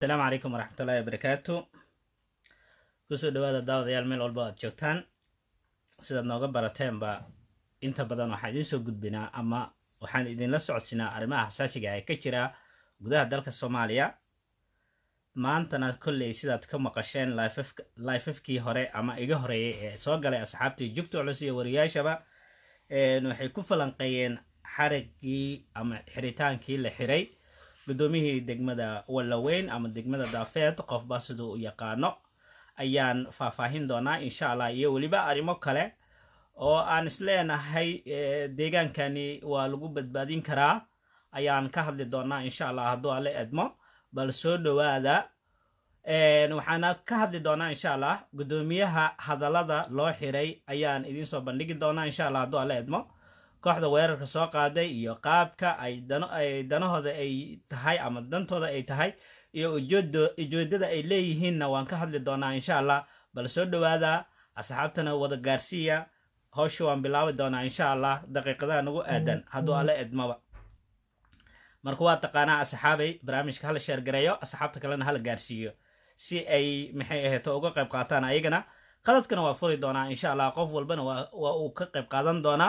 asalaamu calaykum waraxmatullaahi wabarakaatu kusoo dhawaada daawadayaal meel walba aad joogtaan sidaad nooga barateenba inta badan waxaan idiin soo gudbinaa ama waxaan idinla socodsinaa arrimaha xasaasiga ee ka jira gudaha dalka soomaaliya maantana kolley sidaad ka maqasheen laifafkii hore ama iga horeeyay ee soo galay asxaabtii jugta culus iyo wariyaashaba waxay ku falanqeeyeen xarigii ama xiritaankii la xiray guddoomiyihii degmada wallaweyn ama degmada daafeed qofba siduu u yaqaano ayaan faahfaahin doonaa insha allah iyo weliba arrimo kale oo aan isleenahay deegaankani waa lagu badbaadin karaa ayaan ka hadli doonaa insha allah hadduu alle edmo bal soo dhowaada waxaana ka hadli doonaa insha allah guddoomiyaha hadallada loo xiray ayaan idinsoo bandhigi doonaa insha allah hadduu alle edmo kooxda weerarka soo qaaday iyo qaabka ay danahooda ay tahay ama dantooda ay tahay iyo ujeedada ay leeyihiinna waan ka hadli doonaa insha allah bal soo dhowaada asxaabtana wada gaarsiiya howsha waan bilaabi doonaa insha allah daqiiqadaha nagu aadan hadduu alle edmaba marka waa taqaanaa asxaabay barnaamijka hala sheergareeyo asxaabta kalena hala gaarsiiyo si ay maxay aheeto uga qayb qaataan ayagana qaladkana waa furi doonaa insha allah qof walbana waa uu ka qayb qaadan doonaa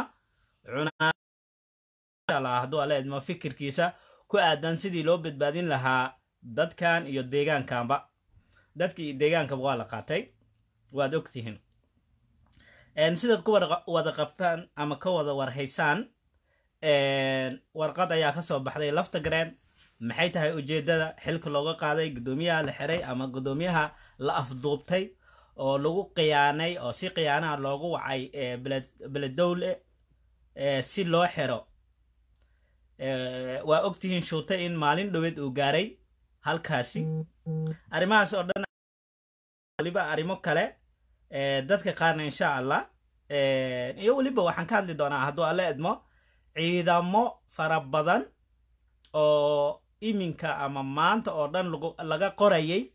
hadduu alle edmo fikirkiisa ku aadan sidii loo badbaadin lahaa dadkan iyo deegaankanba dadka iyo deegaankaba waa la qaatay waad ogtihiin sidaad ku wada qabtaan ama ka wada warhaysaan warqad ayaa kasoo baxday lafta gareen maxay tahay ujeedada xilka looga qaaday guddoomiyaha la xiray ama guddoomiyaha la afduubtay oo lagu khiyaanay oo si khiyaanaha loogu wacay beledowle si loo xiro waa ogtihiin shuutay in maalin dhoweed uu gaaray halkaasi arrimahaas oo dhan weliba arrimo kale dadka qaarna insha allah iyo weliba waxaan ka hadli doonaa hadduu alle edmo ciidamo fara badan oo iminka ama maanta oo dhan laga qorayay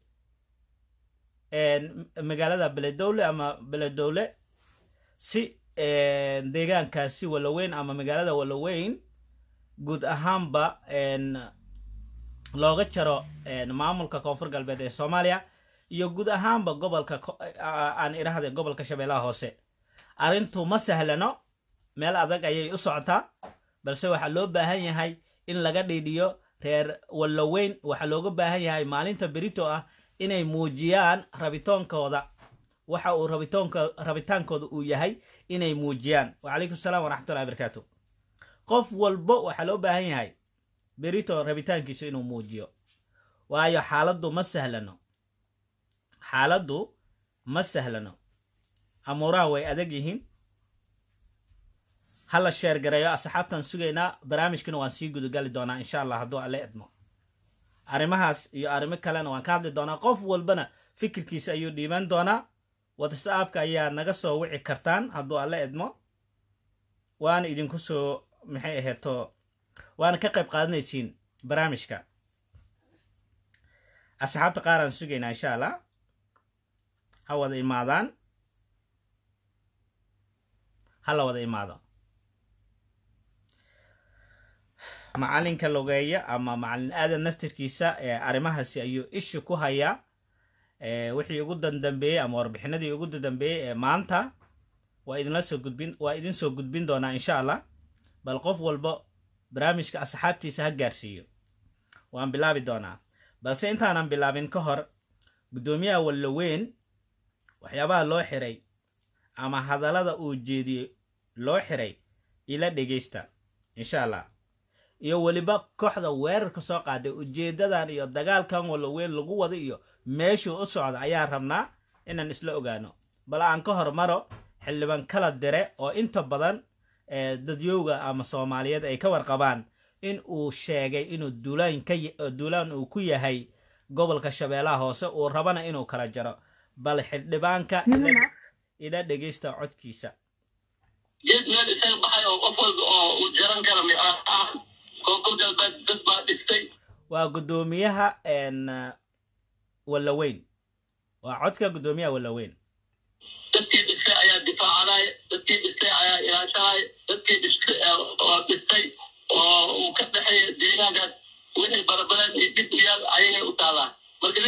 magaalada beledowle ama beledowle si deegaankaasi walaweyn ama magaalada walaweyn guud ahaanba looga jaro maamulka koonfur galbeed ee soomaaliya iyo guud ahaanba gobolka aan idhahda gobolka shabeellaha hoose arrintu ma sahlano meel adag ayay u socotaa balse waxaa loo baahan yahay in laga dhiidhiyo reer wallaweyn waxaa looga baahan yahay maalinta berito ah inay muujiyaan rabitoonkooda waxa uu rabitaankooda uu yahay inay muujiyaan wacalaykum salaam waraxmatullahi barakaatu qof walbo waxaa loo baahan yahay berito rabitaankiisa inuu muujiyo waayo xaaladdu ma sahlano xaaladdu ma sahlano amuuraha way adag yihiin hala sheergareeyo asxaabtaan sugaynaa barnaamijkana waan sii gudagali doonaa insha allah hadduu alle edmo arrimahaas iyo arrimo kalena waan ka hadli doonaa qof walbana fikirkiisa ayuu dhiiban doonaa whatsappka ayaa naga soo wici kartaan hadduu alle edmo waana idinku soo maxay aheeto waana ka qayb qaadanaysiin barnaamijka asxaabta qaaraan sugaynaa insha allah ha wada imaadaan ha la wada imaado macalinka logeeya ama macalin aadan naftirkiisa arrimahaasi ayuu isha ku hayaa wixii ugu dandambeeyey ama warbixinadii ugu dandambeeyey ee maanta waa idinla soo gudbin waa idin soo gudbin doonaa insha allah bal qof walba barnaamijka asxaabtiisa ha gaarsiiyo waan bilaabi doonaa balse intaanan bilaabin ka hor guddoomiyaha wallaweyn waxyaabaha loo xiray ama hadallada uu jeediyey loo xiray ila dhegaysta insha allah iyo weliba kooxda weerarka soo qaaday ujeedadan iyo dagaalkan wallaweyn lagu wada iyo meeshuu u socda ayaan rabnaa inaan isla ogaano bal aan ka hormaro xildhibaan kala dire oo inta badan dadyowga ama soomaaliyeed ay ka warqabaan in uu sheegay inuu duulaan uu ku yahay gobolka shabeellaha hoose uu rabana inuu kala jaro bal xildhibaanka ila dhegaysta codkiisa jid meel isaga baxay oo qof walba oo uu jaran kara koonfur galbeed dad baa dhistay waa guddoomiyaha wallaweyn waa codka guddoomiyaha wallaweyn dadkii dhistay ayaa difaacanay dadkii dhistay ayaa ilaashanay dadkii dhistay oo dhistay oo uu ka dhexeeya deegaankaas wixii barabareed iyo dib iyaal ayagay u taalaa marka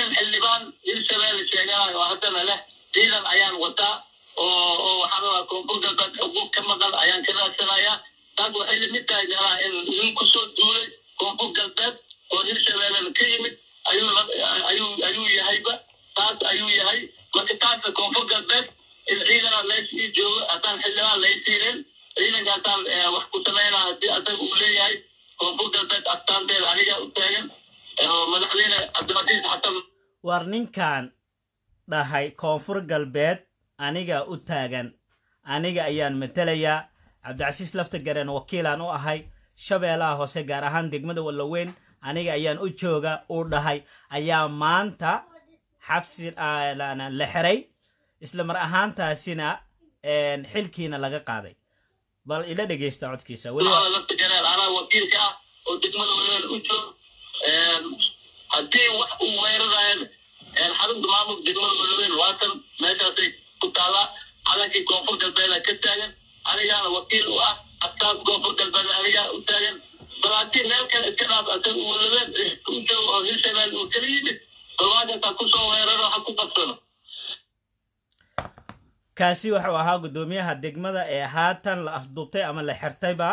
war ninkan dhahay koonfur galbeed aniga u taagan aniga ayaan matelayaa cabdicasiis laftagareen wakiilaan u ahay shabeellaha hoose gaar ahaan degmada wallaweyn aniga ayaan u jooga uu dhahay ayaa maanta xabsi la xiray isla mar ahaantaasina xilkiina laga qaaday bal ila dhegeysta codkiisa laftagareen anaa wakiilka ah oo degmada wallaweyn u joog haddii wax uu weerarayan xarunta maamulka degmada wallaweyn waatan meeshaasay ku taallaa calankii koonfur galbeeda ka taagan anigaana wakiil u ah astaas koonfur galbeed anigaa u taagan bal haddii meel kale iska dhaaf asaga uu wallaweyn u joogo oo hirshabeel uu kala yimid balwaashasaa kusoo weeraro ha ku qabsano kaasi wuxuu ahaa guddoomiyaha degmada ee haatan la afduubtay ama la xirtayba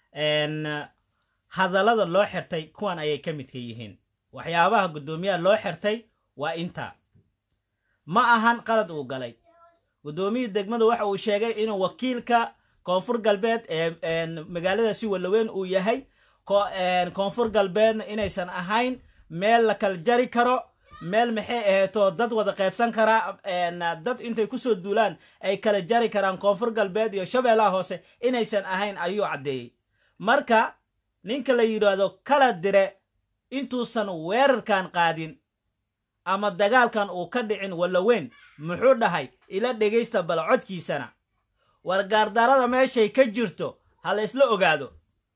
hadallada loo xirtay kuwan ayay ka midka yihiin waxyaabaha guddoomiyaha loo xirtay waa intaa ma ahan qalad uu galay guddoomiyii degmada waxa uu sheegay inuu wakiilka koonfur galbeed ee magaaladaasi wallaweyn uu yahay koonfur galbeedna inaysan ahayn meel la kala jari karo meel maxay aheeto dad wada qaybsan karaa dad intay kusoo duulaan ay kala jari karaan koonfur galbeed iyo shabeellaha hoose inaysan ahayn ayuu caddeeyey marka ninka la yidhaahdo kala dire intuusan weerarkan qaadin ama dagaalkan uu ka dhicin wallaweyn muxuu dhahay ila dhegaysta bal codkiisana wargaardarada meeshay ka jirto ha la isla ogaado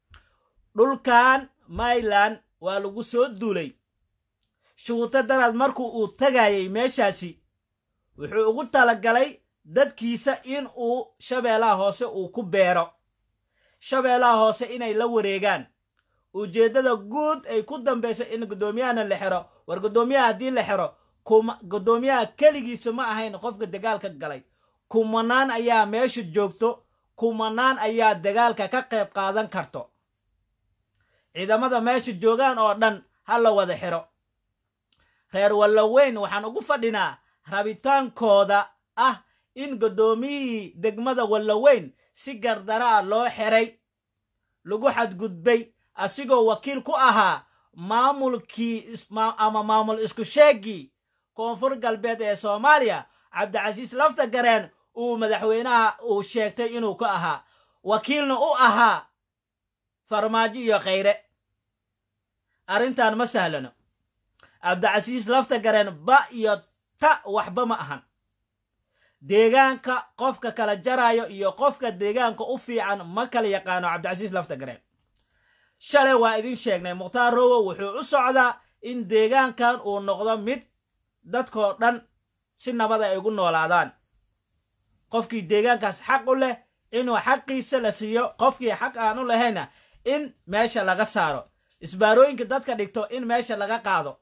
dhulkan mayland waa lagu soo duulay shuguuto daraad markuu uu tagayay meeshaasi wuxuu ugu talagalay dadkiisa in uu shabeellaha hoose uu ku beero shabeellaha hoose inay la wareegaan ujeeddada guud ay ku dambaysa in guddoomiyahana la xiro war guddoomiyaha haddii la xiro guddoomiyaha keligiisa ma ahayn qofka dagaalka galay kumanaan ayaa meesha joogto kumanaan ayaa dagaalka ka qayb qaadan karto ciidamada meesha joogaan oo dhan ha la wada xiro reer wallaweyn waxaan ugu fadhinaa rabitaankooda ah in guddoomiyihii degmada wallaweyn si gardara a loo xiray lagu xadgudbay asigoo wakiil ku ahaa maamulkii ama maamul isku sheegii koonfur galbeed ee soomaaliya cabdicasiis laftagareen uu madaxweynaha uu sheegtay inuu ka ahaa wakiilna u ahaa farmaajo iyo khayre arrintan ma sahlano cabdicasiis laftagareen ba iyo ta waxba ma ahan deegaanka qofka kala jaraayo iyo qofka deegaanka u fiican ma kala yaqaano cabdicasiis laftagareen shalay waa idin sheegnay mukhtaar rowo wuxuu u socdaa in deegaankan uu noqdo mid dadkoo dhan si nabad ay ugu noolaadaan qofkii deegaankaas xaq u leh inuu xaqiisa la siiyo qofkii xaq aan u lahayna in meesha laga saaro isbaarooyinka dadka dhigto in meesha laga qaado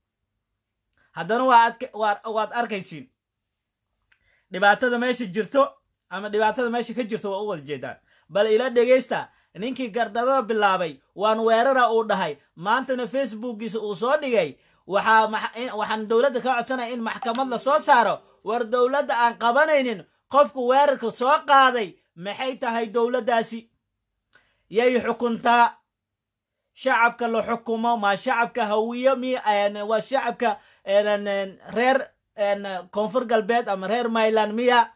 haddana waad arkaysiin dhibaatada meesha jirto ama dhibaatada meesha ka jirto waa u wada jeedaan bal ila dhegaysta ninkii gardadada bilaabay waan weerara uu dhahay maantana facebookiisa uu soo dhigay waxaan dowladda ka codsanaya in maxkamad la soo saaro war dowladda aan qabanaynin qofku weerarka soo qaaday maxay tahay dowladdaasi yay xukuntaa shacabka la xukumo ma shacabka hawiyo mi waa shacabka reer koonfur galbeed ama reer myland miya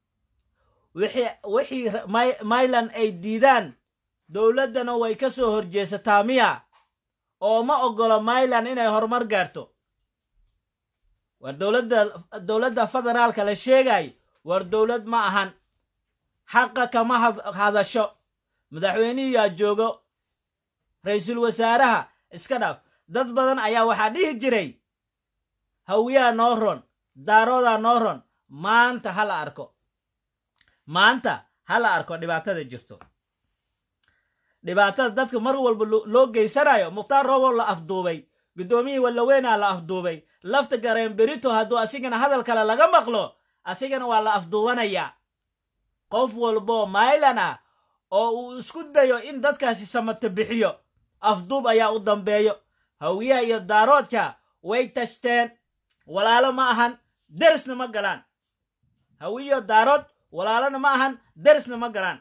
wixii myland ay diidaan dowladdana way ka soo horjeesataa miya oo ma oggolo myland inay horumar gaarto war dowladda federaalka la sheegay war dowlad ma ahan xaqa kama hadasho madaxweynihiyaa joogo ra-iisul wasaaraha iska dhaaf dad badan ayaa waxaa dhihi jiray hawiyaha noo ron daaroodaa noo ron maanta ha la arko maanta ha la arko dhibaatada jirto dhibaatada dadka mar walba loo geysanayo mukhtaar robow la afduubay guddoomiyihii wallaweynaa la afduubay lafta gareen berito hadduu asigana hadal kale laga maqlo asigana waa la afduubanayaa qof walboo maylan ah oo uu isku dayo in dadkaasi samata bixiyo afduub ayaa u dambeeyo hawiyaha iyo daaroodka way tashteen walaalo ma ahan derisna ma galaan hawiyo daarood walaalona ma ahan derisna ma galaan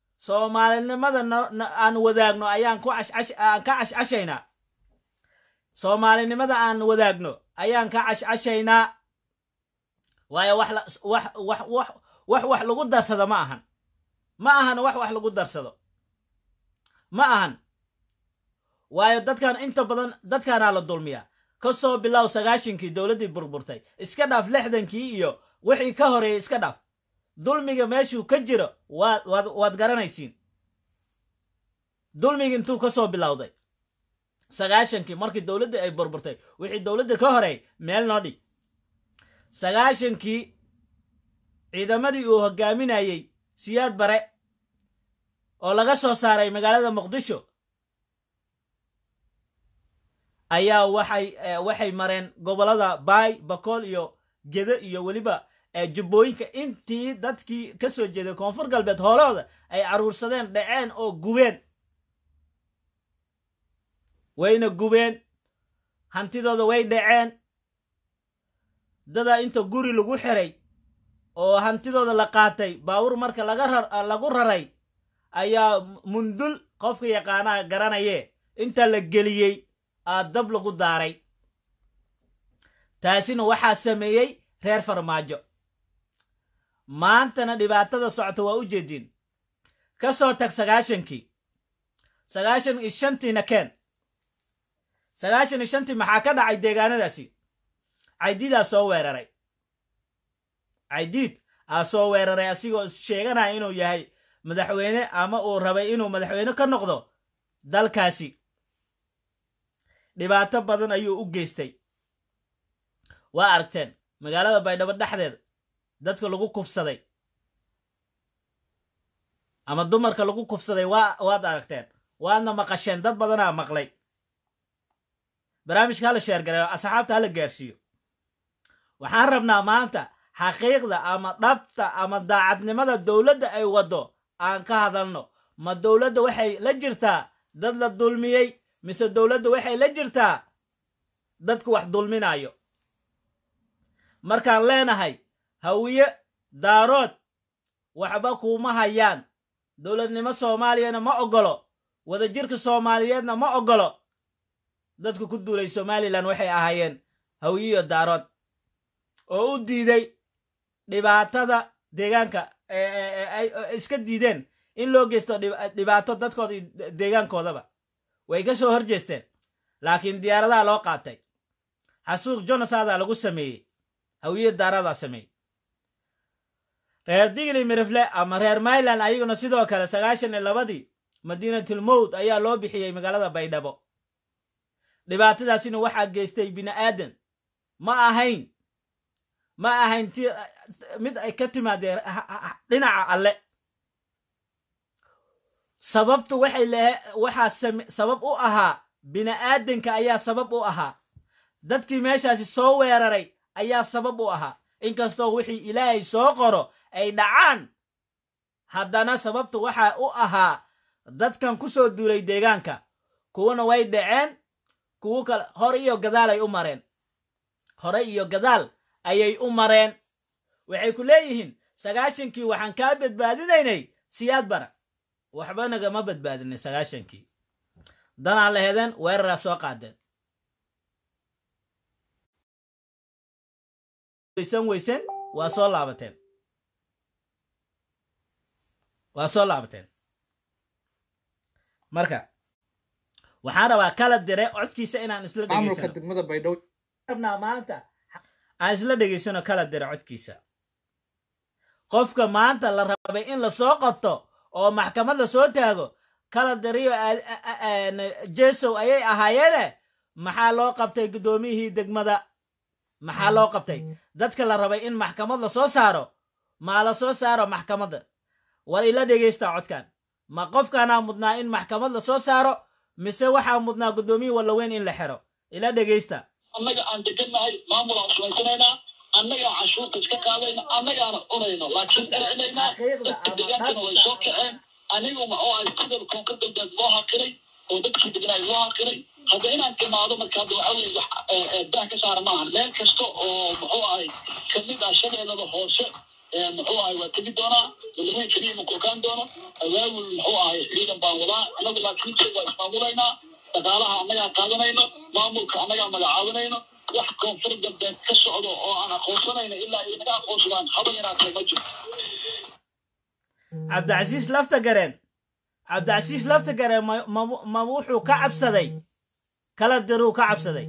soomaalinimada aan wadaagno ayaan ka cashcashaynaa soomaalinimada aan wadaagno ayaan ka cashcashaynaa waayo wax la- wax wax wax wax wax lagu darsado ma ahan ma ahan wax wax lagu darsado ma ahan waayo dadkan inta badan dadkaanaa la dulmiyaa ka soo bilow sagaashankii dowladdii burburtay iska dhaaf lixdankii iyo wixii ka horeeyey iska dhaaf dulmiga meeshuu ka jiro waad waad waad garanaysiin dulmiga intuu ka soo bilowday sagaashankii markii dowladdii ay burburtay wixii dowladda ka horeey meel noo dhig sagaashankii ciidamadii uu hogaaminayey siyaad bare oo laga soo saaray magaalada muqdisho ayaa waxay eh, waxay mareen gobollada baay bakool iyo gede iyo weliba eh, jubbooyinka intii dadkii ka soo jeeday koonfur galbeed hoolahooda ay caruursadeen dhaceen oo gubeen wayna gubeen hantidooda way dhaceen dadaa inta guri lagu xiray oo hantidooda la qaatay baawur marka laga rar lagu raray ayaa mundul qofka yaqaanaha garanaye inta la geliyey aa dab lagu daaray taasina waxaa sameeyey reer farmaajo maantana dhibaatada socota waa u jeediin ka soo tag sagaashankii sagaashan iyo shantiina keen sagaashan iyo shantii maxaa ka dhacay deegaanadaasi caydiidaa soo weeraray caydiid aa soo weeraray asigoo sheeganaya inuu yahay madaxweyne ama uu rabay inuu madaxweyne ka noqdo dalkaasi dhibaato badan ayuu u geystay waa aragteen magaalada baydhabo dhexdeeda dadka lagu kufsaday ama dumarka lagu kufsaday waa waad aragteen waadna maqasheen dad badanaa maqlay barnaamijka hala sheergareeyo asxaabta hala gaarsiiyo waxaan rabnaa maanta xaqiiqda ama dhabta ama daacadnimada dowladda ay waddo aan ka hadalno ma dowladda waxay la jirtaa dad la dulmiyey mise dowladda waxay la jirtaa dadku wax dulminayo markaan leenahay hawiye daarood waxba kuuma hayaan dowladnimo soomaaliyana ma oggolo wadajirka soomaaliyeedna ma oggolo dadku ku duulay somalilan waxay ahaayeen hawiyiyo daarood oo u diiday dhibaatada deegaanka ay iska diideen in loo geysto dhibaato dadkooda iyo deegaankoodaba way ka soo hor jeesteen laakiin diyaaradaha loo qaatay xasuuq jonasadaa lagu sameeyey hawiye daaradaa sameeyey reer digli mirifle ama reer mayland ayaguna sidoo kale sagaashan iyo labadii madiinatul mowd ayaa loo bixiyey magaalada baydhabo dhibaatadaasina waxaa geystay bini aadan ma ahayn ma ahayn ti mid ay ka timaadeen dhinaca alle sababtu waxay lehe waxaa sabab u ahaa bini aadanka ayaa sabab u ahaa dadkii meeshaasi soo weeraray ayaa sabab u ahaa inkastoo wixii ilaahay soo qoro ay dhacaan haddana sababtu waxaa u ahaa dadkan ku soo duulay deegaanka kuwana way dhaceen kuwo kale hore iyo gadaal ay u mareen hore iyo gadaal ayay u mareen waxay ku leeyihiin sagaashankii waxaan kaa badbaadinaynay siyaad bara waxba nagama badbaadinay sagaashankii danaa la hedeen weeraraa soo qaadeen weysan weysen waa soo laabateen waa soo laabateen marka waxaan rabaa kala dire codkiisa inaan isla maamulka dhegeysano degmada baydhabo rabnaa maanta aan isla dhegeysano kala dire codkiisa qofka maanta la rabay in lasoo qabto oo maxkamad la soo taago kala diriyo jesow ayay ahaayeene maxaa loo qabtay guddoomiyihii degmada maxaa loo qabtay dadka la rabay in maxkamad la soo saaro maa la soo saaro maxkamadda war ila dhegaysta codkan ma qofkaanaa mudnaa in maxkamad la soo saaro mise waxaa mudnaa guddoomiyihii wallaweyn in la xiro ila dhegaysta annaga aan degannahay maamul aan samaysanaynaa annagaa cashuurta iska qaadayna annagaana cunayno laakiin dhicinaynaa dadka degaankana way soo kaceen anigu maxuu ahay sidal koonka dambeed loo haqiray oo dadkii degnaay loo haqiray hadda inaan timaado marka hadda waxa weye wax dah ka saara maaha meel kasta oo muxuu ahay kamid ah shabeellada hoose muxuu ahay waa tegi doonaa walaweyn keliya ma kokaan doono awaawul muxuu ahay ciidan baan wadaa annagu laakiin waa ismaamulaynaa dhaqaalaha annagaa qaadanayno maamul maamulka annagaa magacaabinayno wax koonfur galbeed ka socdo oo aan aqoonsanayno ilaa ay naga aqoonsadaan haba yaraatee ma jiro cabdicasiis lafta gareen cabdicasiis lafta gareen ma, ma, ma wuxuu ka cabsaday kala diruu ka cabsaday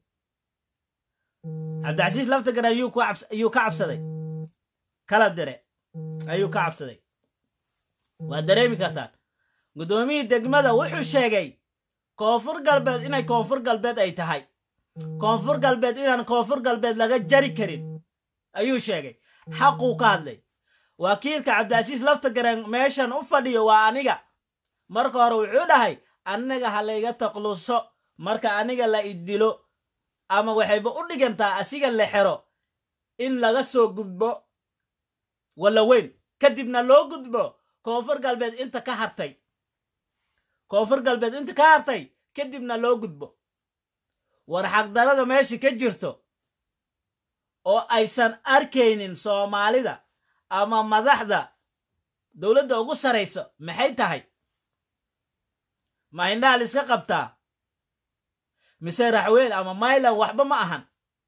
cabdicasiis lafta gareen yuu ku cabs- yuu ka cabsaday kala dire ayuu ka cabsaday waa dareemi kartaan guddoomiyii degmada wuxuu sheegay koonfur galbeed inay koonfur galbeed ay tahay koonfur galbeed inaan koonfur galbeed laga jari karin ayuu sheegay xaquu ka hadlay wakiilka cabdicasiis lafta gareen meeshan u fadhiyo waa aniga marka hore wuxuu dhahay aniga ha layga taqluso marka aniga la idilo ama waxayba u dhigantaa asiga la xero in laga soo gudbo walla weyn kadibna loo gudbo koonfur galbeed inta ka hartay koonfur galbeed inta ka hartay kadibna loo gudbo war xaqdarada meesha ka jirto oo aysan arkaynin soomaalida ama madaxda dowladda ugu sarayso maxay tahay ma indhaha la iska qabtaa mise raxween ama maylan waxba ma ahan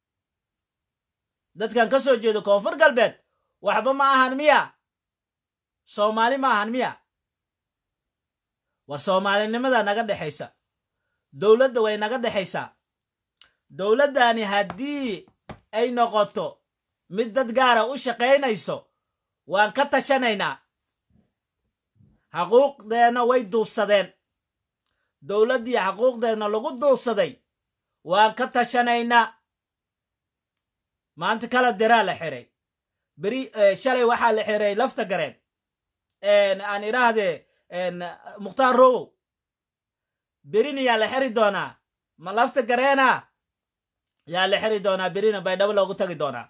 dadkan ka soo jeedo koonfur galbeed waxba ma ahan miya soomaali ma ahan miya war soomaalinimada naga dhexaysa dowladda way naga dhexaysaa dowladdani haddii ay noqoto mid dad gaara u shaqaynayso waan ka tashanaynaa xaquuqdeenna way duubsadeen dowladdii xaquuqdeenna lagu duubsaday waan ka tashanaynaa maanta kala diraa la xiray beri shalay waxaa la xiray lafta gareen aan idhaahdee mukhtaar rowow berina yaa la xiri doonaa ma lafta gareena yaa la xiri doonaa berina baydhabo loogu tagi doonaa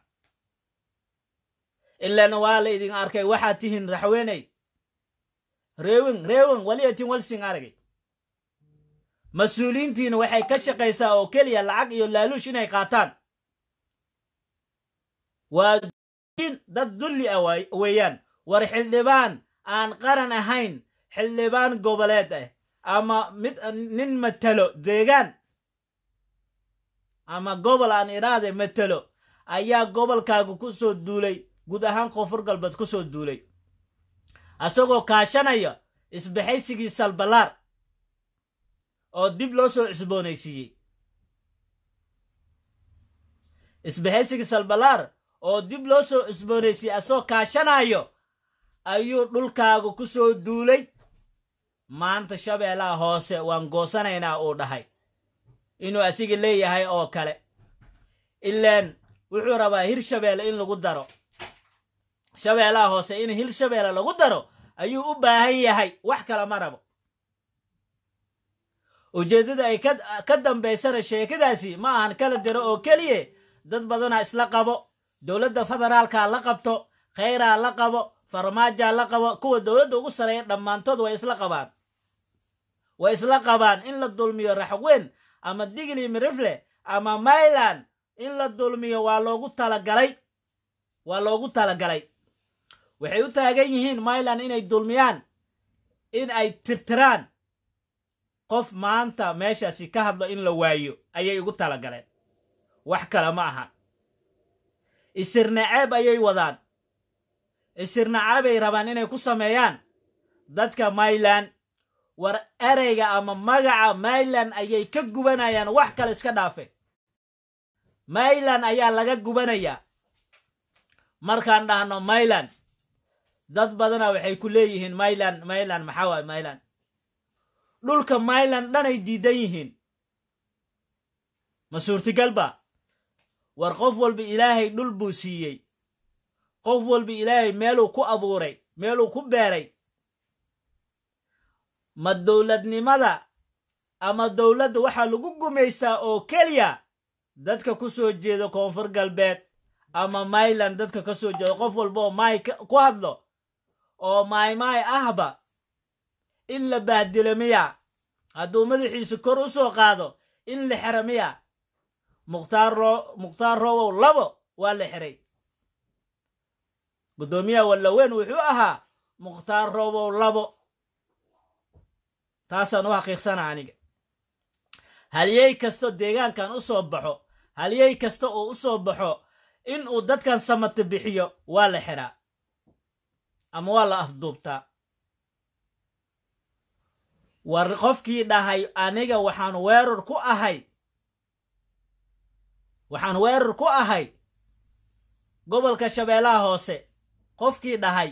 ilana waa la idin arkay waxaad tihiin raxweeney reewin reewin waliyatin walsing aragay mas-uuliyiintiina waxay ka shaqaysaa oo keliya lacag iyo laaluush inay qaataan waa dad dulli ah weeyaan war xildhibaan aan qaran ahayn xildhibaan goboleed ah ama mid nin matelo deegaan ama gobol aan idhaahde matelo ayaa gobolkaaga ku soo duulay guud ahaan koonfur galbeed ku soo duulay asagoo kaashanaya isbaxaysigii salbalaar oo dib loo soo cusboonaysiiyey isbaxaysigii salbalaar oo dib loo soo cusboonaysiiyey asagoo kaashanayo ayuu dhulkaaga ku soo duulay maanta shabeellaha hoose waan goosanaynaa uu dhahay inuu asiga leeyahay oo kale ilaan wuxuu rabaa hir shabeelle in lagu daro shabeellaha hoose in hir shabeelle lagu daro ayuu u baahan yahay wax kale ma rabo ujeeddada ay ka dambaysana sheekadaasi ma ahan kala diro oo keliye dad badanaa isla qabo dowladda federaalka la qabto khayraa la qabo farmaajaa la qabo kuwa dowladda ugu sareeya dhammaantood way isla qabaan way isla qabaan in la dulmiyo raxweyn ama digli mirifle ama mayland in la dulmiyo waa loogu talagalay waa loogu talagalay waxay u taagan yihiin mayland inay dulmiyaan in ay tirtiraan qof maanta meeshaasi ka hadlo in la waayo ayay ugu talagaleen wax kale ma aha isirnaceeb ayay wadaan isirnaceebay rabaan inay ku sameeyaan dadka mayland war ereyga ama magaca mayland ayay ka gubanayaan wax kale iska dhaafe mayland ayaa laga gubanayaa markaan dhahno mayland dad badana waxay ku leeyihiin mayland mayland maxaa waay mayland dhulka mayland dhanay diidan yihiin ma suurtagalba war qof walba ilaahay dhul buu siiyey qof walba ilaahay meeluu ku abuuray meeluu ku beeray ma dowladnimada ama dowladda waxaa lagu gumaystaa oo keliya dadka ku soo jeeda koonfur galbeed ama mayland dadka ka soo jeeda qof walba oo maay ku hadlo oo maaymaay ahba in la bahdilo miya hadduu madaxiisa kor u soo qaado in la xero miya mukhtaar mukhtaar rowow labo waa la xiray guddoomiyaha wallaweyn wuxuu ahaa mukhtaar rowow labo taasaan u xaqiiqsana aniga halyey kastoo deegaankan u soo baxo halyey kasta uu u soo baxo in uu dadkan samata bixiyo waa la xiraa ama waa la afduubtaa war qofkii dhahay aniga waxaan weerar ku ahay waxaan weerar ku ahay gobolka shabeellaha hoose qofkii dhahay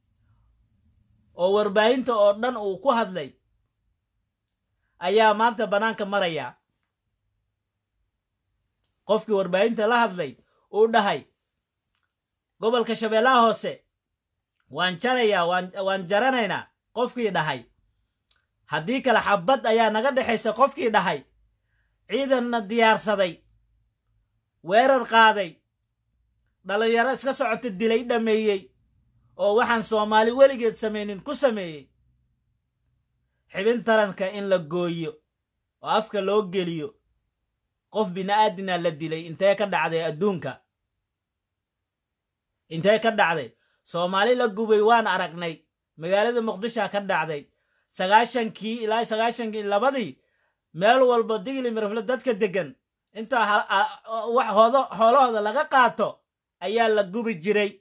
oo warbaahinta oo dhan uu ku hadlay ayaa maanta bannaanka maraya qofkii warbaahinta la hadlay uu dhahay gobolka shabeellaha hoose waan jarayaa waan jaranaynaa qofkii dhahay haddii kale xabad ayaa naga dhexaysa qofkii dhahay ciidanna diyaarsaday weerar qaaday dhallinyaro iska socota dilay dhameeyey oo waxaan soomaali weligeed samaynin ku sameeyey xibin taranka in la gooyo oo afka loo geliyo qof bini'aadina la dilay intee ka dhacday adduunka intee ka dhacday soomaali la gubay waan aragnay magaalada muqdishoa ka dhacday sagaashankii ilaa sagaashankii labadii meel walba digli mirafle dadka deggan intaa xoolahooda laga qaato ayaa la gubi jiray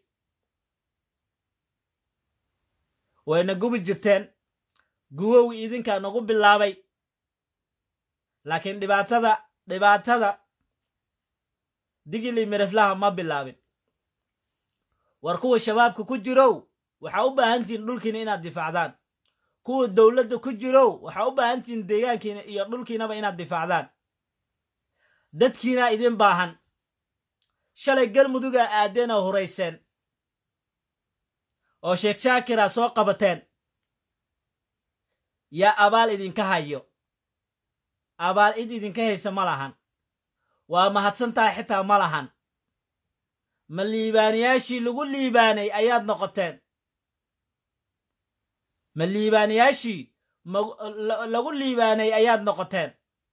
wayna gubi jirteen guwow idinkaa nagu bilaabay laakiin dhibaatada dhibaatada digili miraflaha ma bilaabin war kuwa shabaabka ku jirow waxaa u baahantihiin dhulkiina inaad difaacdaan kuwa dowladda ku jirow waxaa u baahantihiin deegaankiina iyo dhulkiinaba inaad difaacdaan dadkiinaa idin baahan shalay galmudugaa aadeen oo hurayseen oo sheekh shaakira soo qabateen yaa abaal idinka hayo abaal cid idinka haysa ma lahan waa mahadsantahay xitaa ma lahan ma liibaanayaashii lagu liibaanay ayaad noqoteen ma liibaanayaashii lagu liibaanay ayaad noqoteen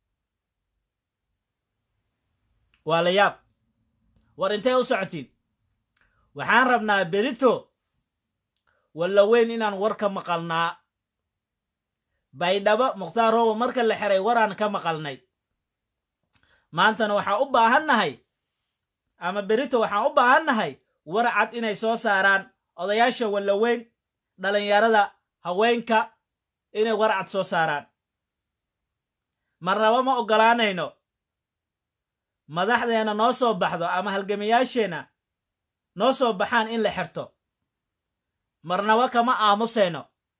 waa la yaab war intay u socotiin waxaan rabnaa berito walla weyn inaan war ka maqalnaa baydhabo mukhtaar roobo marka la xiray waraan ka maqalnay maantana waxaan u baahannahay ama berito waxaan u baahannahay war cad inay soo saaraan odayaasha wallaweyn dhallinyarada haweenka inay war cad soo saaraan marnaba ma oggolaanayno madaxdeena noo soo baxdo ama halgamayaasheenna noo soo baxaan in la xirto marnaba kama aamusayno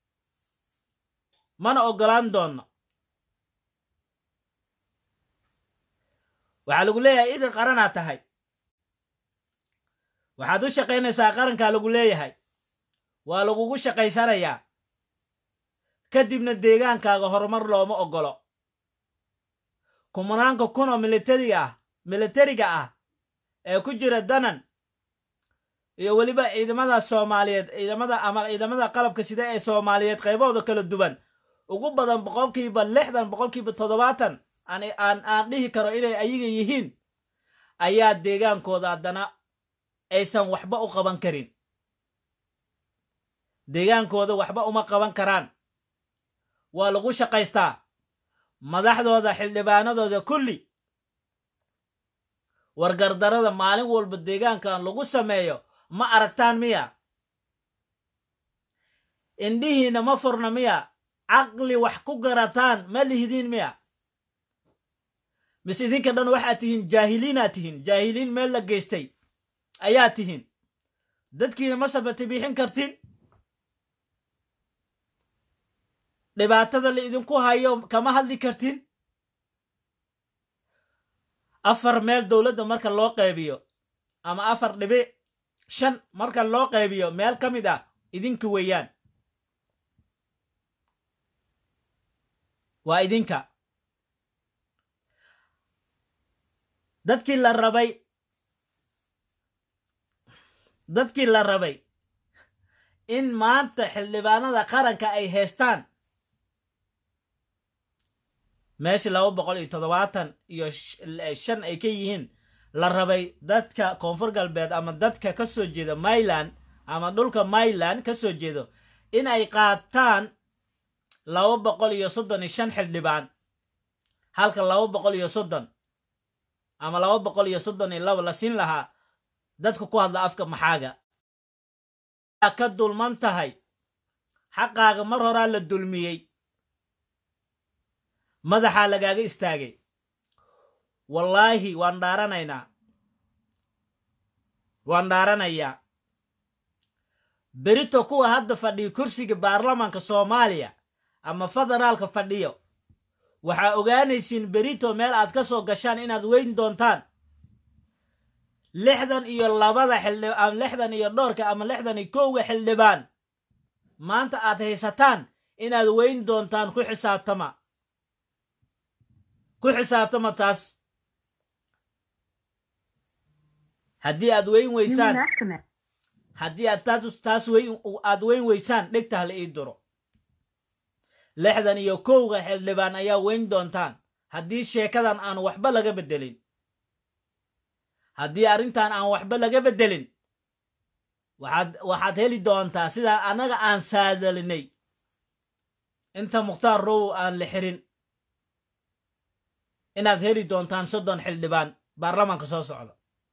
mana oggolaan doonno waxaa lagu leeyahay idin qaranaa tahay waxaad u shaqaynaysaa qarankaa lagu leeyahay waa lagugu shaqaysanayaa kadibna deegaankaaga horumar looma oggolo kumanaanka kunoo militariga ah militariga ah ee ku jira danan iyo weliba ciidamada soomaaliyeed ciidamada ama ciidamada qalabka sida ee soomaaliyeed qaybahooda kala duwan ugu badan boqolkiiba lixdan boqolkiiba toddobaatan aan aan dhihi karo inay ayaga yihiin ayaa deegaankooda haddana aysan waxba u qaban karin deegaankooda waxba uma qaban karaan waa lagu shaqaystaa madaxdooda xildhibaanadooda kulli wargardarada maalin walba deegaankan lagu sameeyo ma aragtaan miya indhihiina ma furna miya caqli wax ku garataan ma lihdiin miya mise idinka dhan waxaad tihiin jaahiliinaad tihiin jaahiliin meel la geystay ayaa tihiin dadkiina ma sabati bixin kartin dhibaatada la idinku hayo kama hadli kartin afar meel dowladda marka loo qaybiyo ama afar dhibic shan marka loo qaybiyo meel ka mid ah idinka weeyaan waa idinka dadkii la rabay dadkii la rabay in maanta xildhibaanada qaranka ay haystaan meesha laba boqol iyo toddobaatan iyo shan ay ka yihiin la rabay dadka koonfur galbeed ama dadka ka soo jeeda myland ama dhulka myland ka soo jeedo in ay qaataan laba boqol iyo soddon iyo shan xildhibaan halka laba boqol iyo soddon ama laba boqol iyo soddon iyo laba la siin lahaa dadka ku hadla afka maxaaga ka dulman tahay xaqaaga mar horaa la dulmiyey madaxaa lagaaga istaagay wallaahi waan dhaaranaynaa waan dhaaranayaa berito kuwa hadda fadhiyo kursiga baarlamaanka soomaaliya ama federaalka fadhiyo waxaa ogaanaysiin berito meel aad ka soo gashaan inaad weyn doontaan lixdan iyo labada xildhib ama lixdan iyo dhowrka ama lixdan iyo kowga xildhibaan maanta aad haysataan inaad weyn doontaan ku xisaabtama ku xisaabtama taas haddii aad weyn weysaan haddii aad taas taas weyn aad weyn weysaan dhegta hala ii duro lixdan iyo kowga xildhibaan ayaa weyn doontaan haddii sheekadan aan waxba laga beddelin haddii arrintan aan waxba laga beddelin waxaad waxaad heli doontaa sidaa annaga aan saadalinay inta mukhtaar row aan la xirin inaad heli doontaan soddon xildhibaan baarlamaanka soo socda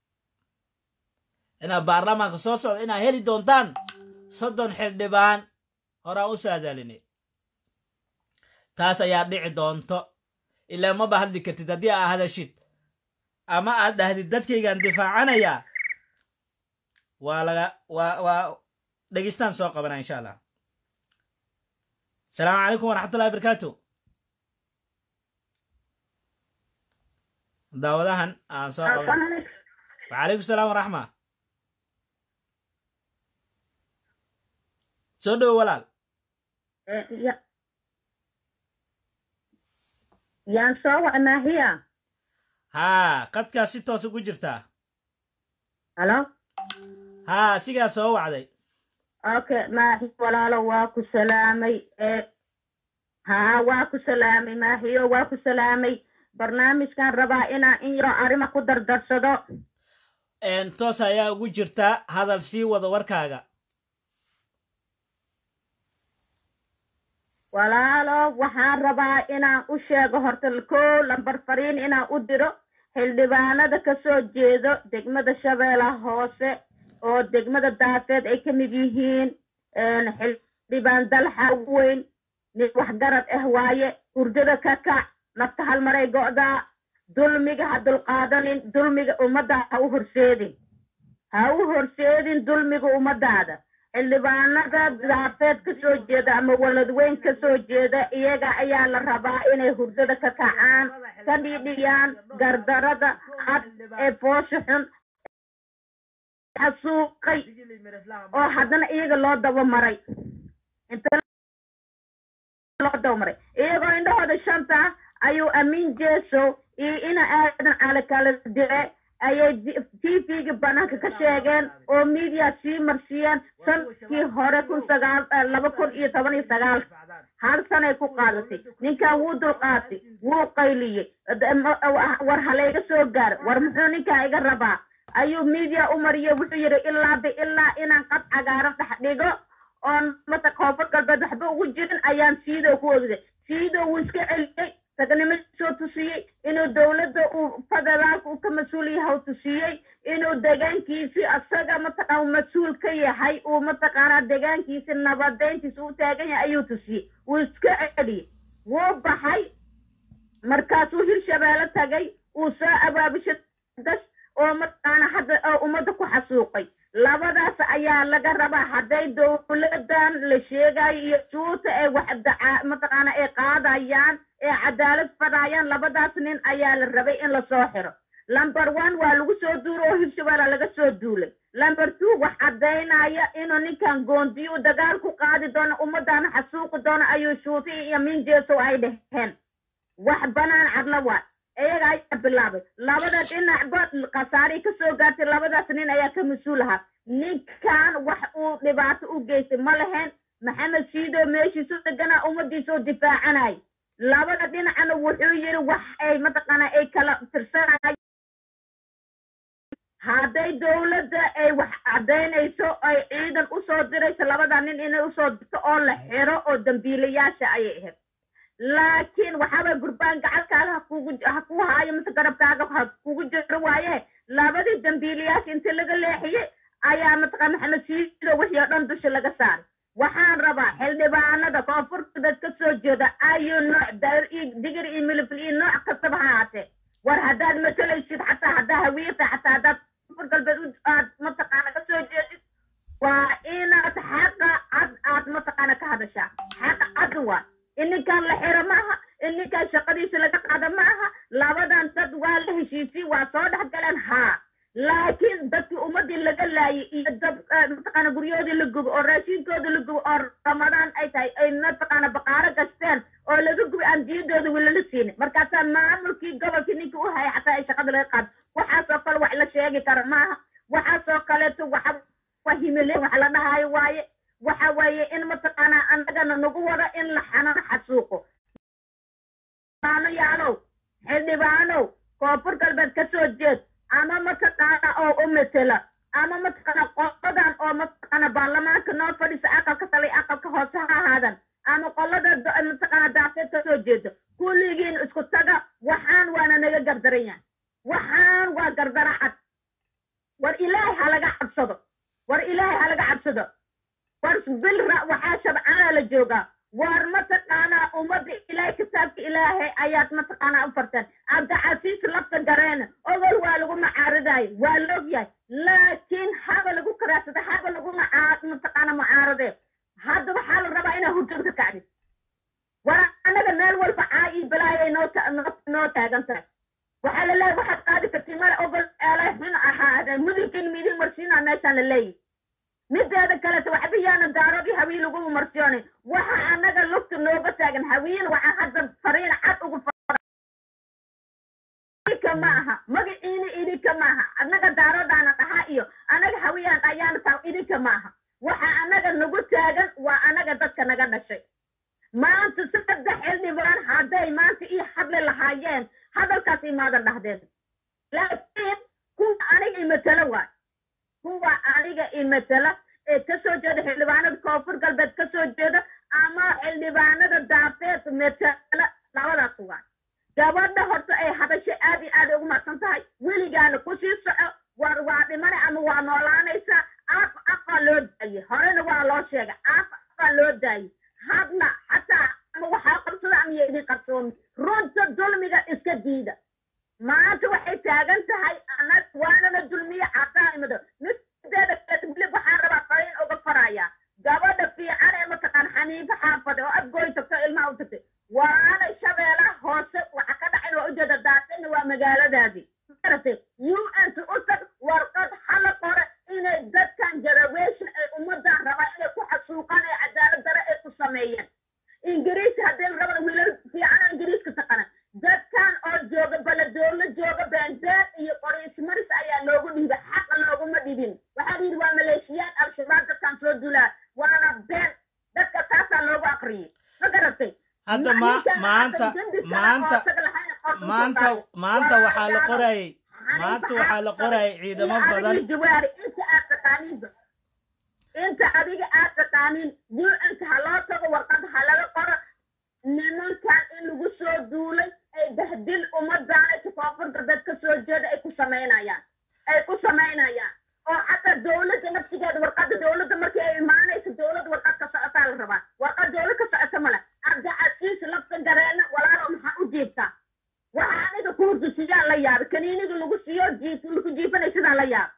inaad baarlamaanka soo socda inaad heli doontaan soddon xildhibaan horaan u saadalinay taas ayaa dhici doonto ilaa maba hadli kartid haddii aa hadashid ama aad dhahdid dadkaygaan difaacanayaa waa laga waa waa dhegeystaan soo qabanaa insha allah asalaamu calaykum waraxmatullahi barakaatu daawadahan aan soo qabana wacalaykum salaam waraxma soo dhowo walaal yaan soo wacnaahiya haa qadkaa si toos ugu jirtaa halo haa sigaa soo wacday okay maahi walaalo waa ku salaamay haa waa ku salaamay maahiyo waa ku salaamay barnaamijkan rabaa inaan in yaro arrima ku dardarsado toos ayaa ugu jirtaa hadal sii wada warkaaga walaalo waxaan rabaa inaan u sheego horta kow lambar fariin inaan u diro xildhibaanada ka soo jeedo degmada shabeellaha hoose oo degmada daafeed ay ka mid yihiin xildhibaan dalxa ugu weyn nin waxgarad ah waaye hurdada ka kac nafta halmaray go'daa dulmiga ha dulqaadanin dulmiga ummadda ha u horseedin ha u horseedin dulmiga ummadaada xildhibaanada daafeed ka soo jeeda ama waladweyn ka soo jeeda iyaga ayaa la rabaa inay hurdada ka kacaan ka dhidhiyaan gardarada cad ee foosha xun xasuuqay oo haddana iyaga loo daba maray loo daba maray iyagoo indhahooda shanta ayuu amiin jeeso iyo ina aadan cali kala dire ayay t v-ga banaanka ka sheegeen oo media sii marsiiyeen sanadkii hore kun sagaal laba kun iyo toban iyo sagaal hal sanay ku qaadatay ninkan wuu dulqaatay wuu qayliyey war halayga soo gaar war muxuu ninkan iga rabaa ayuu media u mariyey wuxuu yidhi ilaa bi ilaa inaan qad cagaaran dhex dhigo oon mata koonfur galbeed waxba ugu jirin ayaan siido ku ogday siido wuu iska celiyey ragnimo soo tusiyey inuu dowladda uu federaalka uu ka mas-uul yahay u tusiyey inuu degaankiisi asaga mataqaana mas-uul ka yahay uu mataqaanaa degaankiisi nabadeyntiisa u taagan yahay ayuu tusiyey wuu iska celiyey wuu baxay markaasuu hirshabeelle tagay uu soo abaabishay das oo mataqaana hadda oo ummadda ku xasuuqay labadaas ayaa laga rabaa hadday dowladan la sheegayo iyo suuta ee wax mataqaana ay qaadayaan ee cadaalad fadayaan labadaas nin ayaa la rabay in lasoo xiro lumber one waa lagu soo duuro oo hirshabeella laga soo duulay lumber two wax caddaynaya inuu ninkan goondiyo u dagaal ku qaadi doono ummaddaana xasuuqi doono ayuu shuuti iyo minjeesow ay dheheen wax banaan cadla waay iyaga ayaa bilaabay labada dhinacba khasaaray ka soo gaartay labadaas nin ayaa ka mas-uul ahaa ninkan wax uu dhibaato u geystay ma lahayn maxamed siido meeshiisu deganaa ummadiisa oo difaacanay labada dhinacna wuxuu yidhi wax ay mataqaana ay kala tirsanay hadday dowladda ay wax caddaynayso ay ciidan usoo dirayso labada nin inay usoo dirto oo la xiro oo dambiilayaasha ayay ahayd laakiin waxaaway gurbaan gacalkaaga ha kugu ha ku haayo mise garabkaaga ha kugu jiro waaye labadii dambiilayaasha inta laga leexiyey ayaa mataqaan maxamed siido wixii oo dhan dusha laga saaray waxaan rabaa xildhibaanada koonfurta dad ka soo jeeda ayu nooc dair iyo digir iyo milifil iyo nooc kastaba ha ahaatee war haddaad matalaysid xataa haddaa hawiirta xataa haddaad koonfur galbeed u aad mataqaana ka soo jeedid waa inaad xaqa cad aad mataqaana ka hadashaa xaqa cad waa ininkan la xiro maaha ininkan shaqadiisa laga qaada maaha labadan dad waa la heshiisii waa soo dhex galeen haa laakiin dadkii ummadii laga laayay iyo dad mataqaana guryahoodii la gubo oo raashinkooda la gubo oo ramadaan ay tahay ay mataqaana baqaaro gasteen oo laga gubay aan diyadooda weli la siinin markaasaa maamulkii gobolkii ninkii u hayay xataa ay shaqada laga qaado waxaasoo kale wax la sheegi kara maaha waxaasoo kaleeto waxa waa himileen wax la dhahaayo waaye waxa weeye in mataqaanaa annagana nagu wada in la xanano xasuuqo yaalow xildhibaanow koonfur galbeed ka soo jeed ama mataqaana oo u metela ama mataqaana qoladan oo mataqaana baarlamaanka noo fadhisa aqalka sale aqalka hoose ha ahaadan ama qolada mataqaana daafeed ka soo jeeda kulligiin isku taga waxaan waana naga gardaran yahay waxaan waa gardara cad war ilaahay ha laga cabsado war ilaahay ha laga cabsado war bil waxaa shabcaana la joogaa war mataqaanaa ummadda ilaahay kitaabka ilaahay ayaad mataqaanaa u farteen cabdicasiis lafta gareena ogol waa lagu macaaridayo waa loog yahay laakiin haba lagu karaadsada haba lagu mataqaana mucaaradee hadda waxaa la rabaa inaa hurjada ka kacdid war annaga meel walba caa iyo balaayay noo noo taagan tahay waxaa la leeyahay waxaad qaadi kartiin male ogol eelay xun ahaa mudugin midin marsiinaa meeshaan la leeyahy mideeda kaleta waxba yaana daaradii hawiye lagu marsiyoonay waxa annaga lugta nooga taagan hawiyen waxaa hadda fariin cad ugu idinka ma aha magaciina idinka ma aha annaga daaradaana dhahaa iyo annaga hawiyaan ayaana taa idinka ma aha waxa annaga nagu taagan waa annaga dadka naga dhashay maanta saddex xildhibaan hadday maanta ii hadli lahaayeen hadalkaas imaadan dhahdeen laakiin kuwa aniga imatelo waay kuwa aniga imatela ee ka soo jeeda xildhibaanada koonfur galbeed ka soo jeeda ama xildhibaanada daafeed metela labadaas waay gabadha horta ay hadasho aad iyo aad ay ugu mahadsan tahay weligaana kusii soco war waa dhimane ama waa noolaanaysaa af afaa loo daayey horena waa loo sheegay af afaa loo daayey hadna xataa ama waxaa qabsada ama yo idin qabsoomi runta dulmiga iska diida maanta waxay taagan tahay anag waanana dulmiye cadaa'imada mideeda kalebilib waxaan rabaa fariin uga farayaa gabadha fiican ee mataqaan xaniifo xaafade oo adgooy tagto ilmaha u tagtay waana shabeelaha hoose waxa ka dhacin waa ujeeda daasina waa magaaladaadii maaragtay u n u tag warqad hala qore inay dadkan jaraweesha ay ummadan rabaan inay ku xasuuqaan ee cadaalad dare ay ku sameeyeen ingiriis haddii la rabana wiilal fiican oo ingiriiska taqana dadkan oo jooga baladoolo jooga beenbeer iyo qoriismaris ayaa loogu dhiibay xaqa looguma dhibin waxaa la yidhi waa maleeshiyaad al-shabaab dadkan soo dulaa waana been dadka taasaa loogu aqriyay ma garatay hadda ma maanta maanta maanta maanta waxaa la qorayay maanta waxaa la qorayay ciidamo badan jawaari inta aad taqaaniinba inta adiga aad taqaaniin un-nka ha loo tago warqad ha laga qoro nimankan in lagu soo duulay ay bahdil ummadaan ay koonfur galbeed ka soo jeeda ay ku samaynayaan ay ku samaynayaan oo xataa dowladda nafsigeeda warqadda dowladda markii ay imaanayso dowladda warqad ka socotaa la rabaa warqad dowlad ka socota male cabdicasiis lafta gareena walaalo maxaa u jiibtaa waxa aniga ku hurdisiyaa la yaabay kaniiniga lagu siiyo jiif lagu jiifanay sidaa la yaab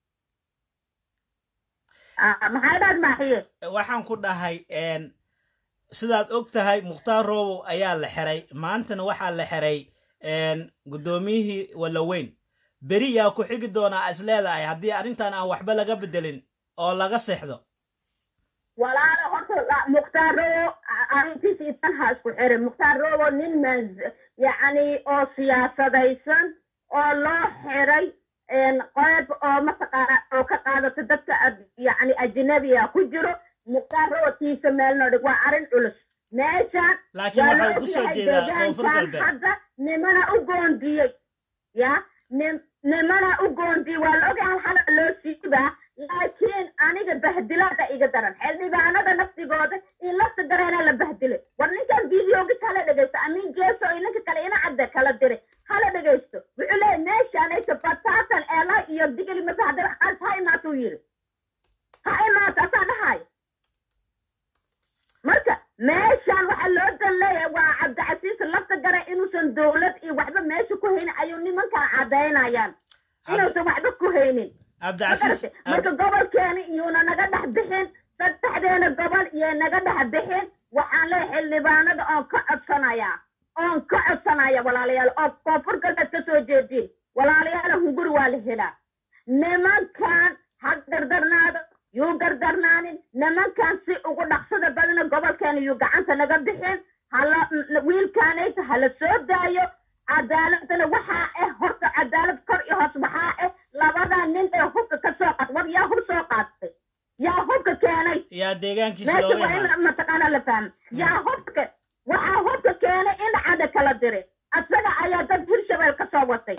maxay dhaad maaxiye waxaan ku dhahay sidaad og tahay mukhtaar roobow ayaa la xiray maantana waxaa la xiray guddoomiyihii walaweyn beri yaa ku xigi doonaa is leedahay haddii arrintan aan waxba laga bedelin oo laga seexdo walaalo horta mukhtaar robo arrintiisa itan ha isku xirin mukhtaar robo nin man yacni oo siyaasadaysan oo loo xiray qeyb oo mataqaana oo ka qaadato dadka yacni ajnabiga ku jiro mukhtaar robo tiisa meelnoo dhig waa arrin culus meeshaan laakiin waxaa ku soo jeedaa koonfur galbeed hadda nimana u goondiyey ya nim nimana u goondiyey waa la ogay hal xala loo siibaa laakiin aniga bahdilaada iga daran xildhibaanada naftigooda iyo lafta dareena la bahdilay war ninkan videogis hala dhegaysto amiin jeeso iyo ninka kale ina cadde kala diray hala dhegaysto wuxuu leeyahy meeshaanaysa batatan eela iyo digli mase haddii wax qaas ha imaatuu yiri ha imaato asaa dhahayo marka meeshaan waxaa loo dan leeyahay waa cabdicasiis lafta gare inuusan dowlad iyo waxba meesha ku haynin ayuu nimankan cadaynayaan inuusan waxba ku haynin cabdicasiis magarate marka gobolkeena iyuuna naga dhex bixin saddexdeena gobol iyo naga dhex bixin waxaan leeyahay xildhibaanada oon ka codsanayaa oon ka codsanaya walaalayaal oo koonfur galbeed ka soo jeediin walaalayaal hunguri waa la helaa nimankan ha gardarnaado yuu gardarnaanin nimankan si ugu dhaqsada badana gobolkeena yuu gacanta naga bixin hala wiilkaanaysa hala soo daayo cadaaladana waxaa ah horta cadaalad kor iyo hoos waxaa ah labadaa nin ee hubka ka soo qaat war yaa hub soo qaatay yaa hubka keenay yaa deegaankiisa meesha looga waa imaado in mataqaana la fahmo yaa hubka waxaa hubka keenay in cada kala diray asaga ayaa dad hirshabeel ka soo watay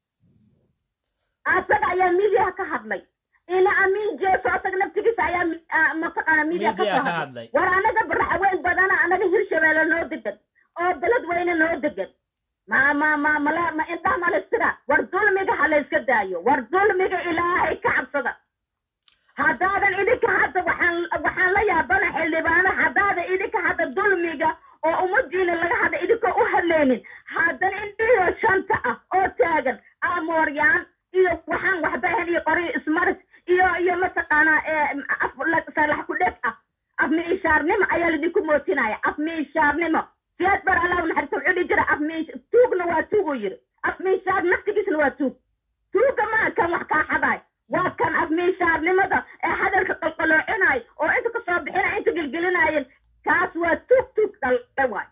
asaga ayaa midiyaha ka hadlay ina amiin jeeso asaga naftigiisa ayaa mi- ah, mataqaana midiya ka Media soo ka hadlay hadlay. war anaga baraxweyn badana anaga hirshabeelle noo degan oo beled weyne noo degan ma ma ma mala ma indhaha ma laystira war dulmiga ha layska daayo war dulmiga ilaahay ka cabsada haddaadan idinka hadda waxaan waxaan la yaabana xildhibaano haddaadan idinka hadda dulmiga oo ummadiina laga hadla idinkoo u hadlaynin haddana indhihiyo shanta ah oo taagan amooryaan iyo waxaan waxba ahayn iyo qoryo ismaris iyo iyo mataqaanaa ee, af la- salax ku dheg ah af miishaarnimo ayaa lidinku mootinaya af miishaarnimo siyaad bar allah naxariista wuxuu dhihi jira af miish tuugna waa tuuguu yiri af miishaar naftigiisna waa tuug tuuga maa kan wax kaa xadaay waa kan af miishaarnimada ee hadalka qalqaloocinaay oo inta ka soo bixinay inta gelgelinaayeen kaas waa tuug tuug dhalay waay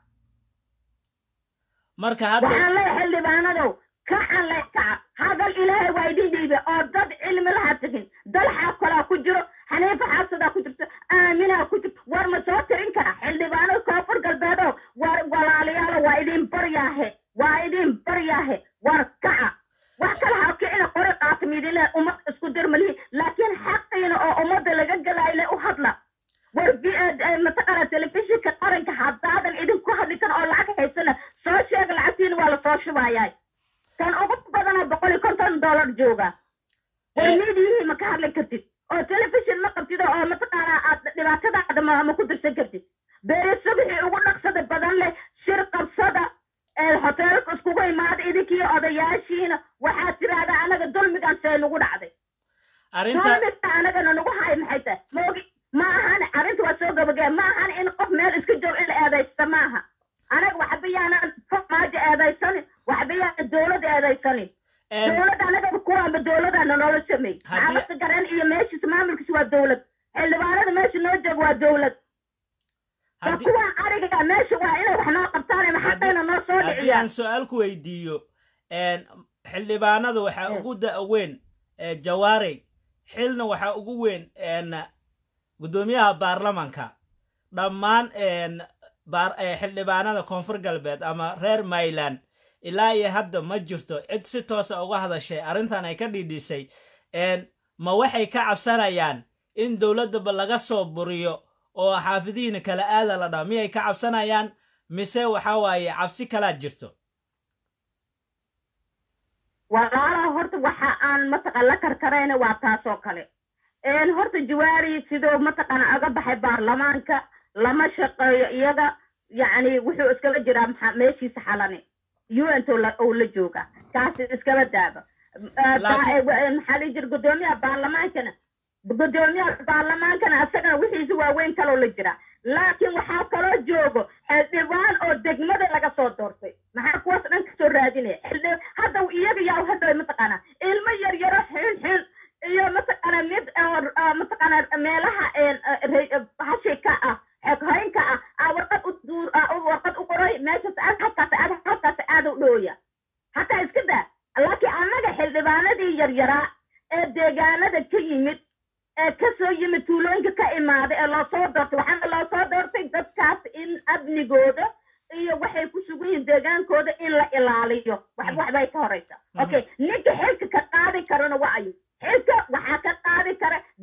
marka hadda waxaan leeyahay xildhibaanadow kacan le kaca hadal ilaahay waa idin dhiibe oo dad cilmi laha tegin dalxaa kolaa ku jiro xaniifa xaasadaa ku jirto aaminaa ku jirto war ma soo tirin kara xildhibaanada koonfur galbeedo war walaalayaalo waa idin baryaahe waa idin baryaahe war kaca wax kale ha kicina qori qaata midile ummad isku dirmalihi laakiin xaqiina oo ummadda laga galayle u hadla war vi- eh, eh, mataqaana telefishinka qaranka haddaadan idinku hadli kan oo lacag haysana soo sheega lacagtiina waa lasoo shubayaa kan ugu badanaa boqol iyo konton dollar jooga war Eh. miidiyihii ma ka hadli kartid oo telefishin ma qabtid oo mataqaana aad dhibaatadaada ma ma ku dirsan kartid beeri subixii ugu dhaqsada badan leh shir qabsada ee hoteelka iskugu imaada idinkiiyo odayaashiina waxaad tiraahdaa anaga dulmigan see nagu dhacday arrinta dulmiga anagana nagu haay maxay tahay moogi ma ahan arrinta waa soo gabagee ma ahan in qof meel iska joog in la eedaysta maaha anaga waxba yaanan maajo eedaysanin waxba yaanan dowlad eedaysanin een, dowladda anaga kuwaanba dowladana noola sameey Haddii- maxaabasta garan iyo meeshiisa maamulkiisa waa dowlad xildhibaanada meesha noo jooga waa dowlad waa haddii kuwaan ariga meesha waa inay wax noo qabtaan maxaqayna noo soo haddii dhiciyaan aan su-aal ku weydiiyo een, xildhibaanada waxaa Eh. ugu da- weyn ee jawaarey xilna waxaa ugu weyn een, guddoomiyaha baarlamanka dhammaan een, baar- ee, xildhibaanada koonfur galbeed ama reer mayland ilaa iyo hadda ma jirto cid si toosa uga hadashay arrintan ay ka dhidhisay een, ma waxay ka cabsanayaan in dowladdaba laga soo buriyo oo xaafidihiina kala aada la dhaa miyay ka cabsanayaan mise waxa waaye cabsi kalaa jirto walaalaha horta waxa aan mataqan la karkarayna waa taasoo kale een horta jawaari sidoo mataqan aga baxay baarlamaanka lama shaqeeyo iyaga yacni wuxuu iskala jiraa maxa meeshiisa xalani un oo la jooga kaasi iskala daaba Laakiin- maxaa la jira guddoomiyaha baarlamaankana guddoomiyaha baarlamaankana asagana wixiisa waaweyn kaloo la jira laakiin waxaa kaloo joogo xildhibaan oo degmada laga soo doortay maxaa kuwaas dhan kasoo raadinaya xildhi hadda iyaga yaa hadhow mataqaana ilmo yar yaro xil xil iyo mataqaana mid oo ah, mataqaana meelaha een, ah, re- hashi ka ah xoghaynka ah aa warqad u duur ah, u- warqad u qoray meeshas aad halkaas aad halkaas aad u dhooya hataa iska daa laakiin annaga xildhibaanadii yaryaraa ee deegaanada ka yimid ee ka soo yimid tuulooyinka ka imaaday ee loo soo doortay waxaana loo soo doortay dadkaas in amnigooda iyo waxay ku sugan yihiin deegaankooda in la ilaaliyo wax waxbay ka horeysa okay ninka xilka ka qaadi karana waa ayu xilka waxaa ka qaadi kara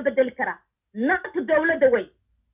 bedeli karaa nafta dowladda wey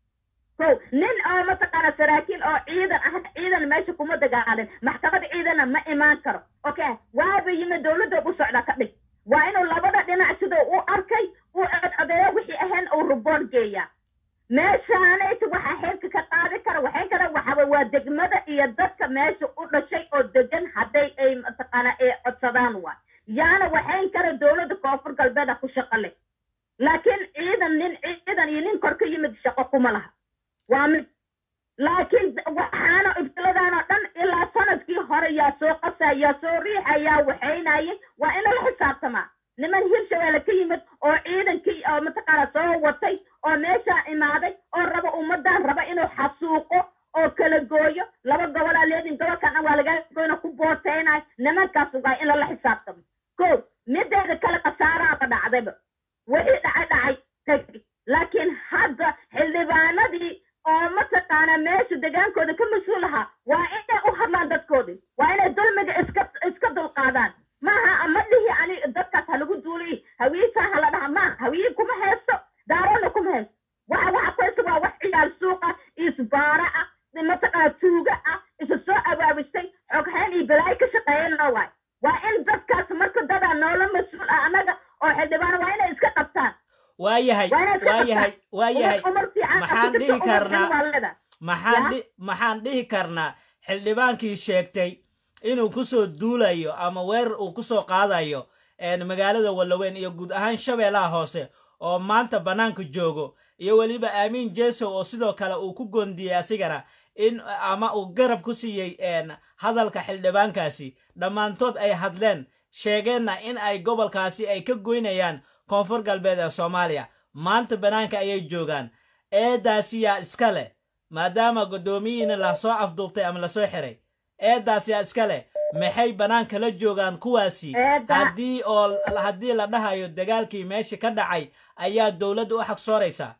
ko nin oo mataqaana saraakiil oo ciidan ah ciidan meesha kuma dagaalin maxkamad ciidana ma imaan karo okay waaba yimid dowladda u socda ka dhig waa inuu labada dhinac siduu u arkay u codcodeeyo wixii ahayn uu ruboon geeyaa meeshaanayta waxaa xilka ka qaadi kara waxay kara waxaba waa degmada iyo dadka meesha u dhashay oo degan hadday ay mataqaana ay codsadaan waa yaana waxayn kara dowladda koonfur galbeeda ku shaqo leh laakiin ciidan nin ciidan iyo nin kor ka yimid shaqo kuma laha waa mid laakiin waxaana ibtiladan oo dhan ilaa sanadkii hore yaa soo qasa yaa soo riixa yaa waxaynayay waa in lala xisaabtamaa niman hirshabeelle ka yimid oo ciidankii oo mataqaana soo watay oo meeshaa imaaday oo raba ummadan raba inuu xasuuqo oo kala gooyo laba gobolaa leedin gobolkan dhan waa lagaa goyna ku booteynayo nimankaas waa in lala xisaabtamo ko mideeda kale khasaaraaba dhacdayba wixii dhacay dhacay tagi laakiin hadda xildhibaanadii oo mataqaana meesha degaankooda ka mas-uul ahaa waa inay u hadlaan dadkoodii waa inay dulmiga iska iska dulqaadaan maaha ma dhihi ani dadkaas ha lagu duuliy hawiisaa ha la dhaha maaha hawiye kuma haysto daaroona kuma haysto waxa waxa ku haysta waa wax ciyaal suuqa isbaara ah mataqaana tuuga ah isa soo abaabistay xoghayn iyo balaayo ka shaqeeyana waay waa in dadkaas marka dadaa noola mas-uul ah annaga oo xildhibaan waa inay iska qabtaan waayahay waa inay iska waayahay qabtaan waayahay umar umar fiican maxaan ku jirto, dhihi umar karnaa- xun waa leedahay. maxaan Ya? dhi- maxaan dhihi karnaa xildhibaankii sheegtay inuu kusoo duulayo ama weerar uu kusoo qaadayo een, magaalada wallaweyn iyo guud ahaan shabeellaha hoose oo maanta bannaanka joogo iyo weliba aamiin jesow oo sidoo kale uu ku goondiyey asigana in ama uu garab ku siiyey een, hadalka xildhibaankaasi dhammaantood ay hadleen sheegeenna in ay gobolkaasi ay ka goynayaan koonfur galbeed ee soomaaliya maanta bannaanka ayay joogaan eedaasi yaa iska leh maadaama guddoomiyiina lasoo afduubtay ama lasoo xiray eedaas yaa iska leh maxay bannaanka la joogaan kuwaasi Eeda- haddii oo haddii la dhahayo dagaalkii meesha ka dhacay ayaa dowladda u xaqsooraysaa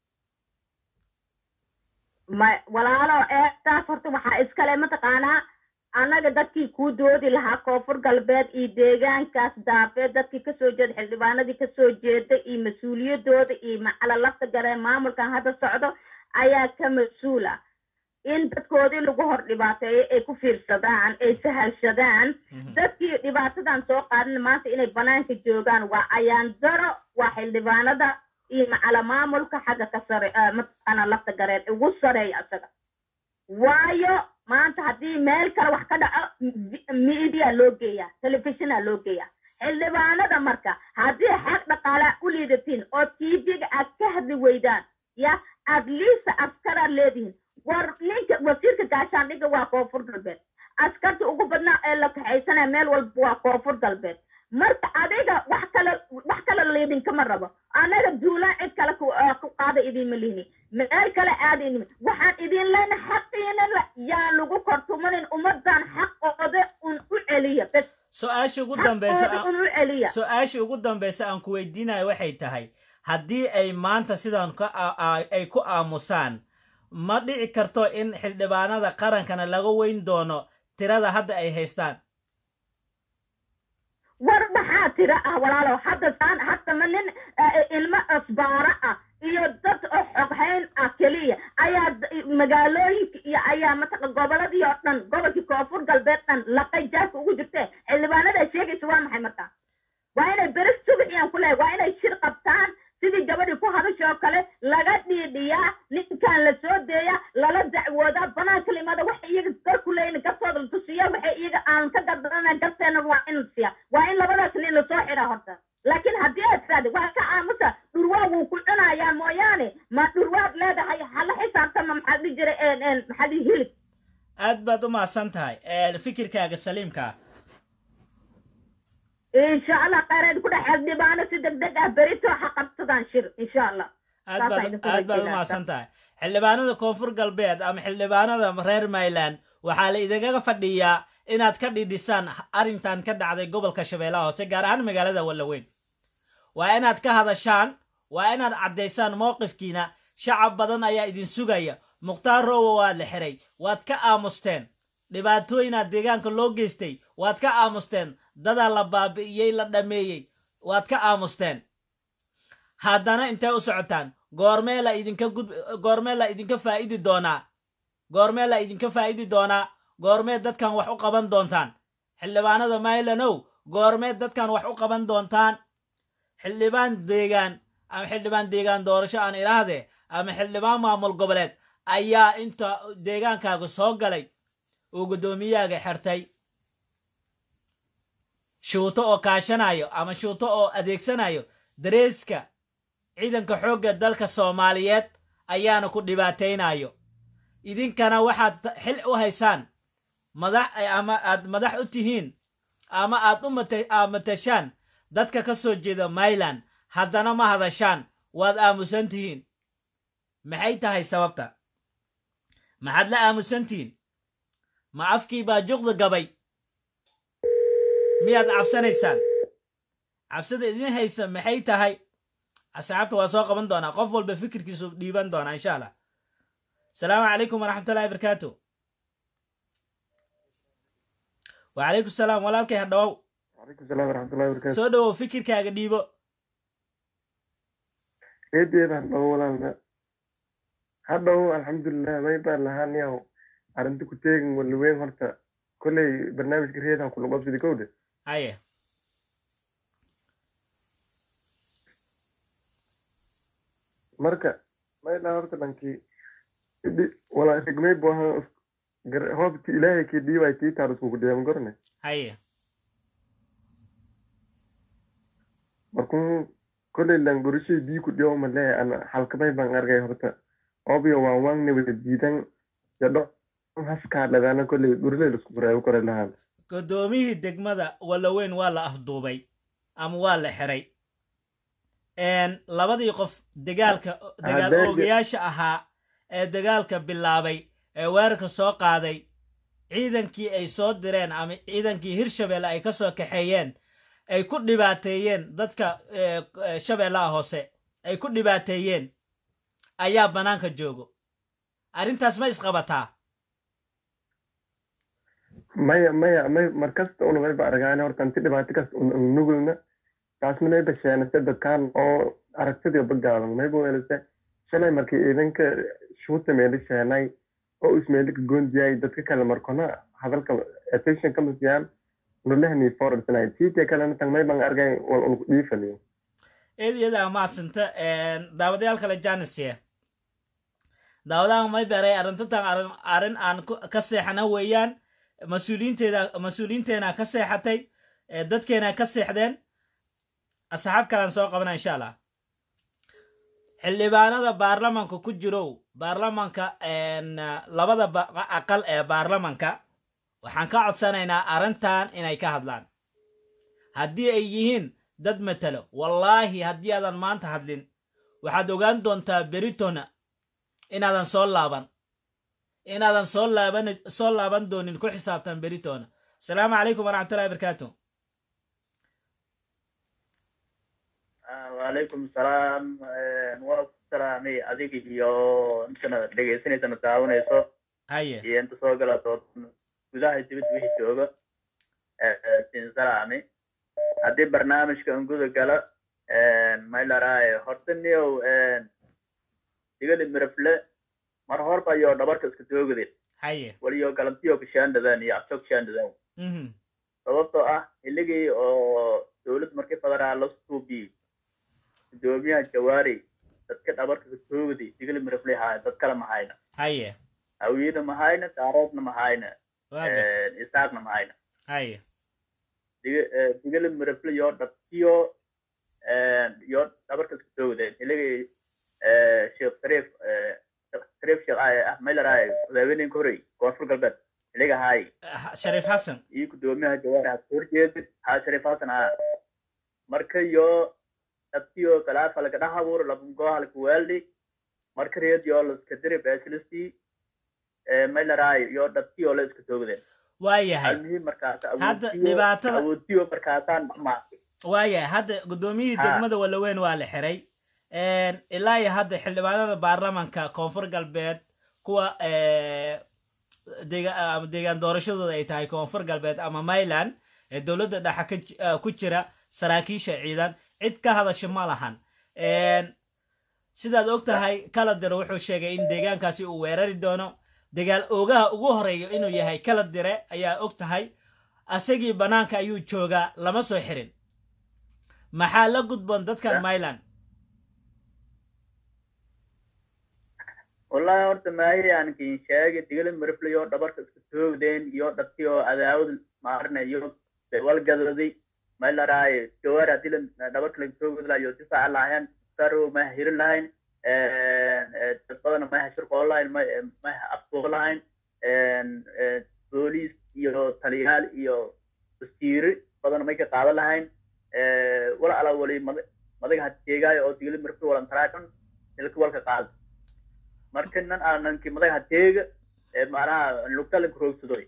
ma walaalo eedaas horta waxaa iskale mataqaanaa annaga dadkii kuu doodi lahaa koonfur galbeed iyo deegaankaas daafeed dadkii kasoo jeeda xildhibaanadii kasoo jeeda iyo mas-uuliyadooda iyo macala lafta gareen maamulkan hadda socdo ayaa ka mas-uul ah in dadkoodii lagu hor dhibaateeyo ay ku fiirsadaan ay sahalshadaan dadkii dhibaatadan soo qaadin maanta inay banaanka joogaan waa ayaan daro waa xildhibaanada iyo macala maamulka xagga ka sare eh, mataqaana lafta gareen ugu sareeya isaga waayo maanta haddii meel kale wax ka dhaco m- media loo geeyaa telefishina loo geeyaa xildhibaanada marka haddii xaq dhaqaalaa u liidatiin oo tv-ga aad ka hadli weydaan ya at least askaraad leedihin war ninka wasiirka gaashaandhigga waa koonfur galbeed askarta ugu badnaa ee la kaxaysanaya meel walba waa koonfur galbeed marka adiga wax kale wax kale liidinkama rabo anaga duulaan cid kale ku eh, ku qaada idiinma lihni meel kale aada idin waxaan idin leyna xaqiina la yaa lagu kortumanin ummadan xaqooda un u celiya bes su-aasha ugu dambeysa xaqooda un u celiya su-aasha ugu dambeysa aan ku weydiinayo waxay tahay haddii ay maanta sidan ka a- a- ay ku aamusaan ma dhici karto in xildhibaanada qarankana laga weyn doono tirada hadda ay haystaan war maxaa tira ah walaalow hadda saan hadda ma nin eh, ilmo asbaara ah iyo dad oo xoghayn ah keliya ayaa d- magaalooyinka iyo ayaa mataqa goboladii oo dhan gobolkii koonfur galbeed dhan laqay jaarka ugu jirte xildhibaanada sheegaysa waa maxay marka waa inay beri subaxiyaan ku lehay waa inay shir qabtaan sidii gabadhii ku hadasha oo kale laga dhiidhiyaa ninkan la soo deeya lala dacwoodaa banaanka limada waxa iyaga garku leeyin gartooda la tusiya waxa iyaga aan ka gardarana garteena waa in la siya waa in labadaas nin lasoo xidha horta laakiin haddii aad tiraahdo waa ka aamusa dhurwaa wuu ku cunayaa mooyaane ma dhurwaad leedahay hala xisaabtama maxaa dhihi jiray een- een, maxaa dhihi hilib aad baad u mahadsan tahay ee, fikirkaaga saliimka ah insha allah khayraad ku dhex xildhibaano si deg deg ah berito ha qabsadaan shir insha allah aad Saas baad aynu ku aad baad u weydiinaa. mahadsan tahay xildhibaanada koonfur galbeed ama xildhibaanada reer mayland waxaa la idinkaga fadhiyaa inaad ka dhidhisaan arrintan ka dhacday gobolka shabeellaha hoose gaar ahaan magaalada wallaweyn waa inaad ka hadashaan waa inaad caddaysaan mowqifkiina shacab badan ayaa idin sugaya mukhtaar roowa waa la xiray waad ka aamusteen dhibaatooyinaad deegaanka loo geystay waad ka aamusteen dadaa la baabi'iyey la dhameeyey waad ka aamusteen haddana intay u socotaan goormee la idinka gud goormee la idinka faa'idi doonaa goormee la idinka faa'idi doonaa goormee dadkan wax u qaban doontaan xildhibaanada maylanow goormee dadkan wax u qaban doontaan xildhibaan deegaan ama xildhibaan deegaan doorasho aan idhaahdee ama xildhibaan maamul goboleed ayaa inta deegaankaaga soo galay uu guddoomiyahaaga xertay shuuto oo kaashanayo ama shuuto oo adeegsanayo dareeska ciidanka xoogga dalka soomaaliyeed ayaana ku dhibaataynayo idinkana waxaad xil u haysaan madax ama aad madax u tihiin ama aad u matashaan dadka ka soo jeeda mayland haddana ma hadashaan waad aamusan tihiin maxay tahay sababta maxaad la aamusan tihiin ma afkii baa juqda gabay miyaad cabsanaysaan cabsida idin haysa maxay tahay asxaabta waa soo qaban doonaa qof walba fikirkiisu dhiiban doonaa insha allah asalaamu calaykum waraxmatullahi barakaatu wacalaykum salaam walaalkay ha dhawow وعليكم السلام ورحمة الله وبركاته soo dhowow fikirkaaga dhiibo eedeeda hadhow walaalna hadhow alxamdulilah may baan lahaan yaw arrinta ku teegin waliweyn horta kolley barnaamijka reedan kula qabsidi kowdhe haye marka may dhaa horta dhankii idhi walaa rigmay bu ahaa gar- hoobti ilaahay kii dhiibay tii taar iskugu dhiyaman gorne haye markuu kolley lan gorishay bii ku dhiyo malee ana halkamay baan argay horta obyo waan waangne wada diidan yadho haskaa dhadaana kolley gorilay lasku baraayo koray lahaan guddoomiyihii degmada walaweyn waa la afduubay ama waa la xiray labadii qof dagaalka dagaal Adeega. oogayaasha ahaa ee dagaalka bilaabay ee weerarka soo qaaday ciidankii ay soo direen ama ciidankii hirshabeelle ay ka soo kaxeeyeen ay ku dhibaateeyeen dadka eh, eh, shabeellaha hoose ay ku dhibaateeyeen ayaa bannaanka joogo arrintaas ma isqabataa maya maya may markasta una mayba argaane horta inti dhibaato kasta un un nugulna taasna mayba sheenase dadkaan oo aragtidii bagaadan mayba welase shalay markii ciidanka shuuta meeli sheenay oo ismeelika goondiyay dadka kale markona hadalka attention kama siiyaan nulehni forwardsanay tiitia kalena tang mayban argay wal unku dhiifaniyo eed iyada maasanta daawadayaal kale janisia daawadahan may beray arrintantan arrin arrin aan ku- ka seexana weeyaan mas-uuliyiinteeda mas-uuliyiinteena ka seexatay ee dadkeena ka seexdeen asxaab kalean soo qabana insha allah xildhibaanada baarlamanka ku jirow baarlamanka een, labada ba- aqal ee baarlamanka waxaan ka codsanaynaa arrintan inay ka hadlaan haddii ay yihiin dad matalo wallaahi haddii aadan maanta hadlin waxaad ogaan doontaa beritona inaadan soo laaban inaadan soo laaban soo laaban doonin ku xisaabtan beritona asalaamu calaykum waraxmatullahi barakaatu waalaykum salaam waa ku salaamay adiga iyo intana dhegaysanaysana daawanayso haye iyo inta soo gala dood gudaha dibadda wixii jooga siin salaami haddii barnaamijka unguda gala maylaraaye horta niyow digali mirafle mar horba iyo dhabarka iska doogade haye waliyo galantiyo kashaandadaan iyo abto kashaandadaan mhm sababtoo ah xilligii oo dowlad markii federaal la suubiyey gudoomiyaha jawaari dadka dhabarka kasoogadi digali mirafle haaya dad kale mahayna haye hawiyena mahayna daaroodna mahayna waa garta isaaqna mahayna haye diga- eh, digali mirafle yoo dhabtiyo yoo dhabarka kasoogade xilligii eh, sheekh shariif eh, Sheekh shariif sheekh ah ah maylaraaye madaaweyninka horey koonfur galbeed xilliga haay Ah, shariif xasan iyo gudoomiyaha jawaari ha soo horjeedid haa shariif hasan ah marka yo dhabtiyo kalaafa laga dhex abuuro labangooha lakawaali marka reed yoo laska diri beeslisti maylaraayo yo dhabtiyo la iska toogdeen waa yahay almuhiim markaas Hadda awoodtiyo dhibaatada- awoodtiyo markaasaan dhamaatay waayahay hadda guddoomiyihii Ha. degmada walaweyn waa la xiray ilaa iyo hadda xildhibaanada baarlamanka koonfur galbeed kuwa eh, dega- ama deegaan doorashadooda ay tahay koonfur galbeed ama mayland ee dowladda dhexe ka ji- eh, ku jira saraakiisha ciidan cid ka hadasha ma lahan sidaad og tahay kaladire wuxuu sheegay in deegaankaasi uu weerari doono dagaal oogaha ugu horeeyo inuu yahay kaladire ayaa og tahay asagii bannaanka ayuu joogaa lama soo xirin maxaa la gudboon dadkan myland wallahi horta maaye aan kin sheegay digala mariflayo dhabarka isku toogdeen iyo dhabti oo cadaawad maarna iyo walgadaday maylaraay gawaar hadii dhabarka laga toogdi lahayo difaaca lahayn saro ma hirin lahayn dad badan ma shirqoo lahayn ma aftuuq lahayn booliis iyo taliyaal iyo wasiiri badan may ka qaadan lahayn wala ala wali madaga hateegaayo oo digala marifla walantaraakan ilka walka qaada marka nan aananki madaga hateega macnaha lugtalanka roogsadoy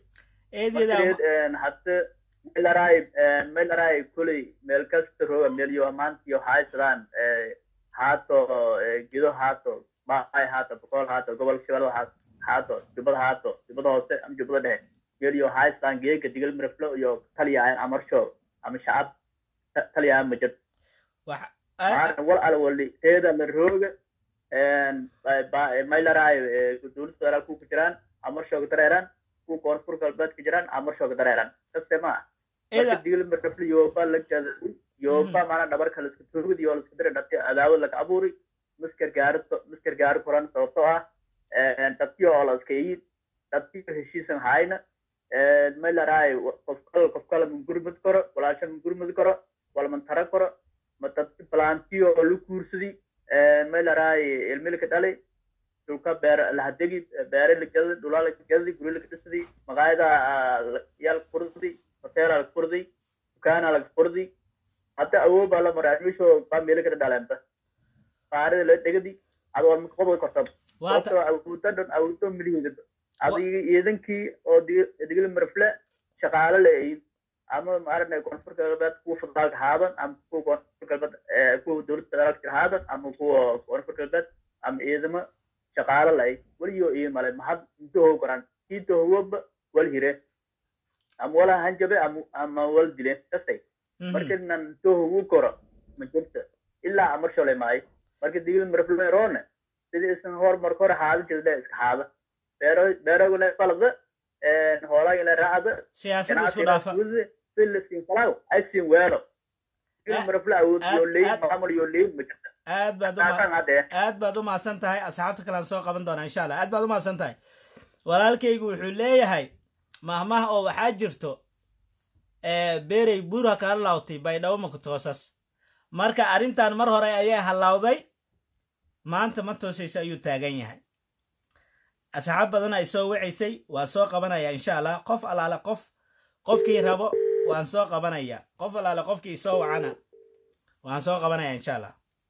hadda melaraay melaraay kuley meel kasta rooga meelyo maantiyo haysadaan haato gido haato baay haato boqol haato gobolka shabeellada haato jubbada haato jubbada hoose ama jubbada dhexe meelyo haysadaan geega digal miraflo iyo taliyahan amarsho ama shacab taliyahan ma jirto wal ala wali teeda la rooga maylaraay dowladda federaal ku jiraan amarshooga dareeraan ku koonfur galbeed ka jiraan amarshooga dareeraan kaste ma marka digil marafli yoba la gadaday yoba maana dhabarka laisku toogdi iyo laisku dira dhabti adaawad laga abuuri miskar gaari miskar gaari koran sababtoo ah dhabtiyo oo la iska yid dhabtiyo heshiisan hayna maylaraay qof kale qof kale ma gurmad karo walaasha ma gurmad karo wala man tara karo ma dhabti balantiyo oo la kuursadi maylaraay ilmilka dhalay dhulka beer lahadegi beere lagadi dhulaa lagadi guri lagadhisadi maqaayada yaa laga furdi hoteela laga furdi dukaana laga furdi hadda awood baa la maraa misho baa meelo kada dhaleenta qaarida la dhegadi ad waa qobol kortab sababtoo awooda dhan awoodo miligeeda adiga iidankii oo digil marfle shaqaale leeyihin ama maaragtay koonfur galbeed kuwa federaalka haadan ama kuwa koonfur galbeed kuwa dowladda federaalka jira haadan ama kuwa koonfur galbeed ama ciidamo shaqaale lay weliyo iyo male maxad intahow garan intahowoba wal hire ama wala hanjabe ama ama wal dile kastay marka nan intahowu koro ma jirta ilaa amarsholay maayo marka digil marfleroone sidii isan hor marka hore haada jirda iska haada beero beeroguna falada hoolagina raacda siyaasadda isku dhaafa silasin kalaw aysin weelo digil marfle awood yoo leeyin maamul yoo leeyin ma jirta aad baad aad baad u mahadsan tahay asxaabta kalean soo qaban doonaa insha allah aad baad u mahadsan tahay walaalkaygu wuxuu leeyahay mahmaha oo waxaa jirto beerey buura kala laawtay baydhabo makutoosas marka arrintan mar hore ayaa hallawday maanta ma toosayso ayuu taagan yahay asxaab badan ay soo wacaysay waa soo qabanaya insha allah qof allaale qof qofkii rabo waan soo qabanaya qof allaale qofkii soo wacana waan soo qabanaya insha allah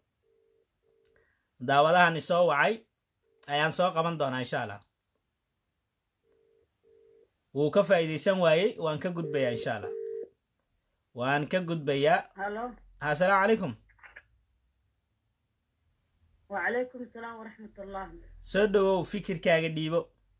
daawadahan isoo wacay ayaan soo qaban doonaa insha allah wuu ka faa'iidaysan waayey waan ka gudbayaa insha allah waan ka gudbayaa asalaamu calaykum وعليكم السلام ورحمة الله soo dhowow fikirkaaga dhiibo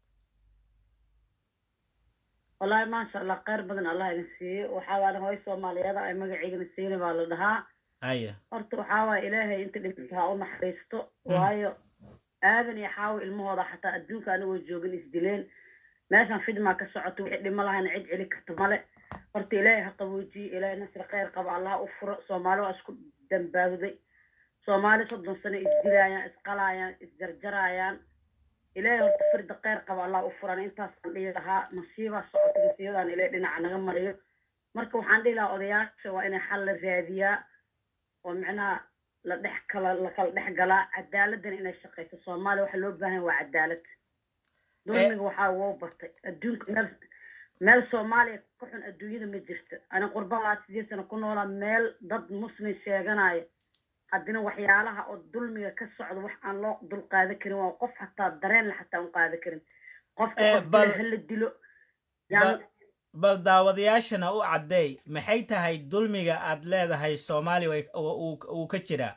والله ما شاء الله خير بدن الله ينسيه وحاول هاي سوماليada ay magaceygana siina baa la dhahaa haya horta waxaa waaya ilaahay inta dhibka ha u naxariisto waayo aadan iyo xaawo ilmahooda xataa adduunka anigoo joogin isdileen meeshan fidmaa ka socoto wixii dhimo lahayna cid celi karta male horta ilaahay ha qaboojiye ilaahay nasri khayr qaba allah u furo soomaali waa isku dambaabday soomaali soddon sano isdilaayaan isqalaayaan isjarjaraayaan ilaahay horta firda khayr qaba allah u furan intaasaan dhihi lahaa nasiibaa socota nasiibadan ilaahay dhinaca naga mariyo marka waxaan dhihi lahaa odayaasha waa inay xal la raadiyaa oo micnaha la dhex kala la kala dhex galaa cadaaladana inay shaqayso soomaaliya waxa loo baahan waa cadaalad dulmiga waxaa woo batay adduunka meel meel soomaaliya ka xun adduunyada ma jirto ani qurba laa sideed sano ku noolaa meel dad muslim sheeganaya haddina waxyaalaha oo dulmiga ka socda wax aan loo dul qaadan karin waa qof hataa dareen la xataa un qaadan karin qofka hala dilo bal daawadayaashana u caddeey maxay tahay dulmiga aad leedahay soomaaliya uu ka jiraa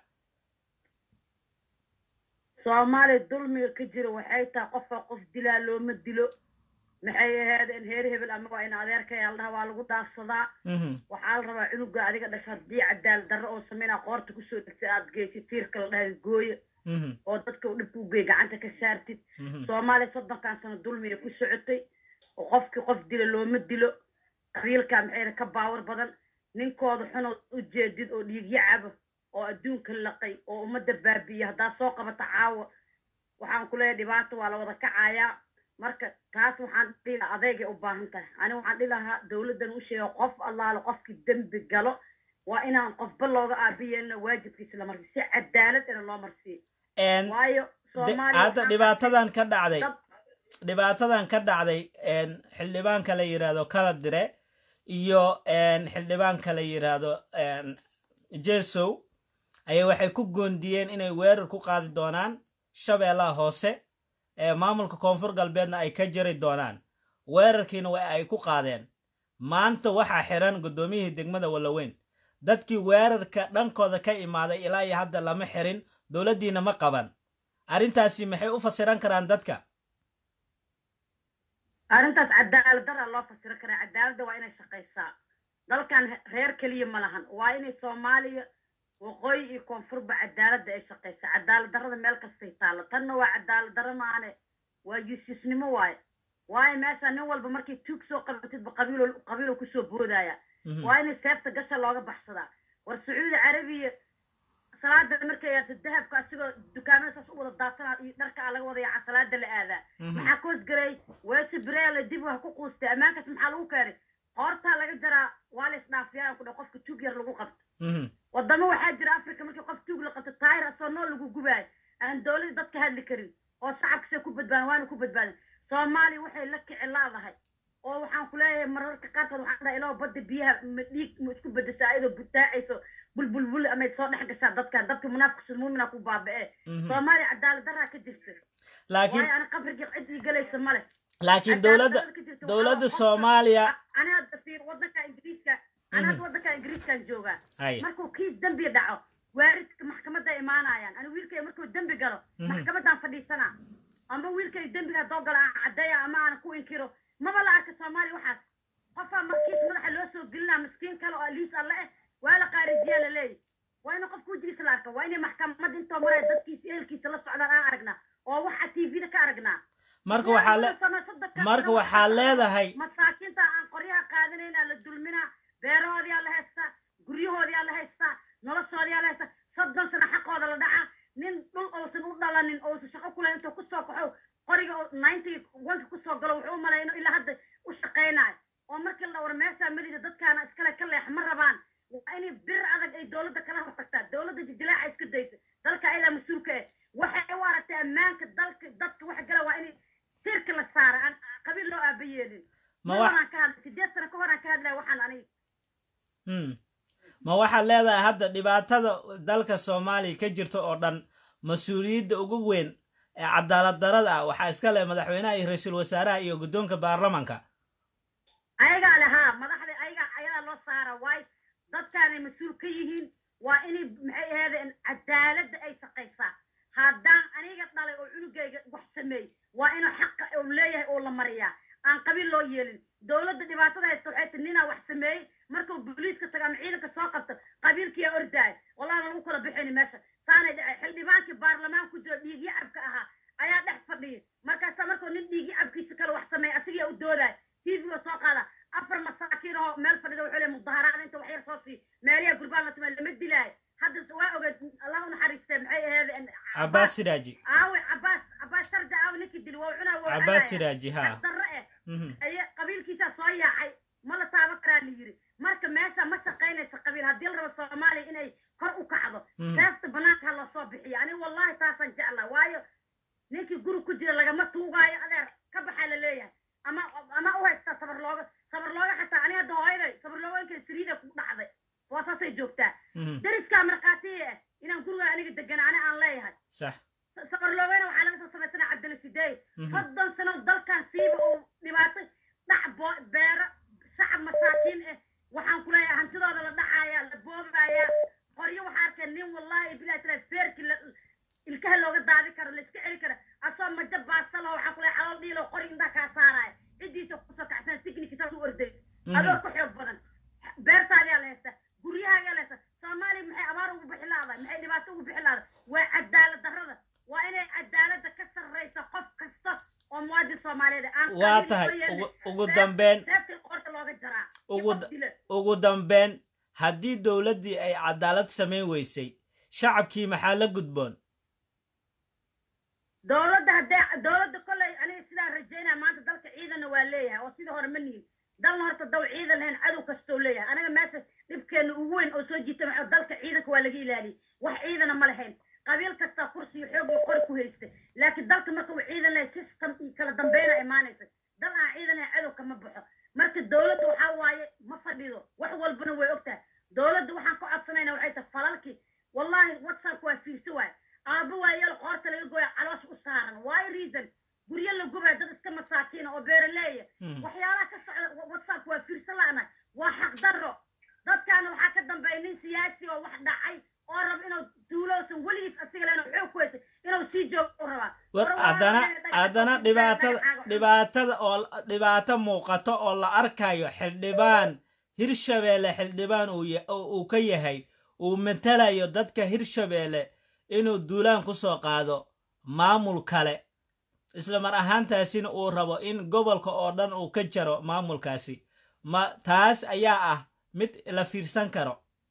soomaaliya dulmiga ka jira waxay tahay qofka qof dilaa looma dilo maxay ahaydeen heer hebel ama waa in adeerkaya la dhaha waa lagu dhaafsadaa Mhm. waxaa la rabaa cunuga adiga dhasho haddii cadaalad darro oo sameynaa qoorta kusoo dhegtay aad geysid tiirka la dhahay gooye Mhm. oo dadka uu dhibka u geey gacanta ka saartid Mhm. soomaaliya soddonkan sano dulmiya ku socotay oo qofkii qof dilo looma dilo qabiilka maxayna ka baawar badan ninkooda xunood u jeedid oo dhiigyo cabo oo adduunka laqay oo ummadda baabi'iya haddaa soo qabata caawa waxaan ku leeyahay dhibaato waa la wada kacayaa marka taas waxaan dhihi lahaa adeegay u baahan tahay ani waxaan dhihi lahaa dowladdan u sheego qof allaale qofkii dembi galo waa inaan qofba looga aabiyeelina waajibkiisa la marsiyo si cadaalad ina loo marsiyo En, waayo de- soomaaliya hadda waxaa dhibaatadan ka dhacday dad dhibaatadan ka dhacday en, xildhibaanka la yidhaahdo kala dire iyo en, xildhibaanka la yidhaahdo en, jesow ayaa waxay ku goondiyeen inay weerar ku qaadi doonaan shabeellaha hoose ee maamulka koonfur galbeedna ay ka jari doonaan weerarkiina waa ay ku qaadeen maanta waxaa xiran guddoomiyihii degmada wallaweyn dadkii weerarka dhankooda ka imaaday ilaa iyo hadda lama xirin dowladdiina ma qaban arrintaasi maxay u fasiran karaan dadka arrintaas cadaalad dara loo fasiro karaa cadaaladda waa inay shaqaysaa dalkan he- reer keliya ma lahan waa inay soomaaliya waqooyi iyo koonfurba cadaaladda ay shaqaysaa cadaalad darrada meel kastay taalla tanna waa cadaalad darro maane waa yuusisnimo waaye waayo meesha nin walba markay tuug soo qabatidba qabiilo qabiilo kusoo boodaya Mhm. waa in seefta gasha looga baxsadaa war sacuudi carabiya salaada markay yaarto dahabka asigoo dukaamada saas u wada daatana iyo dharka aa laga wada yaaca salaada la aadaa Mhm. maxaa koos garay weese bireela dib wax ku quustay ammaankaas maxaa lagu keenay qoortaa laga jaraa waa la isdhaafiyaa ku dha qofka tuug yar lagu qabto Mhm. wadamo waxaa jira africa markii qof tuug la qabto taayir asoo nool lagu gubaayo aan dowladda dadka hadli karin oo shacabkasay ku badbaadan waana ku badbaadan soomaaliya waxay la kici laadahay oo waxaan ku leeyahay mararka qaarkood waxaan dhahay ilaa badda biyaha ma dhiig ma isku bedeshaa iyadoo butaacayso bulbulbul amay soo dhex gashaa dadkan dadka munaafaqsul muumina ku baaba'e Mhm. soomaaliya cadaalad daraa ka jirta laakiin waayo ana qabrigii cid ii galaysa male laakiin dowladda dowladda soomaaliya ani hadda fiir wadanka ingiriiska ani hadda wadanka ingiriiskan joogaa hay markuu kii dembi dhaco waaridka maxkamadda imaanayaan ani wiilkay markuu dembi galo Mhm. maxkamaddaan fadhiisanaa ama wiilkay dembiga haddoo galo aan caddeeya ama aan ku inkiro maba la arka soomaaliya waxaas qofaa markiis madaxa loo soo gelinaa miskiin kale oo liis alle eh waa la qaarijiyaa la leeyahy waa in qofka wejigiisa la arka waa inay maxkamadda intoo maraya dadkiisa ehelkiisa la socdaan aan aragnaa oo waxa tvda ka aragnaa marka waxaa le marka waxaa leedahay masaakiinta aan qoryaha qaadanaynaa la dulminaa beerahoodiyaa la haystaa guryahoodiyaa la haystaa noloshoodiyaa la haystaa soddon sano xaqooda la dhacaa nin dhul uusan u dhalanin ousan shaqo ku lahayn intuu kusoo kaxo qoriga oo ninety wanka kusoo galo wuxuu u malaya inuu ilaa hadda u shaqaynayo oo markii la war meeshaa melida dadkaana iskale ka leex ma rabaan waa inay bir adag ay dowladda kala hortagtaa dowladda jijilaaca iska daysa dalka ayadaa mas-uulka eh waxay u aragtay ammaanka dalka dadka waxa gala waa in tirka la saara aan qabiil loo aaba yeelin Ma ma wa- horaan ka hadlay sideed sano ka horaan ka hadlaya waxaan aniga Hmm. ma waxaad leedahay hadda dhibaatada dalka soomaaliya ka jirta oo dhan mas-uuliyadda ugu weyn ee cadaalad darada ah waxaa iska leh madaxweynaha iyo ra-iisul wasaaraha iyo guddoonka baarlamanka ayagaa le haa madaxda ayagaa ayadaa loo saara waayo dadkaanay mas-uul ka yihiin waa inay maxay ahaydeen cadaaladda ay shaqaysaa haddaan aniga dhalay oo cunugayga wax sameeyey waa inuu xaqa uu leeyahay oo la mariyaa aan qabiil loo yeelin dowladda dhibaatada haysta waxay ti ninaa wax sameeyey markuu booliiska tago ama ciidanka soo qabto qabiilkiyaa ordaaya wallahi lagu kala bixini meesha saanay dhacay xildhibaankii baarlamaan ku jiro dhiigyo cabka ahaa ayaa dhex fadhiya markaasaa markuu nin dhiigyo cabkiisa kale wax sameeya asigaa u doodaya tvga soo qaada afar masaakiin oo meel fadhida wuxuu leeyahay mudaharaad inta wax yar soo sii meeliyaa gurbaan la tumay lama dilaayo hadda waa ogeed allah u naxariistee maxay ahayd cabaas siraaji aawe cabaas cabaas sarja aawe ninkii dili waa cunaa waa cabaas siraaji ha darre eh Mhm. aye qabiilkiisaa soo yaacay ma la taaban karaa la yiri marka meesha ma shaqaynaysa qabiil haddii la rabo soomaaliya inay kor u kacdo Mhm. seefta banaanka ha lasoo bixiyo aniga wallahi taasaan jeclaa waayo ninkii guri ku jira lagama tuugaayo adeer ka baxaa la leeyahay ama ama u haystaa sabar looga sabar looga xataa aniga hadda hooyaday sabar looga inkay saliida ku dhacday waa saasay joogtaa Mhm. deriskaa markhaatiya ah inaan guriga aniga degan ani aan leeyahay sax sabar loogana waxaa laga soo samaysana cabdila sideey Mhm. soddon sano dalkan siiba uu dhibaatay dhac bo- beero shacab masaakiin ah waxaan ku leeyahay hantidooda la dhacaaya la boobaaya qoryo waxaa arkeen nin wallahi bilahi tala feerki la ilkaha looga daadi karo la iska celi karo asoo majo baasalaho waxaan ku leeyahay xalool dhiilo qori indhaa kaa saaraya ciddiisa kusoo kacsan signika saas u orday Mhm. adoo ku xoog badan beertaadaa la haysta guryahaagaa la haysta soomaaliya maxay abaar ugu bixi laadahay maxay dhibaato ugu bixi laadahay waa cadaalad darrada waa inay cadaaladda ka sarraysa qof kasta oo muwaadin soomaaliyeed ah. aan waa qabiil tahay soo yeelin. ugu- ugu Seef- dambeyn seeftii qoorta looga jaraa ugu Qof dila. ugu dambeyn haddii dowladdii ay cadaalad samayn weysay shacabkii maxaa la gudboon dowladda haddee dowladda kolley aniga sidaan rajaynaya maanta dalka ciidanna waa leeyahay oo sidii hore ma nihin dalna horta daw ciidan lahayn cadow kastoo leeyahay anaga meesha dhibkeena ugu weyn oo soo jiita maxaa dalka ciidanka waa laga ilaaliyey wax ciidana ma lahayn qabiil kastaa kursi iyo xoog iyo qori ku haystay laakiin dalka marka uu ciidan lahay system iyo kala dambeyna imaanaysa dal aan ciidan lahayn cadow kama baxo marka dowladda waxaa waaye ma fadhido wax walbana way ogtahay dowladda waxaan ka codsanayna waxay tahay falalkii wallahi whatsapp waa fiirsi waay aabbo waayeel qoorta laga gooya caloosha u saaran waayo reason guryo la gubaya dad iska masaakiina oo beeraleeya Mhm. waxyaalaha ka socda wa- whatsapp waa fiirsa la'nahay waa xaqdarro dadkaana waxaa ka dambeeya nin siyaasi oo wax dhacay oo raba inuu duulowsan weligiis asiga leh inuu xoog ku haysay inuu sii joogo u rabaa war Hore waa haddana inay dhagax- haddana dhagax- dhibaatada dhagax- dhibaatada oo dhibaato muuqato oo la arkayo xildhibaan hirshabeelle xildhibaan uu ya- uu uu ka yahay uu matalayo dadka hirshabeelle inuu duulaan ku soo qaado maamul kale isla mar ahaantaasina uu rabo in gobolka oo dhan uu ka jaro maamulkaasi ma taas ayaa ah mid la fiirsan karo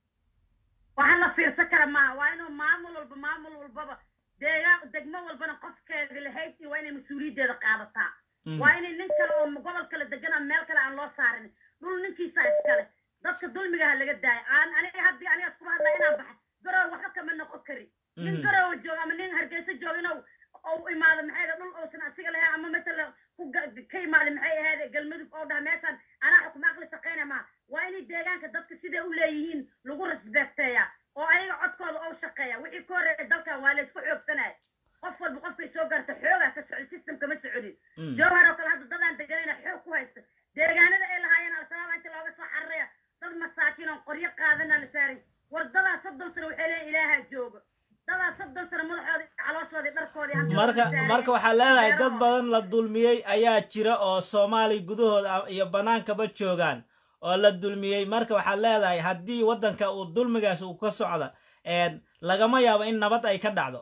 waxaan la fiirsan kara maaha waa inuu maamul walba maamul walbaba deegaan degmo walbana qofkeeda lahayd iyo waa inay mas-uuliyaddeeda qaadataa Mhm. waa inay nin kale oo gobol kale degan ama meel kale aan loo saarin dhul ninkiisa iskale dadka dulmigaha laga daayo aan aniga haddii aniga iskuma hadlaa inaan baxa garow waxba kama noqon kari nin Mhm. garowa jooga ama nin hargeysa jooga inuu ou imaado maxay ahayd dhul uusan asiga lahayn ama matala ku ga- ka imaada maxay ahayd galmudug oo dhaha meeshaan anaa xukuma aqli shaqayna maa waa inay deegaanka dadka siday u leeyihiin lagu rasbeekteeya oo ayaga codkooda oo shaqeeya wixii ka horreeya dalkan waa laysku xoogsanaya qof walba qofkay soo gaarta xoogaa ka socda system kama socodin Mm. jowhar oo kale hadda dadaan deganayna xoog ku haysta deegaanada ay lahaayeen al-shabaab inta looga soo xararaya dad masaakiin oo qoryo qaadana la saaray war dadaa soddon sano waxay leeyihin ilaaha jooga dadaa soddon sano madaxoodii calooshoodii dharkoodii hantidooda marka saaray. marka waxaa leedahay dad Beerahooda. badan la dulmiyey ayaa jira oo soomaali gudahooda am- iyo bannaankaba joogaan oo la dulmiyey marka waxaad leedahay haddii waddanka uu dulmigaas uu ka socda een, lagama yaabo in nabad ay ka dhacdo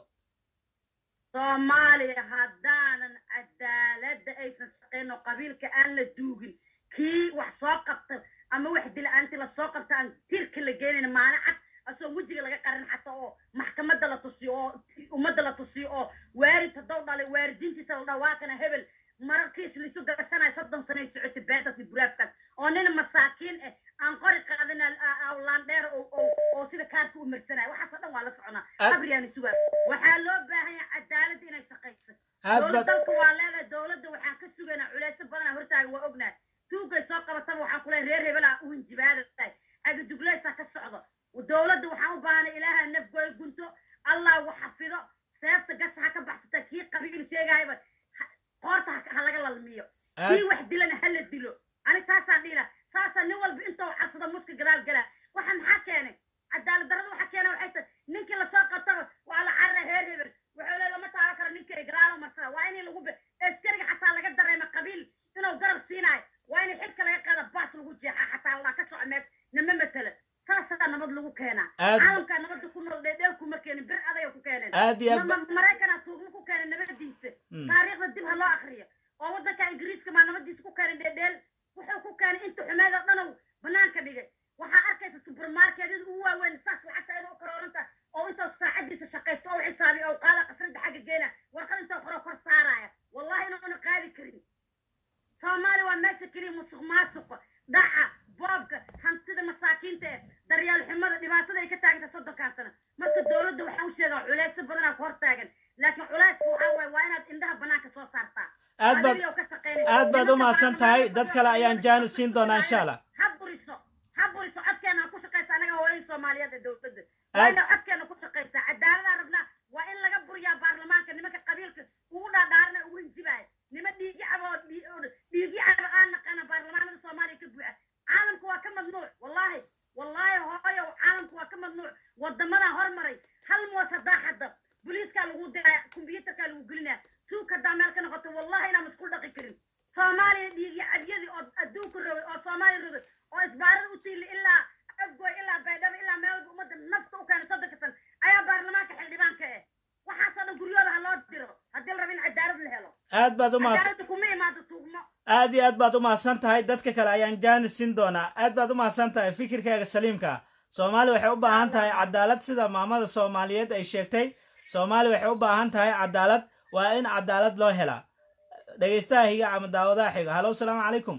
soomaaliya haddaanan cadaaladda aysan shaqayn oo qabiilka aan la duugin kii wax soo qabta ama wax dila-aanti la soo qabta aan tirka la geenayn maalin cad asoo wejiga laga qarin xata oo maxkamadda la tusiyo oo ummadda la tusiyo oo waarid haddou dhalay waaridintiisa la dhawaaqana hebel mararkiis laisu gasanayo soddon sanay socotay beentaasi buraafkaas oo nin masaakiin ah aan qori qaadin laandheer oo sida kaarka u marsanayo waxaasoo dhan waa la soconaa Aad- qabriyaani sugaa waxaa loo baahan yahay cadaaladda inay shaqayso aad dowlad baad dalka waa leedahay dowladda waxaan ka sugaynaa culeysyo badanaa hortaaga waa ognahay tuugay soo qabataba waxaan ku leeyahay reer hebelaa u hinjibaada tahay agadugleysaa ka socdo dowladda waxaan u baahanay ilaaha nafgooy gunto allah wax xafido seefta gasa ha ka baxsata kii qabiil sheegahayba ha- qoorta ha- ha laga lalmiyo aad kii wax dilana ha la dilo ani taasaan dhiila saasaa nin walba intou cabsado muska gadaal galaa waxa maxaa keenay cadaalad darrada waxa keena waxay tahay ninkii lasoo qabtaba waa la carara heer hebel wuxuu le lama taaban karo ninka gadaalo marsada waa in lagu be- askariga xataa laga dareema qabiil inuu garab siinaayo waa in xilka laga qaada baas lagu jeexa xataa la ka soco mees nama matala saasaa nabad lagu keenaa Aad- caalamkaa nabadda ku nool dheedheel kuma keenin bir adaya ku keeneen aad iyo aad Ma- ba- ma- maraykanaa tuugma ku keenay nabadiisa Mm. taariikhda dib ha loo akriyo oo waddanka ingiriiska maa nabadiisa ku keenay dheedheel wuxuu ku keenay inta xumeed oo dhanow banaanka dhigay waxaa arkaysa supermarketyada ugu waaweyn saas lacagta ayada u karooranta oo intuu saacadiisa shaqaysto oo xisaabiyo oo qaada qasrada xagga geena warqad intuu qoro kor saaraya wallahi inuuna qaadi karin soomaaliya waa meesha keliya musuq maasuqa dhaca boobka hantida masaakiinta ee daryeel xumada dhibaatada ay ka taaganta soddonkan sano marka dowladda waxaa u sheegaa culeysyo badanaa ku hor taagan laakiin culeyska waxaa waaye waa inaad indhaha banaanka soo saartaa aad baad Adiga oo ka shaqaynaysa. aad baad u Nimanka mahadsan tahay dad kale ayaan jaanis siin doonaa insha allah ha buriso ha buriso codkeena ha ku shaqaysa anaga hooyada soomaaliyeed ee dowladda Aad- waa inay codkeena ku shaqaysaa cadaaladaan rabnaa waa in laga buriyaa baarlamaanka nimanka qabiilka ugu dhaadhaarana ugu hinjibaaya nima dhiigi cabo oo dhii- oo dhiigi cabo aan naqana baarlamaanada soomaaliya ka buuxa caalamku waa ka mamnuuc wallahi wallahi hooyo caalamku waa ka mamnuuc wadamadan hormaray hal moos haddaa xadda booliiskaa lagu diraya kombyuutarkaa lagu gelinaya tuug haddaa meel ka noqoto wallahi inaan isku dhaqi karin soomaaliya dhiigi aad baad u mahadsan cadaaladda kuma imaado tuugmo aad iyo aad baad u mahadsan tahay dadka kale ayaan jaanis siin doonaa aad baad u mahadsan tahay fikirkaaga saliimka soomaali waxay u baahan tahay cadaalad sida maamada soomaaliyeed ay sheegtay soomaali waxay u baahan tahay cadaalad waa in cadaalad loo helaa dhegaystaha higa ama daawadaha xiga halo asalaamu calaykum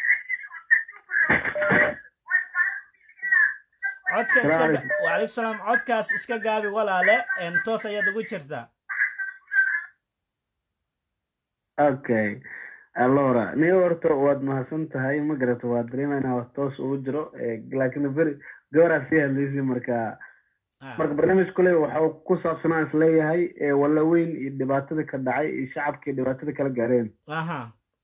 codka iska ga- wacalaykum salaam codkaas iska gaabi walaale een, toos ayaad ugu jirtaa okay allora ni horta waad mahadsan tahay ma garata waa dareemayna wax toos ugu jiro eh, laakiin beri gabaraa sii hadlaysay marka Ah, marka barnaamij kule waxa uu ku saabsanaa is leeyahay eh, walaweyn iyo dhibaatada ka dhacay iyo shacabkii dhibaatada kala gaareen aha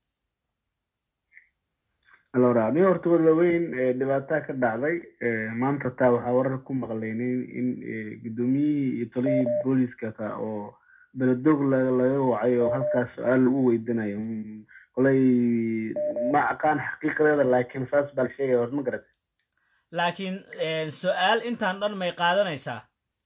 allora ni horta walaweyn eh, dhibaataa ka dhacday eh, maanta taa waxaa warar ku maqlaynay in eh, gudoomiyihii iyo talihii booliska ka oo beledoog la- laga wacay oo halkaas su-aal lagu weydinayo Mm, kolay ma aqaan xaqiiqadeeda laakiin saas baa la sheegaya hor ma garat laakiin een, su-aal intaan dhan may qaadanaysaa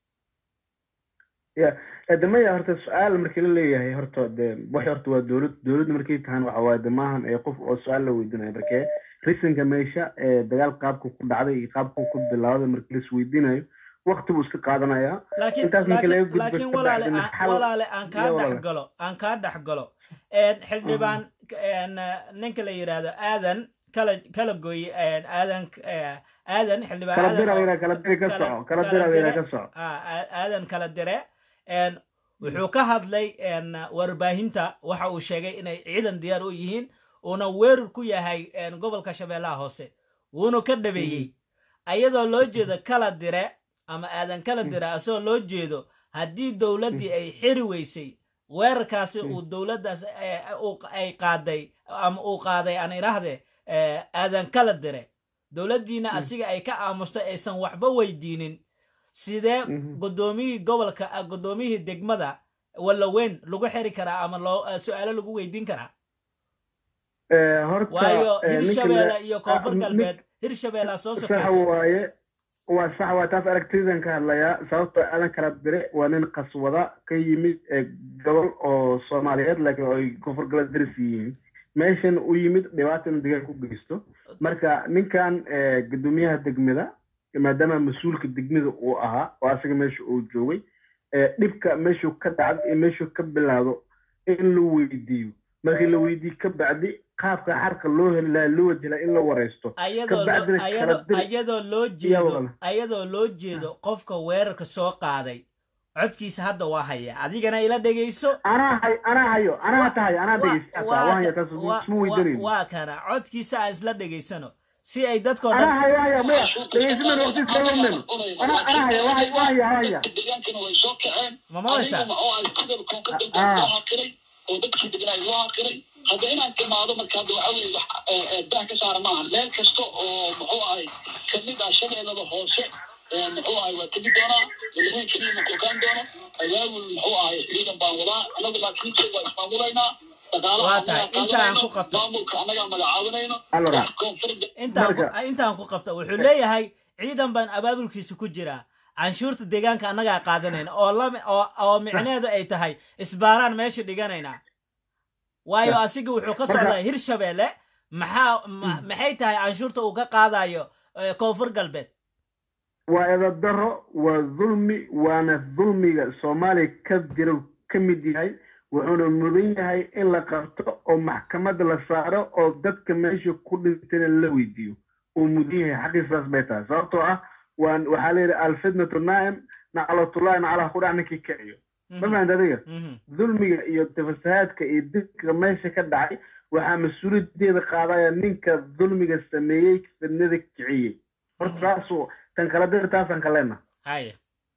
ya damaya horta su-aal markii la leeyahay horta de wax horta waa dowlad dowladda markay tahan waxa waaye de maahan ee qof oo su-aal la weydinayo markee risanka meesha ee dagaal qaabku ku dhacday iyo qaabku ku bilowday markii la isweydiinayo waqti buu iska qaadanayaa laakiin Intaas marka laga laakiin gudbo laakiin ka walaale bacdina aan- xal- walaale aan kaa iyo walaale. dhex galo aan kaa dhex galo een, xildhibaan een, ninka la yidhaahdo aadan kala kala gooye een, aadan eh, aadan xildhibaan kala aadan dira oo- weyna kala diri ka kala- soco kala kala dira weyna dire- ka soco ah, aa- aadan kala dire een, wuxuu ka hadlay een, warbaahinta waxa uu sheegay inay ciidan diyaar u yihiin uuna weerar ku yahay een, gobolka shabeellaha hoose wuuna ka dhabeeyey ayadoo loo jeedo kala dire ama aadan kala dire asagoo loo jeedo haddii dowladdii ay xiri weysay weerarkaasi uu dowladdaas eh, uu- ay qaaday ama uu qaaday aan idhaahdee eh, aadan kala dire dowladdiina asiga ay ka aamustay aysan waxba weydiinin sidee Mhm. gudoomiyihii gobolka ah, gudoomiyihii degmada walaweyn lagu xiri karaa ama loo eh, su-aalo lagu weydiin karaa Eh, horta waayo eh, ninka hirshabeelle la- iyo koonfur ah, nin- galbeed hirshabeellea soo sax sokayso waaye waa sax waa taas aragtidan ka hadlayaa sababtoo aadan kala dire waa nin qaswada ka yimid ee gobol oo soomaaliyeed laakiin oo ay koonfur galbeed daris yihiin meeshan u yimid dhibaata in degaan ku geysto marka ninkan eh, gudoomiyaha degmada maadaama mas-uulka degmada uu ahaa oo asaga meesha uu joogay eh, dhibka meeshuu ka dhacdo iyo meeshuu ka bilaado in la weydiiyo markii la weydiiyo ka bacdi qaabka xarka loo heli lahaa loo waji lahaa in la wareysto ayadoo loo- kabacdina kala ayadoo- diri. ayadoo loo jeedo walaal. ayadoo loo jeedo qofka weerarka soo qaaday codkiisa hadda waa haya adigana ila dhegayso anaa hay anaa hayo anaa Wa- tahay anaa wa- dhegeysta waa waan haya ka- taas wa- isma wa- weydanin waa kana codkiisa aan isla dhegaysano si ay dadkoo anaa dhan hayo haya maya dhegeysimen waqti iska lumen anaa anaa haya waa haya waa haya waa haya degaankana way soo kaceen ma maqlaysaa adigu maxuu ahay gobolkan ka dambe Ah. loo hakiray oo dadkii degnaa loo hakiray hadda inaan timaado marka hadda waxa weye wax eh, eh, dah ka saara maaha meel kasta oo muxuu ahay kamid ah shabeellada hoose eh, muxuu ahay waa tegi doonaa walaweyn keliya ma kokaan doono awaawul muxuu ahay ciidan baan wadaa anagu laakiin waa ismaamulaynaa dhaqaalaha Waa annagaa tahay, inta aan ku qaadanayno, qabto. maamulka annagaa magacaabinayno Allora. wax koonfurda intaan ku- Marka- intaan ku qabta wuxuu leeyahay ciidan baan abaabulkiisa ku jiraa canshuurta deegaanka annagaa qaadanayna oo lami- oo oo micneheedu ay tahay isbaaraan meesha dhiganaynaa waayo asiga wuxuu ka socdaa hirshabeelle maxaa ma- maxay tahay canshuurta uu ka qaadayo eh, koonfur galbeed waa edadaro waa dulmi waana dulmiga soomaaliya ka jira ka mid yahay wuxuuna mudan yahay in la qabto oo maxkamada la saaro oo dadka meesha ku dhintayna la weydiiyo uu mudan yahay xaqiisaas bay tahay sababtoo ah waan waxaa la yidhi alfitnatu naa'im naclatullahi naclaha ku dhac ninkii kiciyo ma fahamta adiga Mhm. dulmiga iyo tafasahaadka iyo dibka meesha ka dhacay waxaa mas-uuliyadeeda qaadaya ninka dulmiga sameeyey fidnada kiciyey horta taasuu tan kala dir taasaan kalena haya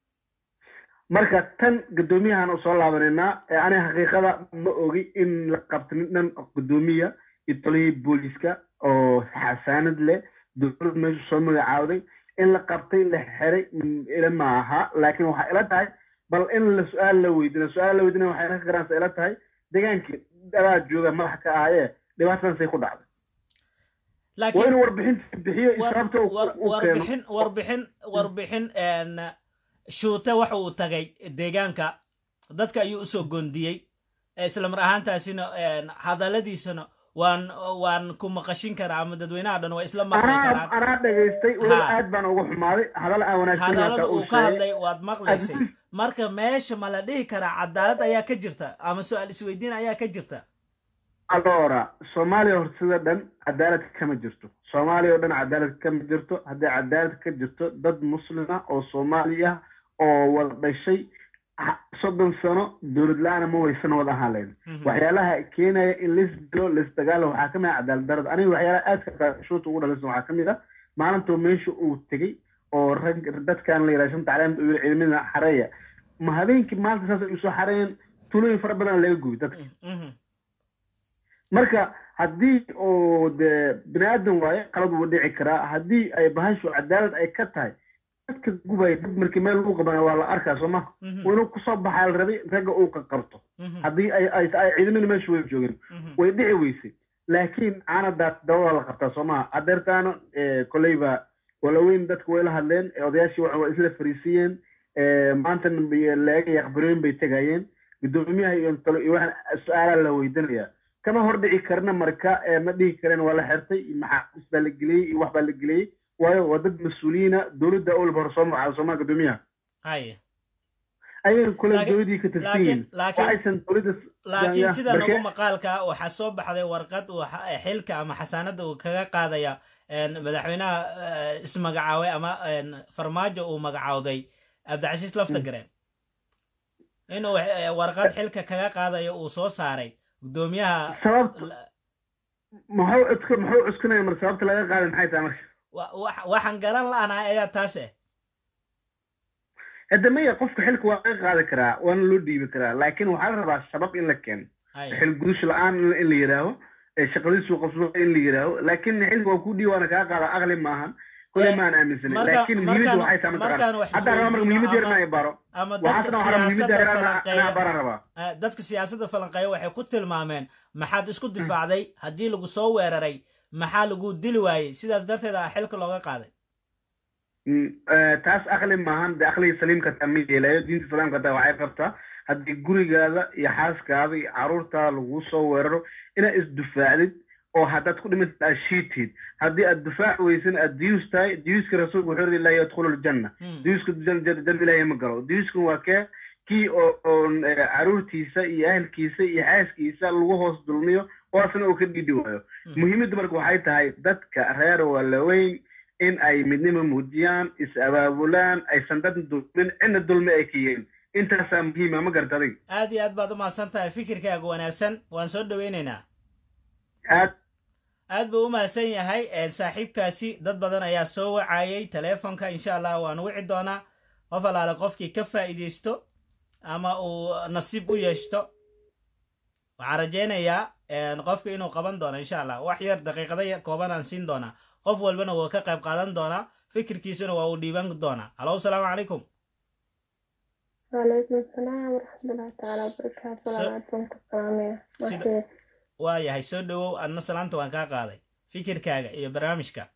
marka tan guddoomiyahan u soo laabanayna ee aniga xaqiiqada ma ogi in la qabto nin dhan guddoomiya iyo tolihii booliska oo xasaanad leh dowlad meesha soo magacaawday in la qabtay la xiray mm, ila ma aha laakiin waxaa ila tahay bal in la su-aal la weydina su-aal la weydina waxay ka garanaysa ila tahay degaankii adaa jooga madax ka ahayee dhibaatadaasay ku dhacday waa laakiin inuu warbixinta bixiyo iyo war- sababta uu- war- uu keeno warbixin warbixin warbixin een, shuute waxa uu tagay deegaanka dadka ayuu usoo gondiyey isla mar ahaantaasina een, hadalladiisana waan waan ku maqashin karaa ama dadweynaha dhan waa isla maqli anaa karaan anaa dhegaystay weliba Ha. aad baan uga xumaaday hadal aan wanaagsan hadallada uu uu ka sheegay hadlay waad maqlaysay marka meesha ma la dhihi karaa cadaalad ayaa ka jirta ama su-aal isweydiin ayaa ka jirta alora soomaaliya hor sida dhan cadaalad kama jirto soomaaliya oo dhan cadaalad kama jirto haddii cadaalad ka jirto dad muslima oo soomaali ah oo wada dhashay ha- soddon sano dowlad la-aana ma waysan wada ahaan lahayn waxyaalaha keenaya in lis dilo lis dagaalo waxaa kamid ah cadaalad darada aniga waxyaalaha aadka shuuta ugu dhalaysan waxaa kamid ah maalintuu meesha uu tegey oo rag dadkan la yidhaha shanta caleemta uu yidhi ciidamada xareeya ma habeenkii maalinta saas ay usoo xareeyeen tulooyin fara badan laga gubi dadka Mhm. marka haddii oo dee bini aadan waaye qalad wuu dhici karaa haddii ay bahashu cadaalad ay ka tahay dadka gubaya dad markii meel lagu qabana waa la arkaa soo maha Mhm. waa inuu kusoo baxaa la rabay ragga uu ka qabto Mhm. haddii ay ay ay ciidamada meesha way joogeen Mhm. way dhici weysay laakiin caanadaas dabada la qabtaa soo maha adeertaana koleyba walaweyn dadka way la hadleen ee odayaashii waxa waa isla fariisiyeen maantana laga yaqbarooyin bay tegayeen gudoomiyaha iyo talo iyo waxaan su-aalaa la weydiinayaa kama hordhici karna marka ee ma dhihi kareen waa la xirtay iyo maxaabiis baa la geliyey iyo wax baa la geliyey waayo waa dad mas-uuliyiina dowladda olba hore soo magacaada soomaa gudoomiyaha haye ayaga kule Laakiin- dowladii ka tirsan yihiin laakiin laakiin waxaysan dowladda laakiin sida markee- nagu maqaalka waxaa soo baxday warqad uu xa- xilka ama xasaanada uu kaga qaadaya een, madaxweynaha eh, ismagacaabay ama een, farmaajo uu magacawday cabdicasiis laftagareen inuu eh, warqad xilka kaga qaadayo uu soo saaray gudoomiyaha sababta la- muxuu cusku muxuu cuskunaya mar sababta laga qaaday maxay tahay marka wa- wax- waxaan garan la'anahay ayaa taas eh hadda maya qofka xilka waa laga qaadi karaa waana loo dhiibi karaa laakiin waxaa la rabaa sabab in la keeno haye xil gudush la-aan in in la yidhaaho ee shaqadiisu qabsado in la yidhaaho laakiin xilka waa ku dhiibi waana kaa qaada aqli maahan kule Eh, maan aaminsanay marka- laakiin muhiimadda markaan- waxay tahay markaan mataqaan wax hadda rabaa marka isweydiino muhiimadda yar ama- inaan baro ama dadka waxaasna waxaa rabaa muhiimadda siyaasadda yar inaan falanqeeya baran rabaa Eh, dadka siyaasadda falanqeeya waxay ku tilmaameen maxaad isku difaacday haddii lagu soo weeraray maxaa lagu dili waayey sidaas darteed ah xilka looga qaaday Mm, eh, taas aqli maahan de aqliga saliimka taa ma yeelayo diinta islaamka taa waxay qabtaa haddii gurigaada iyo xaaskaada iyo caruurtaada lagu soo weeraro inaad isdifaacdid oo haddaad ku dhimatid aad shiitid haddii aad difaac weysan aad diyuus tahay diyuuska rasuulku wuxuu yidhi laa yadkhulu ljanna Hmm. diyuuska jan- jan- janna ilaahay ma galo diyuuskan waa kee kii oo oon eh, caruurtiisa iyo ahalkiisa iyo xaaskiisa lagu hoos dulmiyo oo asna uu ka dhidhi waayo muhiimadda marka waxay tahay dadka reer waalaweyn in ay midnimo muujiyaan is abaabulaan aysan dad dulmin cidna dulmi ay ka yeelin intaasaa muhiima ma garta adig aad iyo aad baad u mahadsan tahay fikirkaaga wanaagsan waan soo dhoweynaynaa aad aad buu u mahadsan yahay eh, saaxiibkaasi dad badan ayaa soo wacayay teleefonka insha allah waan wici doonaa qof alaale qofkii ka faa'iidaysto ama uu nasiib u yeeshto waxaan rajaynayaa een, qofka inuu qaban doono insha allah wax yar daqiiqada yar kooban aan siin doonaa qof walbana wuu ka qayb qaadan doonaa fikirkiisuna waa uu dhiiban doonaa halo salaamu calaykum وعليكم السلام ورحمة الله تعالى وبركاته So- ولا عدتم السلامية Sida- ماشي waa yahay soo dhowow adna salaanta waan kaa qaaday fikirkaaga iyo barnaamijka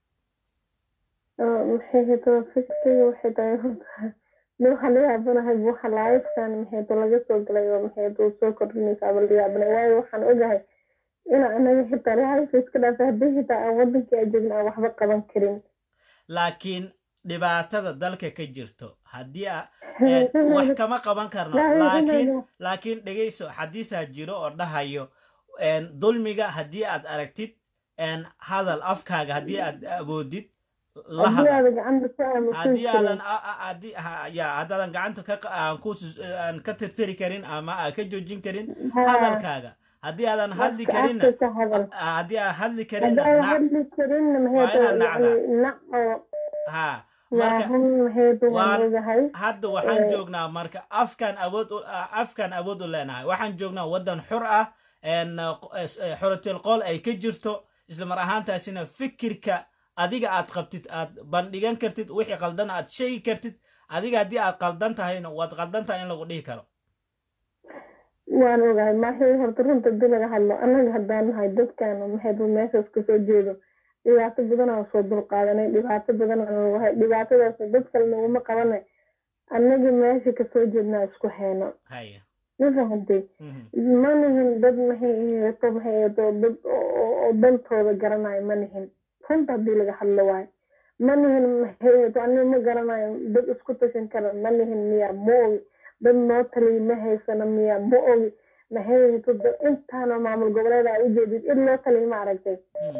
maxay hado fikriga waxay tahay horta nin waxaa laga yaabanahay waxa laayifkan maxay hado laga soo galay oo maxay hado soo kordhinaysa ama laga yaabanay waayo waxaan ogahay ina anaga xitaa laayif iska dhaafay haddii xitaa aan wadankii aan joogin aan waxba qaban karin laakiin dhibaatada dalka ka jirto haddii a- een, wax kama qaban karno laakiin laakiin dhegayso xadiisaa jiro oo dhahayo een, dulmiga haddii aad aragtid een, hadal afkaaga haddii aad awoodid la haddii hadal aada gacanta ku aamusan haddii aadan karin a- a- haddii ha- ya haddaadan gacanta ka qa- aan ku sus- aan ka tirtiri karin ama aan ka joojin karin hadalkaaga haddii aadan hadli karinna afka ka hadal a- haddii aan hadli karinna haddii aan nac hadli karinna maxay waa inaad hado nacdaa. yani nac oo ha waa marka run maxay hado waan waan- ogahay hadda waxaan Eh. joognaa marka afkan awood u- a- afkan awood u leenahay waxaan joognaa waddan xur ah een, q- es- eh, xuratil qool ay ka jirto isla mar ahaantaasina fikirka adiga aad qabtid aad bandhigan kartid wixii qaldan aad sheegi kartid adiga haddii aad qaldan tahayna waad qaldan tahay in lagu dhihi karo waan ogahay maxay horta runta hadii laga hadlo annaga haddaan nahay dadkan maxay dad meeshaas kasoo jeedo dhibaato badan aan soo dulqaadanay dhibaato badan aan ogahay dhibaatadaas dad kale naguma qabanay annaga meesha kasoo jeednaa isku hayno haya ma fahantay ma nihin dad maxay aheeto maxay aheeto dad oo dantooda garanayo ma nihin runta haddii laga hadlo waayo ma nihin maxay aheeto aniga ma garanayo dad isku tashan kara ma nihin miya ma ogi dad noo taliya ma haysano miya ma ogi maxay aheeto intaana maamul goboleeda a ujeedid id loo taliyo ma aragtay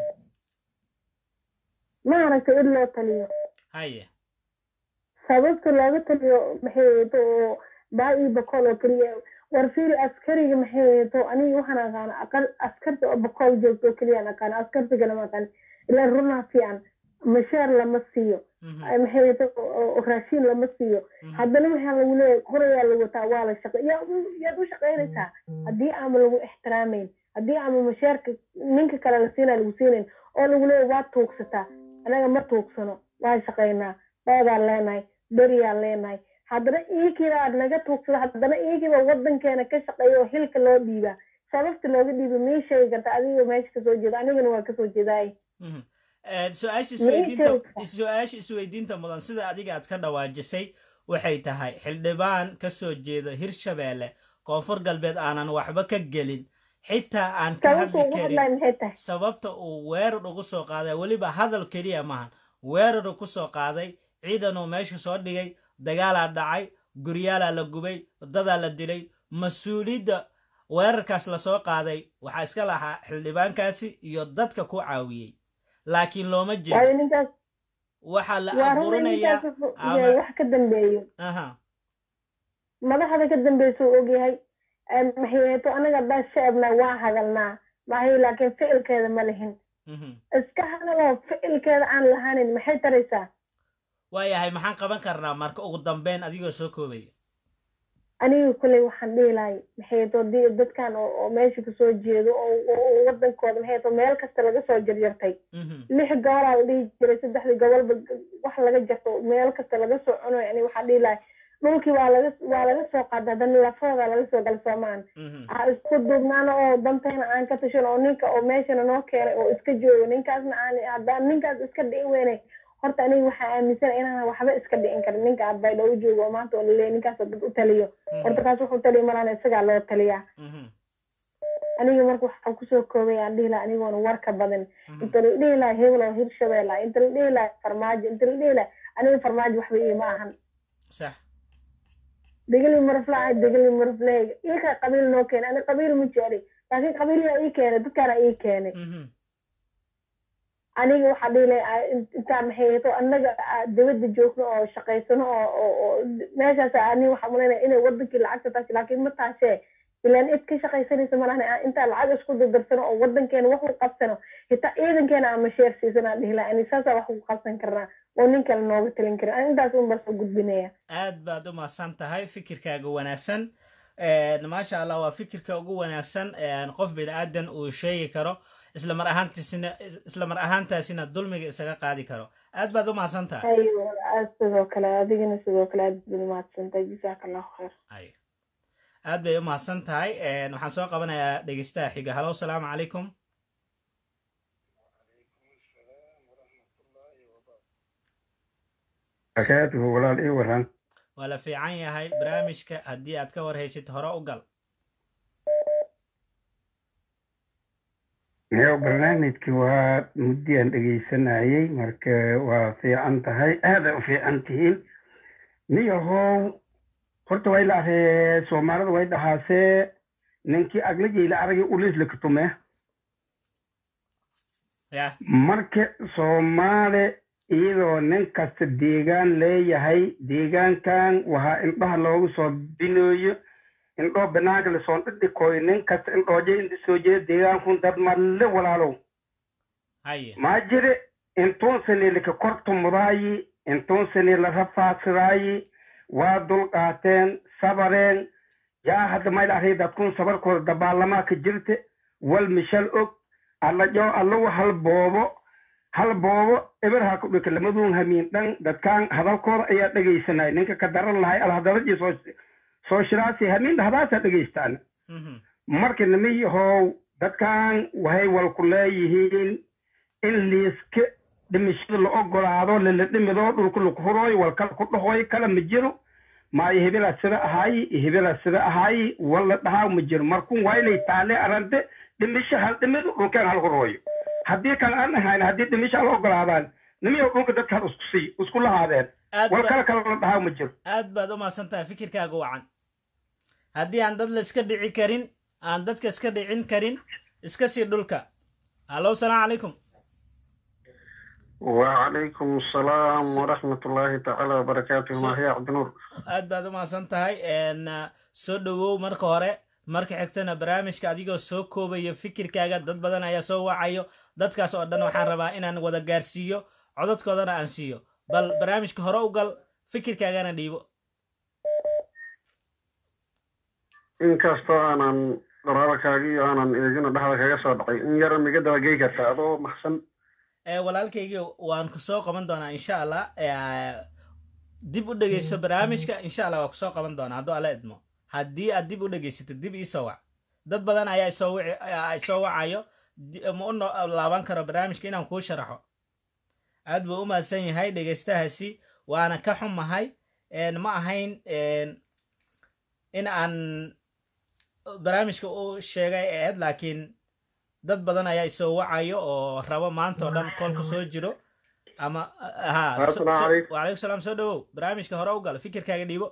ma aragtay id loo taliyo haye sababta looga taliyo maxay aheeto oo baa io bakool oo keliya war fiil askariga maxay aheeto aniga waxaan aqaana aqal askarta oo bakool joogto oo keliyaan aqaana askartigana ma aqaan ilaa runaa fiican mashaar lama siiyo maxay aheeto raashiin lama siiyo haddana waxaa lagu leeyahay horayaa lagu wataa waa la shaqe yaa yaad u shaqaynaysaa haddii aama lagu ixtiraamayn haddii aama mashaarka ninka kale la siinaa lagu siinayn oo lagu leeyahay waa tuugsataa anaga ma tuugsano waa shaqaynaa beedaan leenahay beriyaan leenahay haddana iigiiba aad naga tuugsada haddana iigiiba wadankeena ka shaqeeya oo hilka loo dhiibaa sababta looga dhiiba mii sheegi karta adiga meesha kasoo jeeda anigana waa kasoo jeedaay su-aasha isweydiinta su-aasha isweydiinta mudan sida adiga aad ka dhawaajisay waxay tahay xildhibaan ka soo jeedo hirshabeelle koonfur galbeed aanan waxba ka gelin xitaa aan ka hadli karin sababta uu weerar ugu soo qaaday weliba hadal keliya maahan weeraru ku soo qaaday ciidanuu meesha soo dhigay dagaalaa dhacay guryaalaa la gubay dadaa la dilay mas-uuliyadda weerarkaas lasoo qaaday waxaa iska lahaa xildhibaankaasi iyo dadka ku caawiyey laakiin looma jeedo waxaa la abuurinayaa wax ka dambeeyo madaxda ka dambeysa uu ogyahay maxayeeto anaga haddaan shacabna waa hadalnaa maxay laakiin ficilkeeda ma lihin iska hadaloo ficilkeeda aan lahaanin maxay taraysaa waayahay maxaan qaban karnaa marka ugu dambeyn adigoo soo koobaya aniga kolley waxaan dhihi lahay maxayeeto di dadkan oo meesha kasoo jeedo oo wadankooda maxayeeto meel kasta laga soo jarjartay lix gobolaa la dhihi jiray saddexdii gobolba wax laga jarto meel kasta laga soo cunayo ani waxaan dhihi lahay dhulkii waa laga waa laga soo qaada haddana lafooda laga soo gala soomaan ha isku duubnaana oo danteena aan ka tashan oo ninka oo meeshana noo keenay oo iska joogo ninkaasna aan haddaan ninkaas iska dhici weynay horta aniga waxaa aaminsan inaan waxba iska dhicin karin ninka arbayda u joogo oo maanta oo laleeyahy ninkaasoo dad u taliyo horta kaas wuxuu taliyo malaana isagaa loo taliyaa aniga marka waxaan kusoo koobay aan dhihi laha anigoona warka badan inta la dhihi laha hebel oo hirshabeella inta la dhihi laha farmaajo inta la dhihi laha aniga farmaajo waxba iima ahan sax degeli maraflaa degeli maraflahayga iika qabiil noo keenay ani qabiil ma jecli laakiin qabiilyaa ii keenay dadkaana ii keenay aniga waxaa dhihi lahay intaa maxay hato annaga dibadda joogno oo shaqaysano oo oo meeshaas ani waxaa malaynaya inay wadankii lacagta taasi laakiin ma taashee ilaan id ka shaqaysanaysa malahan intaa lacag isku dardarsano oo wadankeena wax u qabsano hitaa ciidankeena aan masheer siisanaa dhihi lahay ani saasaa wax ku qabsan karnaa oo nin kale nooga talin karin ani intaas un baa soo gudbinaya aad baad u mahadsan tahay fikirkaaga wanaagsan maasha allah waa fikirka ugu wanaagsan qof bini aadan uu sheegi karo isla mar ahaantiisina isla mar ahaantaasina dulmiga isaga qaadi karo aad baad u mahadsan tahay sidoo kale adigana sidoo kale aad baad umahadsantahay jazaaka allahu khayr aad bay u mahadsan tahay waxaan soo qabanayaa dhegeystaha xiga halo salaamu calaykum walaal ii waran waa la fiican yahay barnaamijka haddii aad ka warhaysid hore u gal yo barnaamijki waa muddiyaan dhegaysanayey marka waa fiican tahay aaday u fiican tihiin niyahow horta way laaree soomaalida way dhahaasee ninkii aglajayla aragay uliisla katume marka soomaali iyadoo nin kasta deegaan leeyahay deegaankan waxaa indhaha loogu soo binooyo indhoo banaanka lasoo dhidhikoy nin kasta indhooje inta soo jeeda deegaankun dad malle walaalow maa jire intuun sane laka kortumudaayi intuun sane la rafaadsadaayi waa dulqaateen sabareen yaa hadda mayl ahay dadkun sabarkooda dabaalamaa ka jirte wal mishal og allajoo allow hal boobo hal boobo eberhaa ku dhika lamaduun hamiin dhan dadkaan hadalkooda ayaa dhegaysanay ninka ka daran lahay alhadalajii soo soo shiraasi hamiin dhahdaasa dhegaystaan marka nimiyahow dadkan waxay walku leeyihiin in liiska dhimashada la ogolaado lala dhimidoo dhulka laku hurooy walkala ku dhahoy kala ma jiro maayo hebela sida ahaayi iyo hebela sida ahaayi wala dhahaa ma jiro markun waa inay taale arante dhimisho hal dhimidu dhulkeen hal horooyo haddii kale aan ahayn haddii dhimisho hal ogolaadaan nimiyo dhulka dadka hal isku sii isku lahaadeen aad wal ba- kale kale la dhahaa ma jiro aad baad u mahadsan tahay fikirkaaga wacan haddii aan dad la iska dhici karin aan dadka iska dhicin karin iska sii dhulka hallo salaamu calaykum وعليكم السلام ورحمة الله تعالى وبركاته So- ما هي عبد النور aad baad u mahadsan tahay n soo dhowow marka hore marka xigtana barnaamijka adigoo soo koobayo fikirkaaga dad badan ayaa soo wacayo dadkaas oo dhan waxaan rabaa inaan wada gaarsiiyo codadkoodana aan siiyo bal barnaamijka hore u gal fikirkaagana dhiibo inkastoo aanan qoraalkaagii aanan eegina dhexda kaga soo dhacay in yara miga dabagey karta adoo maxsan ee walaalkaygii waan ku soo qaban doonaa insha allah ee, dib u dhegeyso barnaamijka insha allah waa kusoo qaban doonaa hadduu alla idmo haddii aad dib u dhegeysatid dib iisoo wac dad badan ayaa isoo wici ayaa isoo wacayo di- ma u no- laaban karo barnaamijka inaan kuu sharaxo aad buu u mahadsan yahay dhegeystahaasi waana ka xumahay een, ma ahayn een, in aan barnaamijka u sheegay ee ahayd laakiin dad badan ayaa isoo wacayo oo rabo maanta oo dhan koolku soo jiro ama ha so- Assalaamu so- calaykum. wacalaykum salaam soo dhawow barnaamijka hore u gal fikirkaaga dhiibo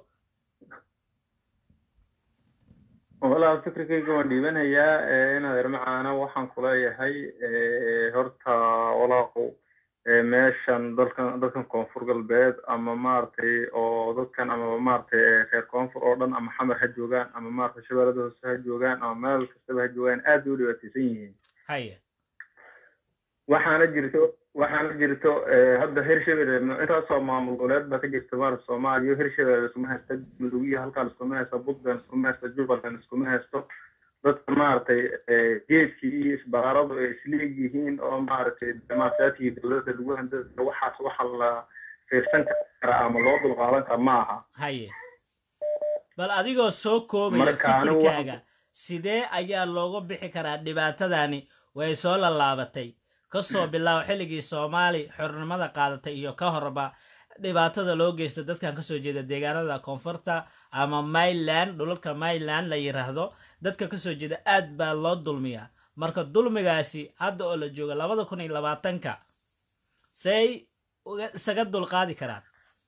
walaal fikirkayga waan dhiibanayaa ee, inaad ermacaana waxaan kuleeyahay ee, horta walaaqu ee, meeshan dalkan dadkan koonfur galbeed ama maaragtay oo dadkan ama maaragtay ee, reer koonfur oo dhan ama xamar ha joogaan ama maaragtay shabeellada hoose ha joogaan ama meel kastaba ha joogaan aad bay u dhibaataysan yihiin haye waxaana jirto waxaana jirto ee, hadda hirshabelle intaasoo maamul goboleed baa ka jirta maarata soomaaliya hirshabelle iskuma haysta mudug iyo halkaan iskuma haysta puntland iskuma haysta jubbaland iskuma haysto dadka maaragtay ee, geedkii iyo isbaaradu ay isleeg yihiin oo maaragtay damaashaadkii dowladda lagu handada waxaas waxa la fiirsan karaa ama loo dulqaadan kara ma aha haye bal adigoo soo koobaya Marka anigu waxaan- fikirkaaga sidee ayaa looga bixi karaa dhibaatadani way soo lallaabatay kasoo bilaabo xilligii soomaali xornimada qaadatay iyo ka horba dhibaatada loo geysto dadkan kasoo jeeda deegaanada koonfurta ama myland dhulalka myland la yiraahdo dadka kasoo jeeda aad baa loo dulmiyaa marka dulmigaasi hadda oo la jooga labada kun iyo labaatanka say uga- isaga dulqaadi karaan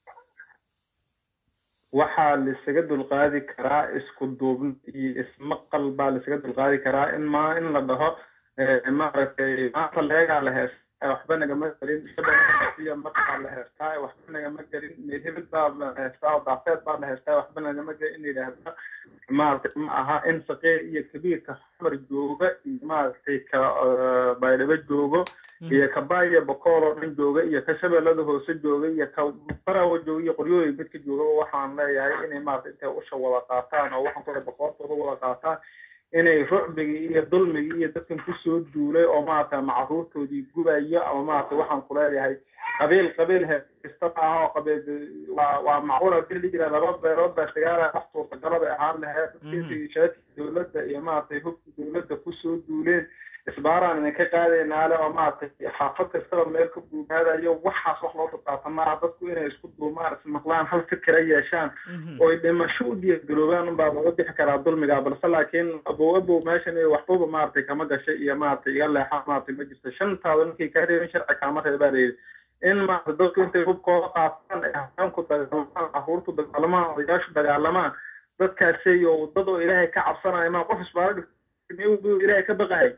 waxaa laisaga dulqaadi karaa isku duubni iyo ismaqal baa laisaga dulqaadi karaa in ma in la dhaho eh, maaragtay maanta leegaa la heestaa waxba nagama gelin iyo markaa la heestaa waxba nagama gelin meel hebel baa la heestaa oo daafeed baa la heestaa waxba nagama gelin in yidhaahda maaragtay ma aha in saqiir iyo kabiirka xamar jooga iyo maaragtay ka eh, baydhabo joogo iyo ka baaya bokool oo dhan jooga iyo ka shabeellada hoose jooga iyo ka barawa jooga iyo qoryooyin midka joogaba waxaan leeyahay inay maaragtay intay usha wada qaataan oo waxaan kule boqortooda wada qaataan inay rucbigii iyo dulmigii iyo dadkan kusoo duulay oo maaragtay macruurtoodii gubayo ama maaragtay waxaan kuleeyahay qabiil qabiil heesta maaha oo qabiil waa waa macquul hadii la jira laba beelood baa dagaala wax suurtagalada ahaan lahayd dadkii shaadkii dowladda iyo maaragtay hubkii dowladda kusoo duuleen isbaaraan idinka qaadaynaa le oo maaragtay xaafad kastaba meel ka buugaadayo waxaas wax loo dulqaata maaha dadku inay isku duumaan ismaqlaan hal fikira yeeshaan oy dhimasho u diyaargaroobaan unbaa laga bixi karaa dulmiga balse laakiin abow abow meeshan iyo waxbaba maaragtay kama gashay iyo maaragtay iga leexaan maaragtay ma jirto shantaada ninkay kaa reebin sharci kaama reebaa layidhi in maaragtay dadku intay hubkooda qaataan ay haweenku dagaalamaan caruurtu dagaalamaan odayaashu dagaalamaan dadkaasiyo dad oo ilaahay ka cabsanaya maa qof isbaaro dhigtay ilaahay ka baqahay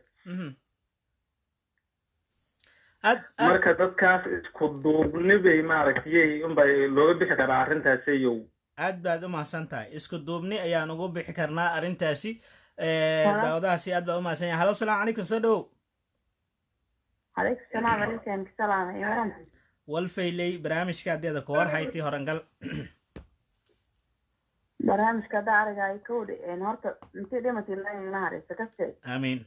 marka dadkaas isku duubni bay maaragtay unbay looga bixi karaa arrintaasiyow aad baad u mahadsan tahay isku duubni ayaan ugu bixi karnaa arrintaasi daawadahaasi aad baa u mahadsan yahay halo salaamu calaykum soo dhowow calaykum salaam alaykum salaam iyo waran walfayley barnaamijka haddeeda ku war haytii horangal barnaamijka hadda arigaayo kowdhi horta intii dhimatay laina hareysa kaste aamiin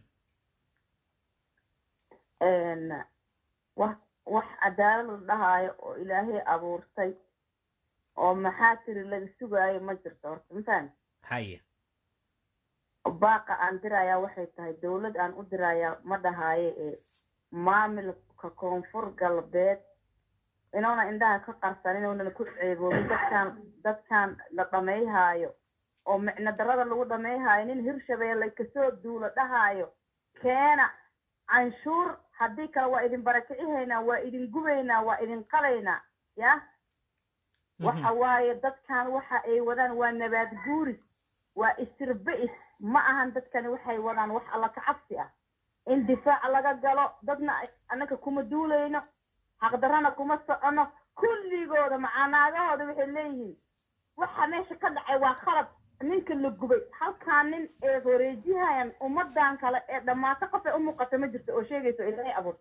wax wax cadaalad la dhahaayo oo ilaahay abuurtay oo maxaa tiri laga sugaayo ma jirto horta mafahmi haye baaqa aan dirayaa waxay tahay dowlad aan u dirayaa ma dhahaayo ee maamilka koonfur galbeed inuuna indhaha ka qarsan inuunan ku ceeboobin dadkan dadkan la dhamayhaayo oo micno darada lagu dhamayhaayo nin hirshabeelle kasoo duulo dhahaayo keena canshuur haddii kale waa idin barakicihaynaa waa idin gubaynaa waa idin qalaynaa ya waxa waaye dadkan waxa ay wadaan waa nabaad guuris waa istirbe-is ma ahan dadkani waxay wadaan wax alla ka cabsi ah in difaac laga galo dadna annaka kuma duulayno xaqdarrana kuma socono kulligooda macaanaagahooda waxay leeyihiin waxa meesha ka dhacay waa khalad ninka la gubay halkaa nin ee horeejihayaan ummadan kale ee dhammaato qof ay u muuqata ma jirto oo sheegayso ilaahay abuur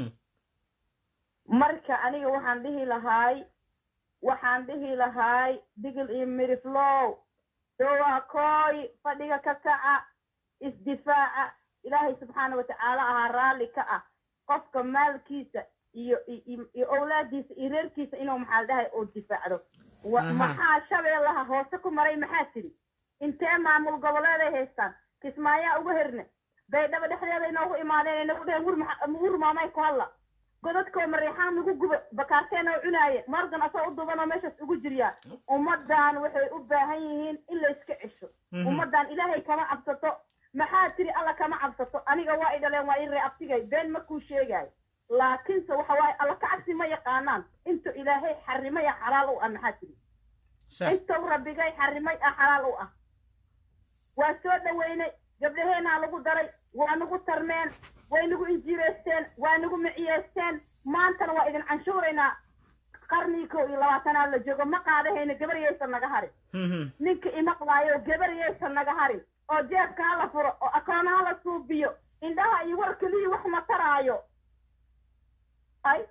marka aniga waxaan dhihi lahaay waxaan dhihi lahaay digil iyo miriflow dowakooy fadhiga ka kaca isdifaaca ilaahay subxaana watacaala ahaa raalli ka ah qofka maalkiisa iyo iyo owlaadiisa iyo reerkiisa inuu maxaa dhahay oo difaacdo maxaa shabeellaha hoose ku maray maxaa tiri intee maamul goboleeday haystaan kismaayaa uga herne baydhabo dhexdeeda inoogu imaadeen inagu dheheen wur maamay ku hadla godadkoo mariixaan nagu guba bakaarteena u cunaaye morgan asoo u dubanoo meeshaas ugu jiryaa ummadan waxay u baahan yihiin in la iska cesho ummadan ilaahay kama cabsato maxaa tiri alla kama cabsato aniga waa i dhaleen waa i ree abtigay been markuu sheegaayo laakiinse waxa waaye alla ka cabsi ma yaqaanaan intuu ilaahay xarimay ah xalaal u ah maxaa tiri intuu rabbigay xarimay ah xalaal u ah waa soo dhaweynay gabdhaheenaa lagu daray waa nagu tarmeen way nagu injiireysteen waa nagu miciyeysteen maantana waa idin canshuuraynaa qarnii kow iyo labaatanaad la joogo ma qaadahayna gabaryaysan naga harin ninka imaqlaayo gabaryaysan naga harin oo jeebka hala furo oo akoona hala suubiyo indhaha iyo war keliya wax ma taraayo ay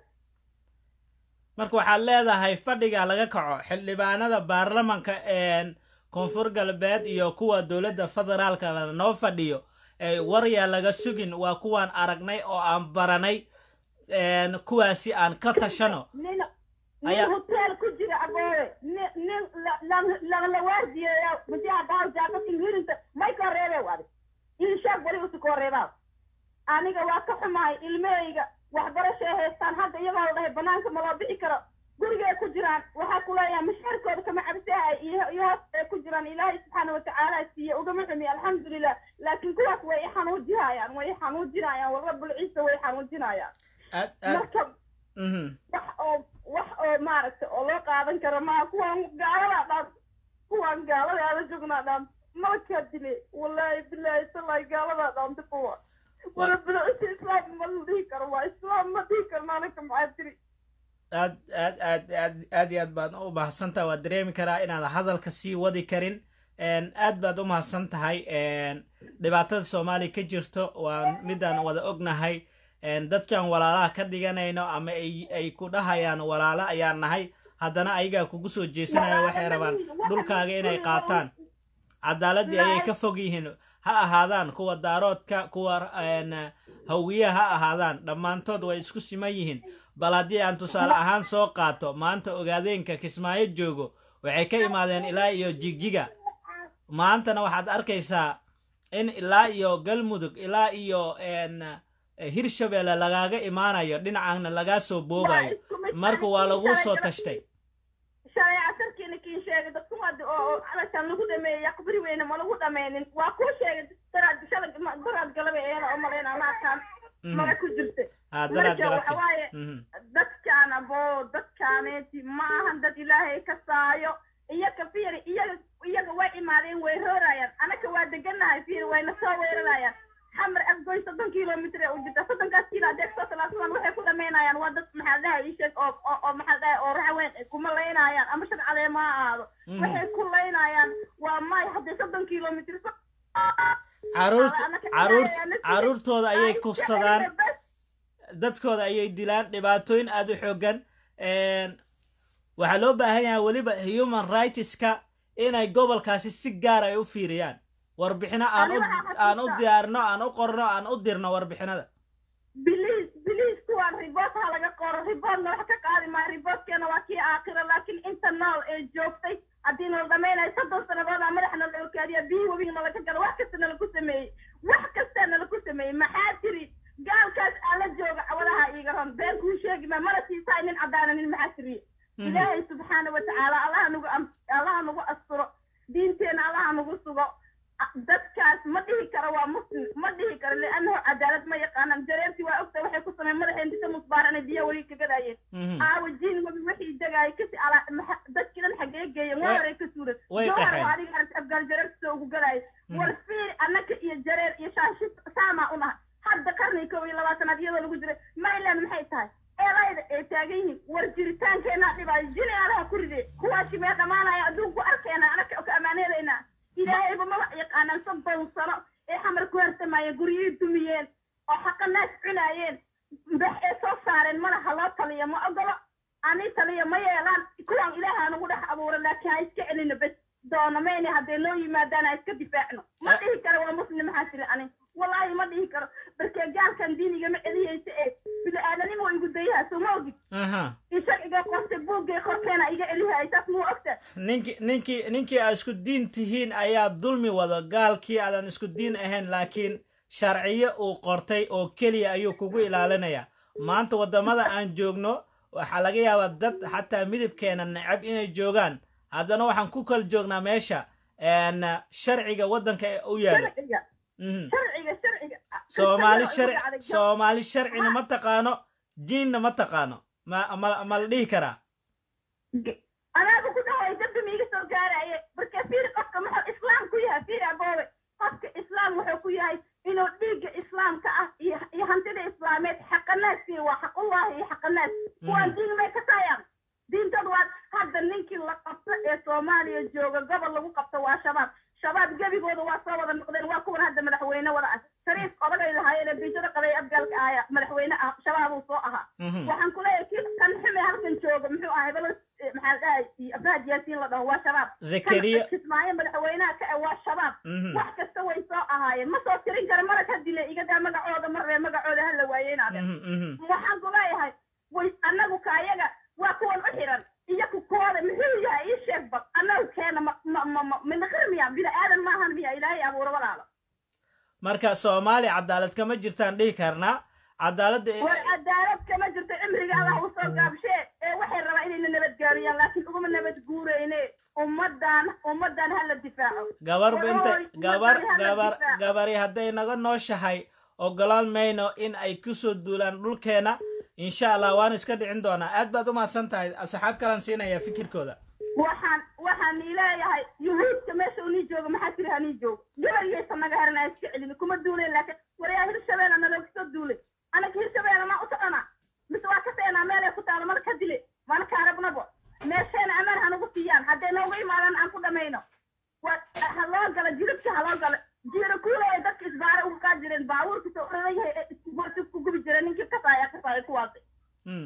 marka waxaad leedahay fadhiga laga kaco xildhibaanada baarlamanka koonfur galbeed iyo kuwa dowladda federaalka noo fadhiyo waryaa laga sugin waa kuwaan aragnay oo aan baranay kuwaasi aan ka tashano nin nin hotel ku jira aboowe nin nin lalawaardiyeeya majiha dhaar jaafad inghirinta may koo reebee wadi inshaag wali usi koo reebaa aniga waa ka xumahay ilmahayga waxbarashay haystaan hadda iyagoo la dhahay banaanka ma loo bixi karo gurigay ku jiraan waxaa ku leeyahay mashaarkooda kama cabsahay iyo iyo hoos ay ku jiraan ilaahay subxaana watacaala siiye ugama xumi alxamdulilah laakiin kuwaas way i xanuujinayaan way i xanuujinayaan war rabbul ciisa way i xanuujinayaan marka wax oo wax oo maaragta oo loo qaadan karo maa kuwaan gaalada dhaan kuwaan gaalada ala joognaa dhaan malkaa dile wallaahi bilaahi talahi gaaladaa dhaanta kuwa warabbul ciisa islaam ma la dhihi karo waa islaam ma dhihi karno anaka maxaa tiri aad aad aad aad aad iyo aad baad u mahadsantahay waad dareemi karaa inaad hadalka sii wadi karin aad baad u mahadsan tahay dhibaatada soomaaliya ka jirto waa midaan wada ognahay dadkan walaalaha ka dhiganayno ama ay ku dhahayaan walaalo ayaan nahay haddana ayagaa kugu soo jeesanaya waxay rabaan dhulkaaga inay qaataan cadaaladii ayay ka fog yihiin ha ahaadaan kuwa daaroodka kuwa hawiya ha ahaadaan dhammaantood way isku siman yihiin bal haddii aan tusaale ahaan soo qaato maanta ogaadeenka kismaayo joogo waxay ka imaadeen ilaa iyo jigjiga maantana waxaad arkaysaa in ilaa iyo galmudug ilaa iyo hirshabeelle lagaaga imaanayo dhinacaana lagaa soo boobayo marka waa lagu soo tashtay shalay casarkiina kiin sheegay dadku wadi oo calashaan lagu dhameeyey aqbari weyne ma lagu dhameynin waa kuu sheegay daraad shalay daraad galabay ayana u malayna maarkaan mara ku jirta marka waxa waaye dadkaan abo dadkaaneeti ma ahan dad ilaahay ka saayo iyaga fiiri iyaga iyaga way imaadeen way roorayaan anaka waa deganahay fiiri wayna soo weerarayaan xamar afgoy soddon kilomitr u jirta soddonkaas kiilo adeeg soo talaadsadan waxay ku dhamaynayaan waa dad maxaa dhahay isheeg oo oo maxaa dhahay oo raxweyn kuma laynayaan ama shan caleema ha ahaado waxay ku laynayaan waa may haddii soddon kilomitr caruurtooda ayay kufsadaan dadkooda ayay dilaan dhibaatooyin aada u xoogan waxaa loo baahan yahay weliba human rightska inay gobolkaasi si gaar ay u fiiriyaan warbixino aan u aan u diyaarino aan u qorno aan u dirno warbixinada biliis biliis kuwaan riboot ha laga qoro ribootna wax ka qaadi maayo ribootkeena waa kii aakhira laakiin inta nool ee joogtay haddii nala dhamaynayo soddon sanadooda madaxna la okaadiya biyii webiga nalaga galo wax kasta nala ku sameeyey wax kastaa nala ku sameeyey maxaa tiri gaalkaas ala jooga cawadaha iiga ron been kuu sheegi maa mana siisaay nin caddaana nin maxaa tiriye ilaahay subxaana watacaala allah nagu allah muslim ma dhihi karo liannahu cadaalad ma yaqaanaan jareertii waa ogta waxay ku sameen madaxeen disa musbaaranay biyo weli ka gadaayeen Mhm. aawa jiin mabi wixii degaayay kasi ala maxa- dadkii dhan xagee geeyeen waa Way- horay ka suuran way jawhar qaxeen. waa adiga aragti afgaal jareerta soo ugu gadaayay war fiiri annaka iyo jareer iyo shaashi saamaa unaha hadda qarni kow iyo labaatanaad iyadoo lagu jiray mayland maxay tahay eelayda ay taagan yihiin war jiritaankeenaa dhibaayo jini alaha ku ride kuwaasi mee dhamaanaya adduunku arkeena anaka ka amaaneedaynaa ilaahayba maba yaqaanaan soddon sano ee xamar ku harsamayeen guryihii dumiyeen oo xaqa naas cunaayeen mbax ee soo saareen malaha loo taliya ma ogolo ani taliya ma yeelaan kuwaan ilaaha nagu dhex abuura laakiin ha iska celino bes doono mayne hadday loo yimaadaan ha iska difaacno ma dhihi karo waa muslim maxaa tiri ani wallaahi ma dhihi karo barkee gaalkan diiniga ma celiyeysa ee bini-aadanimo waa igu dayaha soo ma ogid aha isagiga qorte buuggay korkeena iga celihay taas muu ogta ninkii ninkii ninkii aad isku diin tihiin ayaa dulmi wado gaalkii aadan isku diin ahayn laakiin sharciyo uu qortay oo keliya ayuu kugu ilaalinaya maanta waddamada aan joogno waxaa laga yaabaa dad xataa midabkeena necab inay joogaan haddana waxaan ku kala joognaa meesha een, sharciga waddanka ee u yaala sharciga Mhm. sharciga sharciga soomaali Isaga sharci oo igu dhacday. soomaali sharcina ma taqaano diinna ma taqaano ma ma ma la dhihi karaa anaaga ku dhahay dabbi miiga soo gaaraye marka fiiri qofka muxuu islaam ku yahay fiiri aboowe qofka islaam wuxuu ku yahay inuu dhiigga islaamka ah iyo iyo hantida islaameed xaqanaas siiyo waa xaqullahi iyo xaqanaas kuwaan diin may ka taayaan diintad waa hadda ninkii la qabto ee soomaaliya jooga gobol lagu qabto waa shabaab shabaab gebigooda waa soo wada noqdeen waa kuwan hadda madaxweyne wada ah shariif odagay lahaayeen ee biijada qabay abgaalka ahaya madaxweyne ah shabaabuu soo ahaa Mhm. waxaan ku leeyahay kii kan xume halkan jooga muxuu ahay balo maxaa la dhahay abdaad yaasiin la dhaho waa shabaab Zakariya. Kan kismaayo madaxweynaha ka eh waa shabaab Mhm. wax kasta way soo ahaayeen ma soo tirin kara marag ha dile igadaa magacooda marree magacooda ha la waayeynaade Mhm, mhm. waxaan ku leeyahay way annagu ka ayaga waa kuwan u xiran iyo ku kooda muxuu yahay ii sheeg bal annagu keena ma ma ma ma minaqir miya bini aadan maahan miya ilaahay abuura walaalo marka soomaali cadaalad kama jirtaan dhihi karnaa cadaaladda war cadaalad kama jirto cimriga allah u soo gaabshee ee waxay rabaa inayna nabadgaariyaan laakiin uguma nabad guureyne ummadan ummadan ha la difaaco gabarba inta Wallahi, gabar ummadan ha la gabar difaaco. gabari hadday naga nooshahay ogolaan mayno in ay kusoo duulaan dhulkeena insha allah waan iska dhicin doonaa aad baad u mahadsan tahay asxaab kalan siinaya fikirkooda waxaan waxaan leeyahay yuhuudka meesha unii joogo maxaa tiri hanii joogo gabariyaysa naga heran aan iska celin kuma duuleen laakiin waryaa hirshabeella nalooga soo duulay anaga hirshabeella maa u socona mise waa ka seenaa meelay ku taalo mana ka dile mana kaarabnabo meesheena amaan hanugu siiyaan hadday noogu imaadaan aan ku dhamayno waa ha loo gala jilibka ha loo gala jiiro kuulaya dadka isbaare uga kaa jireen baabuurka soo uradan yahay ee isku ku gubi jira ninkii kasaaya kasaaya kuwaasi Mm.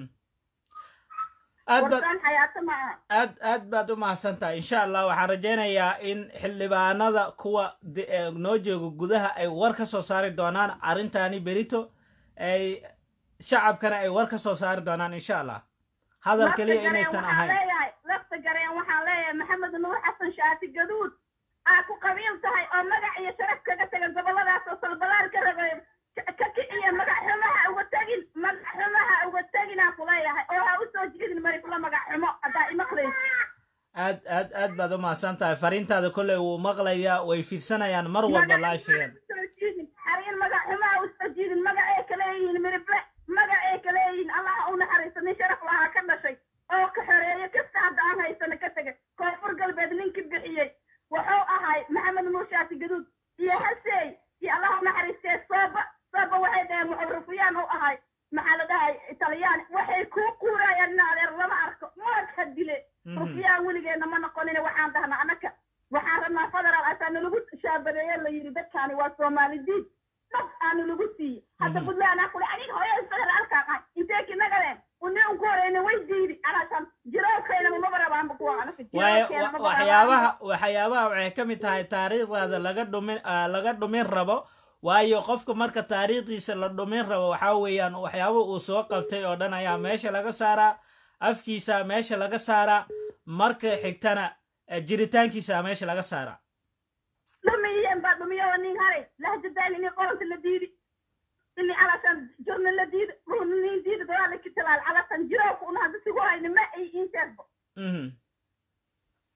aad baad warsaan xayaato ma aha aad aad baad u mahadsan tahay insha allah waxaan rajaynayaa in xildhibaanada kuwa de- ee noo jooga gudaha ay war ka soo saari doonaan arrintaani berito ay shacabkana ay war ka soo saari doonaan insha allah hadal lafta keliya gareen inaysan waxaan ahayn leeyahay lafta gareen waxaan leeyahay maxamed nuur xasan shaati gaduud aa ku qabiil tahay oo magac iyo sharaf kaga taga goboladaas oo salbalaar ka rabay ka ka kiciya magac xumaha uga tegin magac xumaha uga tegin aan ku leeyahay oo ha u soo jeedin marifla magac xumo haddaa imaqlayso aad aad aad baad u mahadsan tahay fariintaada kolley wuu maqlayaa way fiirsanayaan mar walba liveyan soo jiidin xariin magac xumaha u soo jiidin magacay ka leeyihiin mirifle magacay ka leeyihiin allah u naxariisto nin sharaf lahaa ka dhashay oo ka xoreeyo kasta hadda aan haysano ka tegay koonfur galbeed ninkii bixiyey wuxuu ahay maxamed nuur shaati gaduud iyo haseey iyo allah u naxariistee sooba sooba waxay dhaheen wuxuu rufiyaan u ahay maxaa la dhahay italiyaan waxay kuu kuurayaan in adeer lama arko maad ha dile Mhm. rufiyaan weligeena ma noqonin waxaan dhahnaa anaka waxaan rabnaa federaal asaa nalagu shaabadeeye la yidhi dadkaani waa soomaali diid dad aanu lagu siiyey hadda Mhm. puntland aan kule aniga hooyada federaalkaan ahay intee kinagadeen uni un ku horeyna way diidi anaasan jiroolkeynaba maba rabaanba kuwa anaka waayo jiroolkeena wa- maba waxyaabaha rabaanba. waxyaabaha waxay ka mid tahay taariikhdaada laga dhumin ah, laga dhumin rabo waayo qofka marka taariikhdiisa la dhumin rabo waxaa weeyaan waxyaaba uu soo qabtay oo dhan ayaa meesha laga saaraa afkiisa meesha laga saaraa marka xigtana eh, jiritaankiisa meesha laga saaraa dhumiyeen baa dhumiyo oo nin haray lahjadaan ini qoronta la diidi ini calasan jorna la diidi ruuna nin diidi dadaala kitalaal calasan jirooka una hadda sigu hayni ma ay inteesbo Mhm.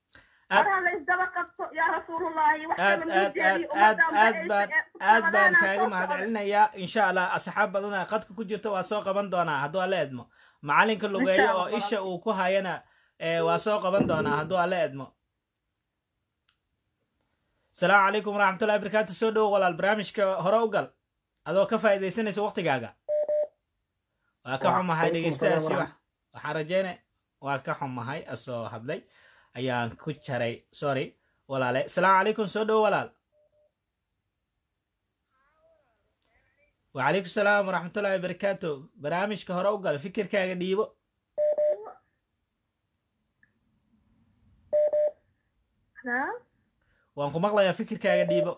Aad- war ha la isdaba qabto yaa rasuulullahi wax aad kale aad muu aad jeediyo aad ummadda aad baan aad baan kaaga soo mahadcelinayaa insha allah asxaab badana qadka ku jirta waa soo qaban doonaa hadduu alla edmo macalinka lugeeyo Insha oo Allah. isha uu ku hayana eh, waa soo qaban doonaa hadduu alla edmo asalaamu calaykum waraxmatullahi barakaatu soo dhowo walaal barnaamijka hore u gal adoo ka faa'iidaysanaysa waqtigaaga waa ka xumahay Waalaikum dhegeystayaasi salaam wax waxaan rajeyne waa ka xumahay asoo hadlay ayaan ku jaray sorry walaale asalaamu calaykum soo dhowo walaal وعليكم السلام ورحمة الله وبركاته برامج كهرا وقال فكر كاga dhiibo waan ku maqlayaa fikirkaaga dhiibo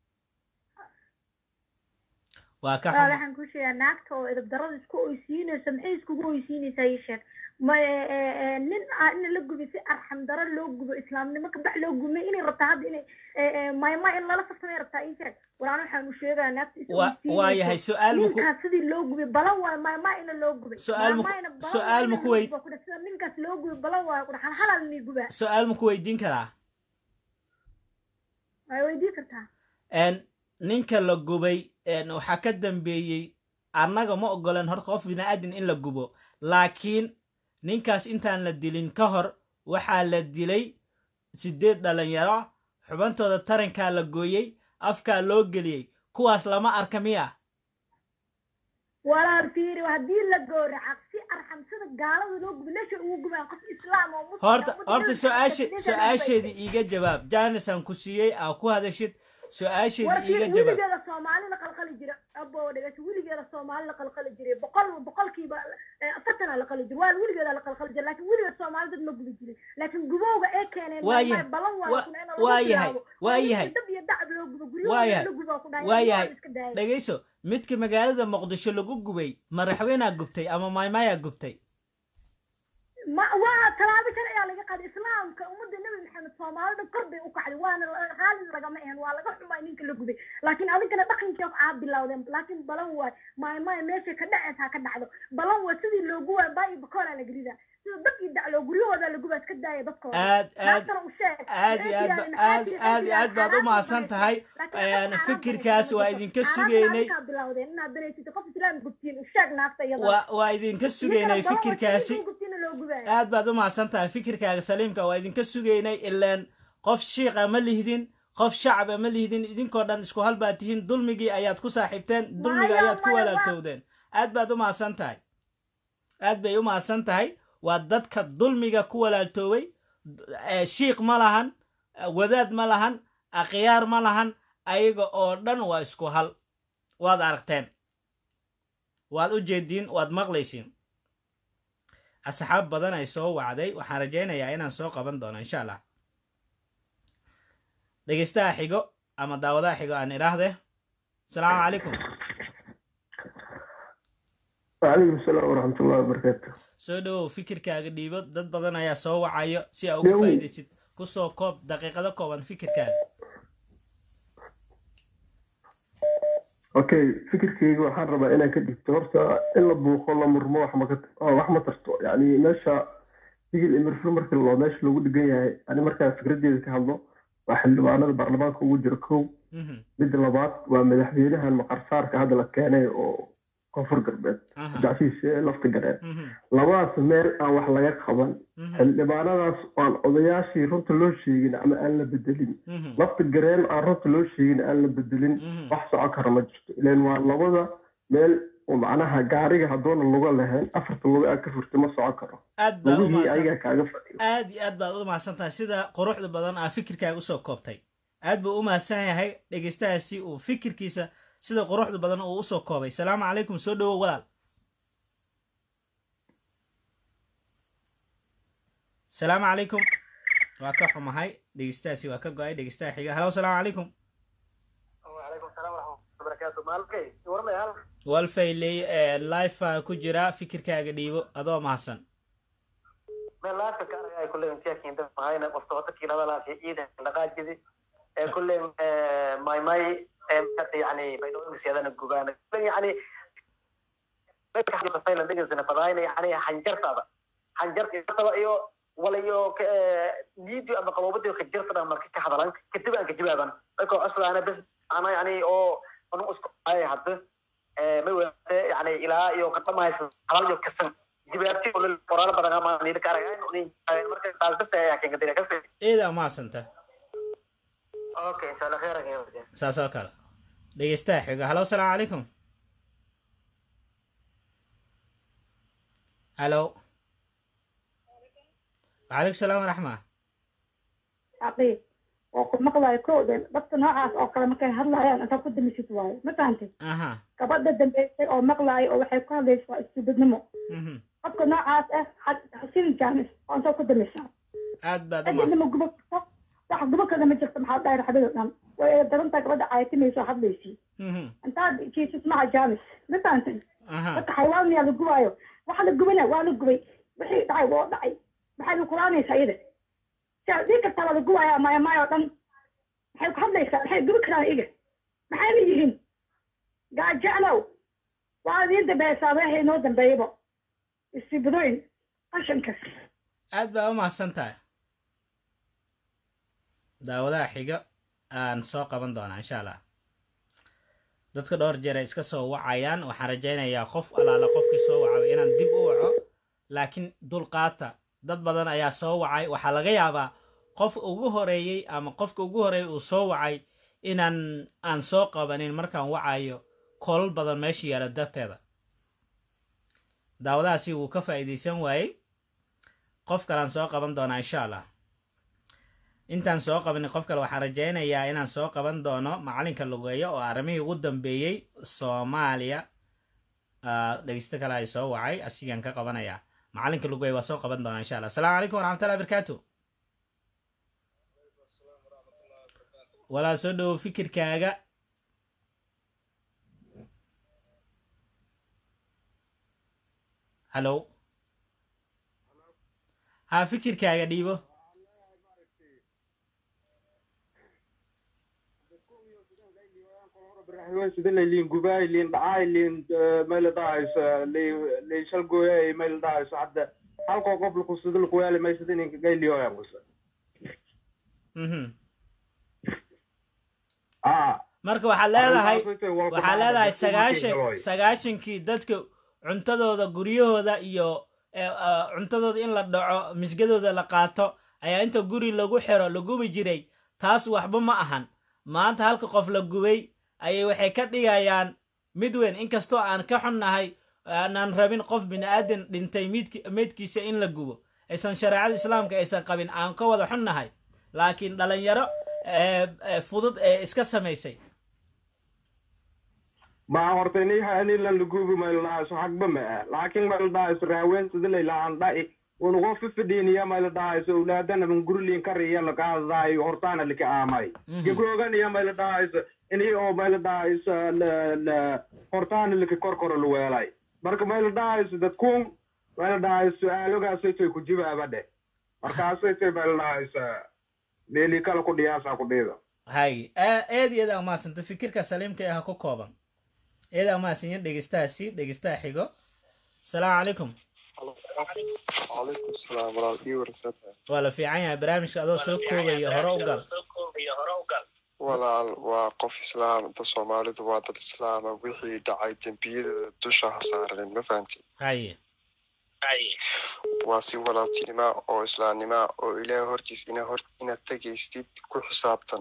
waa ka waa xuma waxaan ku sheegaa naagta oo edab darada isku oysiinayso maxay iskugu oysiinaysaa ii sheeg ma e- e- e, nin a- in la gubo si arxam daro loo gubo islaamnimo ka bax loo gubmay inay rabtaa hadda inay e- e, mayma in lala farsamay rabtaa ii sheeg waraan waxaan u sheegaa naagta is Wa- waa yahay su-aal maku ninkaas sidii loo gubay balan waayo mayma ina loo gubay Su-aal maku- Mayma ina balan su-aal waayo maku ina loo weyd- gubo ku dheh, sida ninkaas loo gubay balan waayo ku dheh, hal halal ni gubaa su-aal maku weydiin karaa way weydii kartaa n ninka la gubay n waxaa ka dambeeyey annaga ma ogolan hor qof bini'aadin in la gubo laakiin ninkaas intaan la dilin ka hor waxaa la dilay sideed dhalinyaro xubantooda tarankaa la gooyey afkaa loo geliyey kuwaas lama arka miya walaal fiiri haddii la gowraca si arxam sida gaalada loo gubo meesha ugu gubaan qof islaam oo muslim horta ah, horta muslim su-aashe ah, su-aasheedii iiga jawaab jaanisaan ku siiyey aa ku hadashid su-aasheedii warkii iiga jawaab weligeeda soomaali la qalqali jira abo dhegeyso weligeeda soomaali la qalqali jiray boqol boqolkiiba eh, afartana la qali jira waa weligeeda la qalqali jira laakiin weligeed soomaali dad ma gubi jirin laakiin gubowga ee keeneen Waa maalmaha yahay. balan waayo Waa- kuna in lagu waa yahay. bilaabo. Waa oo yahay. dab iyo dacab loo gubo waa guryahooda yahay la gubo ku dhahay waa waa yahay iska daayay dhegayso midka magaalada muqdisho lagu gubay madaxweynaa gubtay ama maymaayaa gubtay ma waa talaabo sharci ayaa laga qaaday islaamka ummadda nebi maxamed soomaalida kor bay u kacday waana la- raalli lagama ahan waa laga xumay ninka la gubay laakiin adinkana dhaqankii aa bilowdeen laakiin balan waay maay maay meeshay ka dhacaysa ha ka dhacdo balan waa sidii loogu waay baa iyo bakoolaa la gelida sida dad iyo dacloo guryahooda la gubaa iska daaya dadkooda aad aad naagtana u sheeg aad iyo aad ba- aad iyo aad iyo aad baad u mahadsan tahay Een, fikirkaas waa idinka sugaynay bilowdeen inaad danaysatid qof islaam gubtiin u sheeg naagta iyada waa waa idinka sugaynay Ninkana balan waa sidii fikirkaasi loo gubtiina loo gubaayo aad baad u mahadsan tahay fikirkaaga saliimka waa idinka sugaynay ilaan qof shiiqa ma lihdin qof shacaba ma lihdin idinkoo dhan isku hal baad tihiin dulmigii ayaad ku saaxiibteen dulmiga Maya, ayaad ku maya, waa- walaaltowdeen aad baad u mahadsan tahay aad bay u mahadsan tahay waa dadka dulmiga ku walaaltooway Eh, shiiq ma lahan eh, wadaad ma lahan akhyaar ma lahan ayaga oo dhan waa isku hal waad aragteen waad u jeediin waad maqlaysiin asxaab badan ay soo wacday waxaan rajaynayaa inaan soo qaban doono insha allah dhegeystaha xigo ama daawadaha xigo aan idhaahde asalaamu calaykum وعليكم السلام ورحمة الله وبركاته soo dhowow fikirkaaga dhiibo dad badan ayaa soo wacayo si aa ugu Dhowow. faa'iidaysid kusoo koob daqiiqado kooban fikirkaaga okay fikirkayga waxaan rabaa inaan ka dhigto horta in la buuqo la murmo wax ma ka- oo wax ma tarto yani meesha digil imirfur marka loo meesha lagu dhigan yahay ani markaa fikradeeda ka hadlo waa xildhibaanada baarlamaanka ugu jira kow Mhm. midda labaad waa madaxweynahan maqarsaarka hadda la keenay oo koonfur galbeed Aha. gacsihiisa lafta gareen Mhm. labadaas meel aan wax laga qaban Mhm. xildhibaanadaas aan odayaashii runta loo sheegin ama aan la bedelin Mhm. lafta gareen aan runta loo sheegin aan la bedelin Mhm. wax socon kara ma jirto ilan waa labada meel oo macnaha gaariga haddoona luga lahayn afarta luga aad ka furtay ma socon karo aad baa u lugihii mahadsan ayagaa kaaga fadhiyo aad iyo aad baad u mahadsan tahay sida quruxda badan aa fikirkaaga usoo koobtay aad buu u mahadsan yahay dhegeystahaasi uu fikirkiisa sida quruxda badan uu usoo koobay salaamu calaykum soo dhowow walaal salaamu calaykum waa ka xumahay dhegeystahaasi waa ka go-ay dhegeystaha xiga halo salaamu calaykum وعليكم السلام ورحمة الله وبركاته مالكي ورمي هل walfayley life ku jira fikirkaaga dhiibo adoo mahadsan من لا تكار يا كل يوم تيجي عند معانا مفتوحة كي هذا لا شيء إذا لقاء كذي كل يوم ماي ماي يعني بينهم سيادة الجبان يعني بس حاجة صفينا دقيقة سنة فضاينا يعني حنجرت هذا حنجرت هذا إيو walayo niidio ama qaboobadii ka jirta dhan marka ka hadalan kadib aan ka jawaaban marka coslaana bes ana yani oo anu isku ay hadda may wadaate yani ilaa iyo ka dhamaysa halal iyo kasan jawaabti oo qoraal badan ama niil ka aragay marka taas bes ayaa keenka dira kasta eeda maasanta okay insha allah khayran saas oo kale dhegeystaha xiga halo asalaamu calaykum halo وعليكم السلام ورحمة عقيب oo maqlayo kowden dadka noocaas oo kale markay hadlayaan intaa ku damisid waayo ma fahantid aha gabadha dambeysay oo maqlaayo oo waxay ku hadlaysa waa istubidnimo qofka noocaas ah xasin jaamis oo intaa ku damisaa aad baad cidina ma gubo karto wax gubo kada ma jirto maxaa dhahay raxdada dhan way darantaa gabadha caayatimayso hadlaysi intaad jiisis maca jaamis ma fahantid dadka xayawaan miyaa la gubaayo waxa la gubana waa la gubay wixii dhacay waa dhacay maxay kulaanaysaa iyada dhii kartaa waa la gubayaa maya maya oo dhan maxay ku hadlaysaa maxay gubi karaan iga maxay la yihiin gaajeclow waa idiin dambeeysaa waxay noo dambeeyaba istibidooyin qashankas aad baa u mahadsan tahay daawadaha xiga aan soo qaban doonaa insha allah dadka dhowr jeer ay iska soo wacayaan waxaan rajaynayaa qof allaala qofkii soo wacaba inaan dib u waco laakiin dulqaata dad badan ayaa soo wacay waxaa laga yaabaa qof ugu horeeyey ama qofka ugu horeeyey uu soo wacay inaan aan soo qabanin markaan wacayo koolal badan meesha yaala darteeda daawadahaasi wuu ka faa'iidaysan waayey qof kalean soo qaban doonaa insha allah intaan soo qabanin qof kale waxaan rajaynayaa inaan soo qaban doono macalinka lugeeyo oo arrimihii ugu dambeeyey soomaaliya dhegeysto kale ay soo wacay asigaan ka qabanayaa macalinka lugeeyo waa soo qaban doonaa insha allah asalaamu calaykum waraxmatullahi barakaatu walaa soo dhowo fikirkaaga hallo ha fikirkaaga dhiibo sida laylin gubaay lin dhacay lin mayla dhahayso lin shalgooyay mayla dhahayso hadda halkoo qof laku sida lakuyaali maysada ininka gaylioya musa marka waxaa leedahay waxaa leedahay sagaashan sagaashankii dadka cuntadooda guryahooda iyo cuntadooda in la dhaco misgadooda la qaato ayaa inta guri lagu xiro la gubi jiray taas waxba ma ahan maanta halka qof la gubay ayay waxay ka dhigayaan mid weyn inkastoo aan ka xunnahay aanaan rabin qof bini-aadan dhintay meydkiisa in la gubo aysan shareecada islaamka aysan qabin aan ka wada xunnahay laakiin dhalinyaro fudud ee iska samaysay ma horta ini hanilan lagubi mayladahaso hagba ma ah laakiin mayladahaso raawen sida laylahan dha'i unugo fifidhiiniya mayladahaso owlaadana man guriliin kariya lakaadaayo hortaana lika aamay gebroganiya mayladahaso ini oo mayladahaso hortaana lika korkoro luweelay marka mayladahaso dadkuun mayladahaso su-aalogaasaytoy ku jibaaba dheh markaasaytoy mayladahaso meeli kala ku dhiyaasa ku dhiida hay eed iyo eed aa umahadsanta fikirka saliimka ah ku kooban eed aa umahadsanyin dhegeystahaasi dhegeystaha xigo asalaamu calaykum calaykum salaam walaal ii warasata waa la fiican yahay barnaamijka adoo soo koobaya hore u gal walaal waa qof islaam da soomaalidu waa dad islaama wixii dhacay dembiyadooda dusha ha saaranin ma fahanti haye waa si walaaltinima oo islaamnima oo ilaah hortiis ina hor inaad tegaysid ku xisaabtan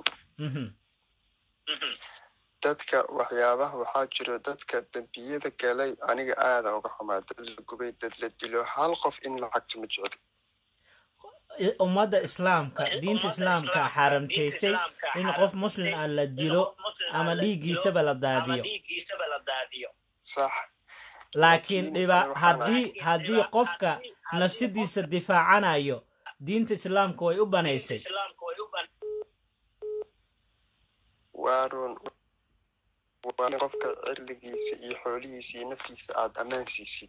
dadka waxyaabaha waxaa jiro dadka dembiyada galay aniga aada uga xumaa dad la gubay dad la dilo hal qof in lacagto ma jecli ummadda islaamka diinta islaamka xaaramtaysay in qof muslim ah la dilo ama dhiiggiisaba la daadiyo sax laakiin dhiba haddii haddii qofka nafsadiisa difaacanayo diinta islaamka way u banaysay waa run waa in qofka cirligiisa iyo xoolihiisa iyo naftiisa aad ammaan siisid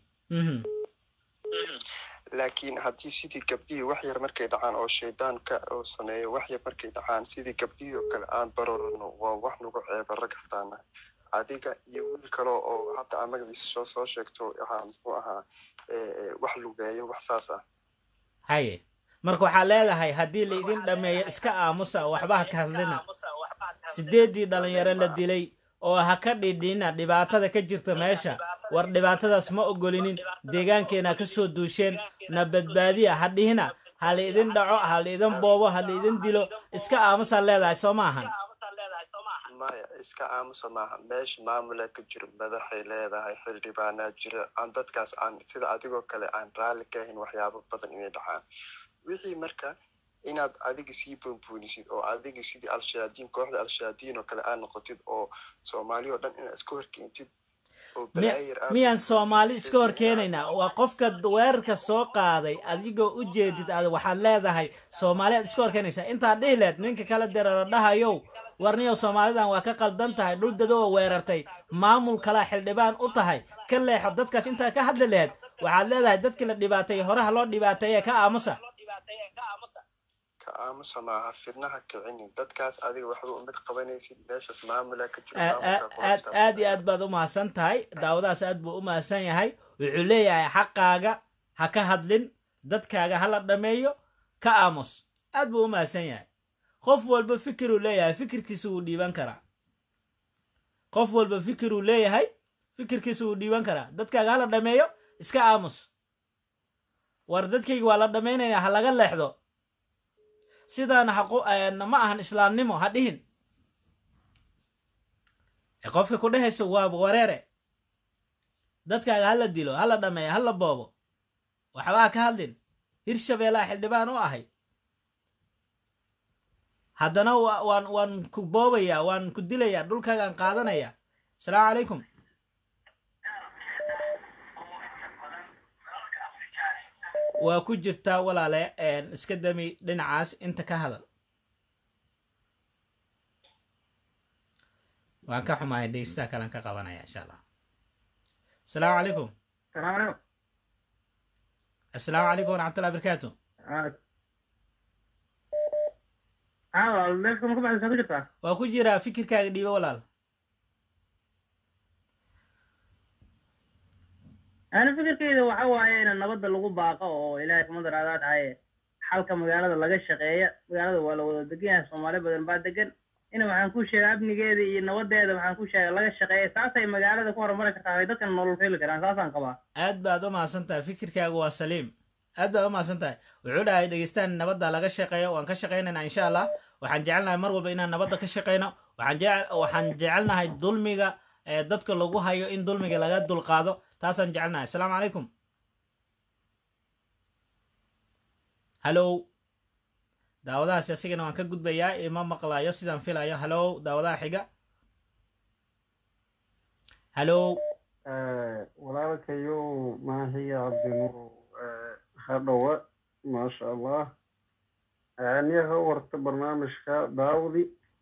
laakiin haddii sidii gabdhihii wax yar markay dhacaan oo shaydaanka oo sameeyo wax yar markay dhacaan sidii gabdhihii oo kale aan barorano waa wax nagu ceeba ragaftaana adiga iyo wiil kale oo hadda aa magaciisa soo soo sheegto ahaa muxuu ahaa wax lugeeyo wax saas ah haye marka waxaa leedahay haddii laidin dhameeyo iska aamusa oo waxba ha ka hadlina sideeddii dhalinyaro la dilay oo ha ka dhidhina dhibaatada ka jirta meesha war dhibaatadaas ma ogolinin deegaankeena ka soo duusheen na badbaadiya ha dhihina ha laidin dhaco ha laidin boobo ha laidin dilo iska aamusaa leedahay soo maahan maya iska aamusa maaha meesha maamula ka jiro madaxay leedahay xildhibaanaa jira aan dadkaas aan sida adigoo kale aan raalli ka ahayn waxyaabo badan inay dhacaan wixii marka inaad adiga sii buunbuunisid oo adiga sidii al-shayaadiin kooxda al-shayaadiin oo kale aad noqotid oo soomaali oo dhan inaad iska horkeentid oo balaayir aad miyaan soomaali iska hor keenaynaa waa qofka weerarka soo qaaday adigoo u jeedid ad waxaad leedahay soomaali aad iska hor keenaysaa intaad dhihi leed ninka kala dirara dhahayow warniyow soomaalidan waa ka qaldan tahay dhul dadoo weerartay maamul kalaa xildhibaan u tahay ka leexo dadkaas intaad ka hadli lehed waxaad leedahay dadkii la dhibaateeyey horaha loo dhibaateeye ka aamusa ka aamusa maaha fidnaha kicinin dadkaas adiga waxba umid qabanaysid meeshaas maamula ka jiro aad maamulka aad aad iyo aad baad u mahadsan tahay daawadaas aad buu u mahadsan yahay wuxuu leeyahay xaqaaga ha ka hadlin dadkaaga ha la dhameeyo ka aamus aad buu u mahadsan yahay qof walba fikiruu leeyahay fikirkiisa wuu dhiiban karaa qof walba fikiruu leeyahay fikirkiisa wuu dhiiban karaa dadkaaga ha la dhameeyo iska aamus war dadkayga waa la dhamaynaya ha laga leexdo sidaana haqu ma ahan islaamnimo ha dhihin ee qofka ku dhehayso waa wareere dadkaaga hala dilo hala dhameeyo hala boobo waxba ha ka hadlin hirshabeellaha xildhibaan u ahay haddana wa- waan waan ku boobayaa waan ku dilayaa dhulkaagaan qaadanaya asalaamu calaykum waa ku jirtaa walaale een, iska dami dhinacaas inta ka hadal waan ka xumahay dhegeystaha kalean ka qabanaya insha allah asalaamu calaykum salaam asalaamu calaykum waraxmatullahi barakaatu calaykum meelka ma ku baxaysaa ku jirtaa waa ku jiraa fikirkaaga dhiibo walaal ani fikirkeyda waxa waaye in nabadda lagu baaqo oo ilaahay kuma daraadaa dhahaye xalka magaalada laga shaqeeya magaalada waa la wada degan yahay soomaali badan baa degan in waxaan ku sheega amnigeeda iyo nabadeeda waxaan ku sheega laga shaqeeya saasay magaalada ku horumari kartaa ay dadkan nolol feli karaan saasaan qabaa aad baad u mahadsan tahay fikirkaagu waa saliim aad baad u mahadsan tahay wuxuu dhahay dhegeystaan nabadda laga shaqeeyo waan ka shaqaynaynaa insha allah waxaan jecelnahay mar walba inaan nabadda ka shaqayno waxaan jece waxaan jecelnahay dulmiga ee dadka lagu hayo in dulmiga laga dulqaado taasaan jecelnahay asalaamu calaykum hallow daawadahaasi asigana waan ka gudbayaa ima maqlayo sidaan filayo hallow daawadaha xiga hallow walaalkayow maahiya cabdinuur hadhowa maasha allah aniyaha warta barnaamijka daawdi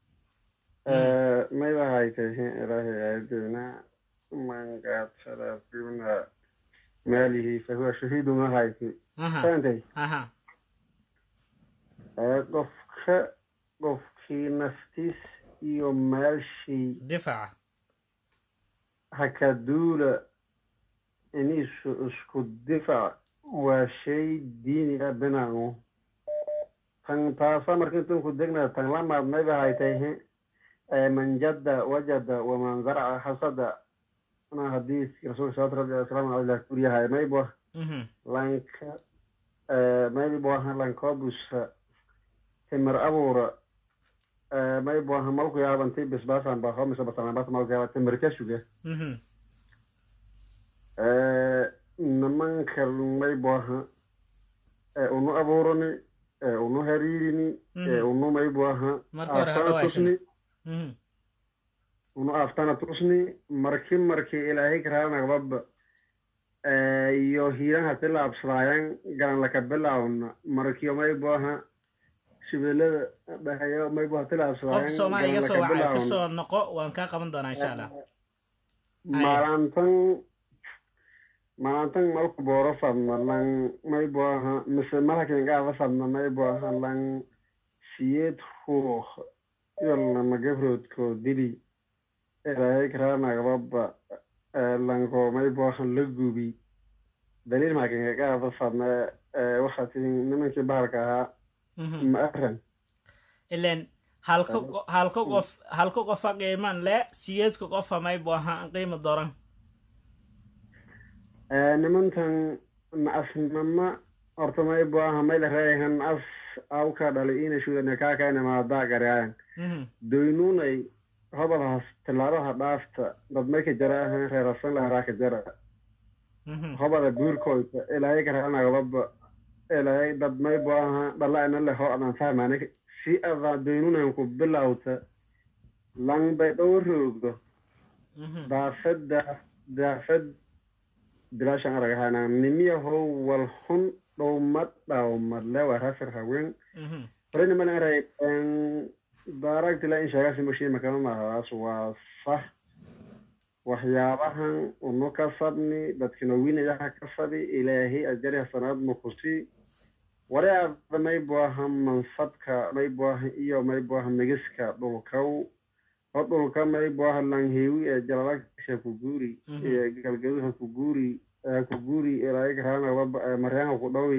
maydahaytahin ilaahay aadeyna man qaadsada fimna maalihi fahuwa shahiidu mahayti Aha. fahamtay aha qofka qofkii naftiis iyo maalshii difaaca hakaduula inisu isku difac waa shay diini ah binaangu tan taasa marka intan ku degna tan lamaad mayba haytayhe man jadda wajada waman zarca hasada ana hadiiskii rasuulka salawatu rabbi wasalaamu aleyh kuriyahay maybo lanka maybo aha lankoobusa timir abuura maybo aha malku yaabanti bisbaasan ba homisa basanabas malku yaaba timir ka suga nimanka maybo aha unu abuurani unu hariirini unu maybo aha Marka hore ha aftana dhawaysana. tusni unu aftana tusni marki marki ilaahay karaanagababa iyo hiiran hati laabsadaayan garan laka bilaawna markiyo maybo aha shibeelada dhahayo maybo hati laabsadaayan qofka soomaaliya iga soo garan laka wacay bilaawna. kasoo noqo waan kaa qaban doonaa insha allah maalantan maalantan malku booro fadna lan maybo aha mise malakin gaaba fadna maybo aha lan siyeed ruux yolnama gabroodkoo dili ilaahay karaanagababa lanko maybo aha la gubi daliil maakinkaga fadna waxaa tihin nimankii bahalka ahaa ma aran ilen halka qo- halka qof halka qofa qiiman le siyeedka qofa may bu ahaa qiimo doran nimantan macasnama horta may buaha may la reehan as awka dhali ina shudana kaakaina maadaa garaayan doynunay hobadaas tilaadaha dhaafta dad may ka jaraahan reerasan laharaa ka jara hobada guurkoyta ilaahay karaanagababa ilaahay dad may buaha dhalaina leho adan fahmana si ada doynunan ku bilawta lang bay dhow roogdo daafada daafad bilaashan aragahana nimiyahow wal hun dhowmad dhawmad lewa rafir hawen horena mana aray daaragtila in sheegasi mushima kama mahadaas waa sax waxyaabahan unu ka fadni dadkina winayaha ka fadi ilaahay ajari hasanaad nukusi wareada may buaha manfadka may buaha iyo may buaha migiska dhulkaw oo dhulka may buaha langhewi ee jalalagsa ku guuri iyo galgaduha ku guuri ku guuri ilaahay karaana maryaanka ku dhawi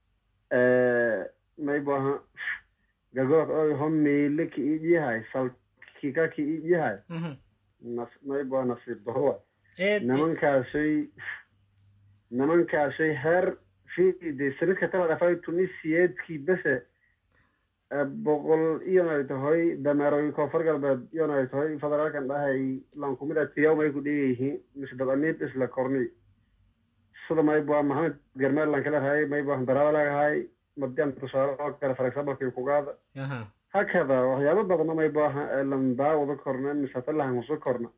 may buaha gagood oy ho meele ki ijihay salkika ki ijihay nas may buaha nasiib darowa nimankaasay nimankaasay heer fide sanadka tala dhafay tunisiyeedkii bese boqol iyonay tahoy dameeroy koonfur galbeed iyonay tahoy federaalkan dhahay lankumida tiyaw may ku dhigayihiin mise dad amiib isla korni sida may bua maxamed garmeel lan kala rahay may bua daraaba lagahay madian tusaale oo kale for examplekii kugaada hakada waxyaabo badana may buaha lan daawada korna mise talahan usu korna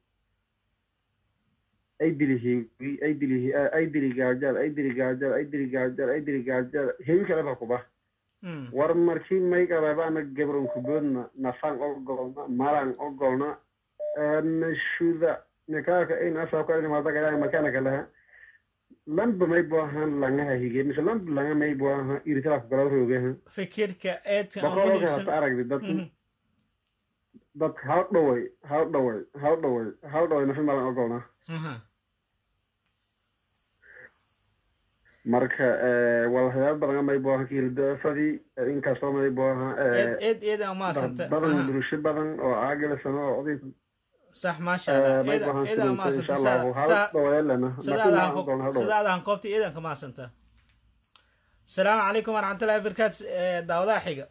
ay dili hewi ay dili ay dili gaajal ay dili gaajal ay dili gaajal ay dili gaajal hewi kale ba kuba war markii may qababaana gabron kuboodna nafaan ogolna malan ogolna nashuda nikaaka in asabka inimadagaya makana kaleha lamba may buahan langaha hige mise lamba langa may buaha iritala kugala roogaha fikirka eedka aan boqolka muhiimsan hata aragdi dad dad haw dhaway haw dhaway haw dhaway haw dhaway nafi malan ogolna marka waa waxyaaba badan may buaha kiildoofadii inkastoo may buaha eed eed eed aan maasanta badan bulsho badan oo caagilasano oo oday sax maasha allah may eed buahan eed aan insha maasanta allahu haw saa dhaweelana sidaadaan sidaadaan koobta eedan ka maasanta asalaamu calaykum waraxmatullahi wabarakaatu daawadaha xiga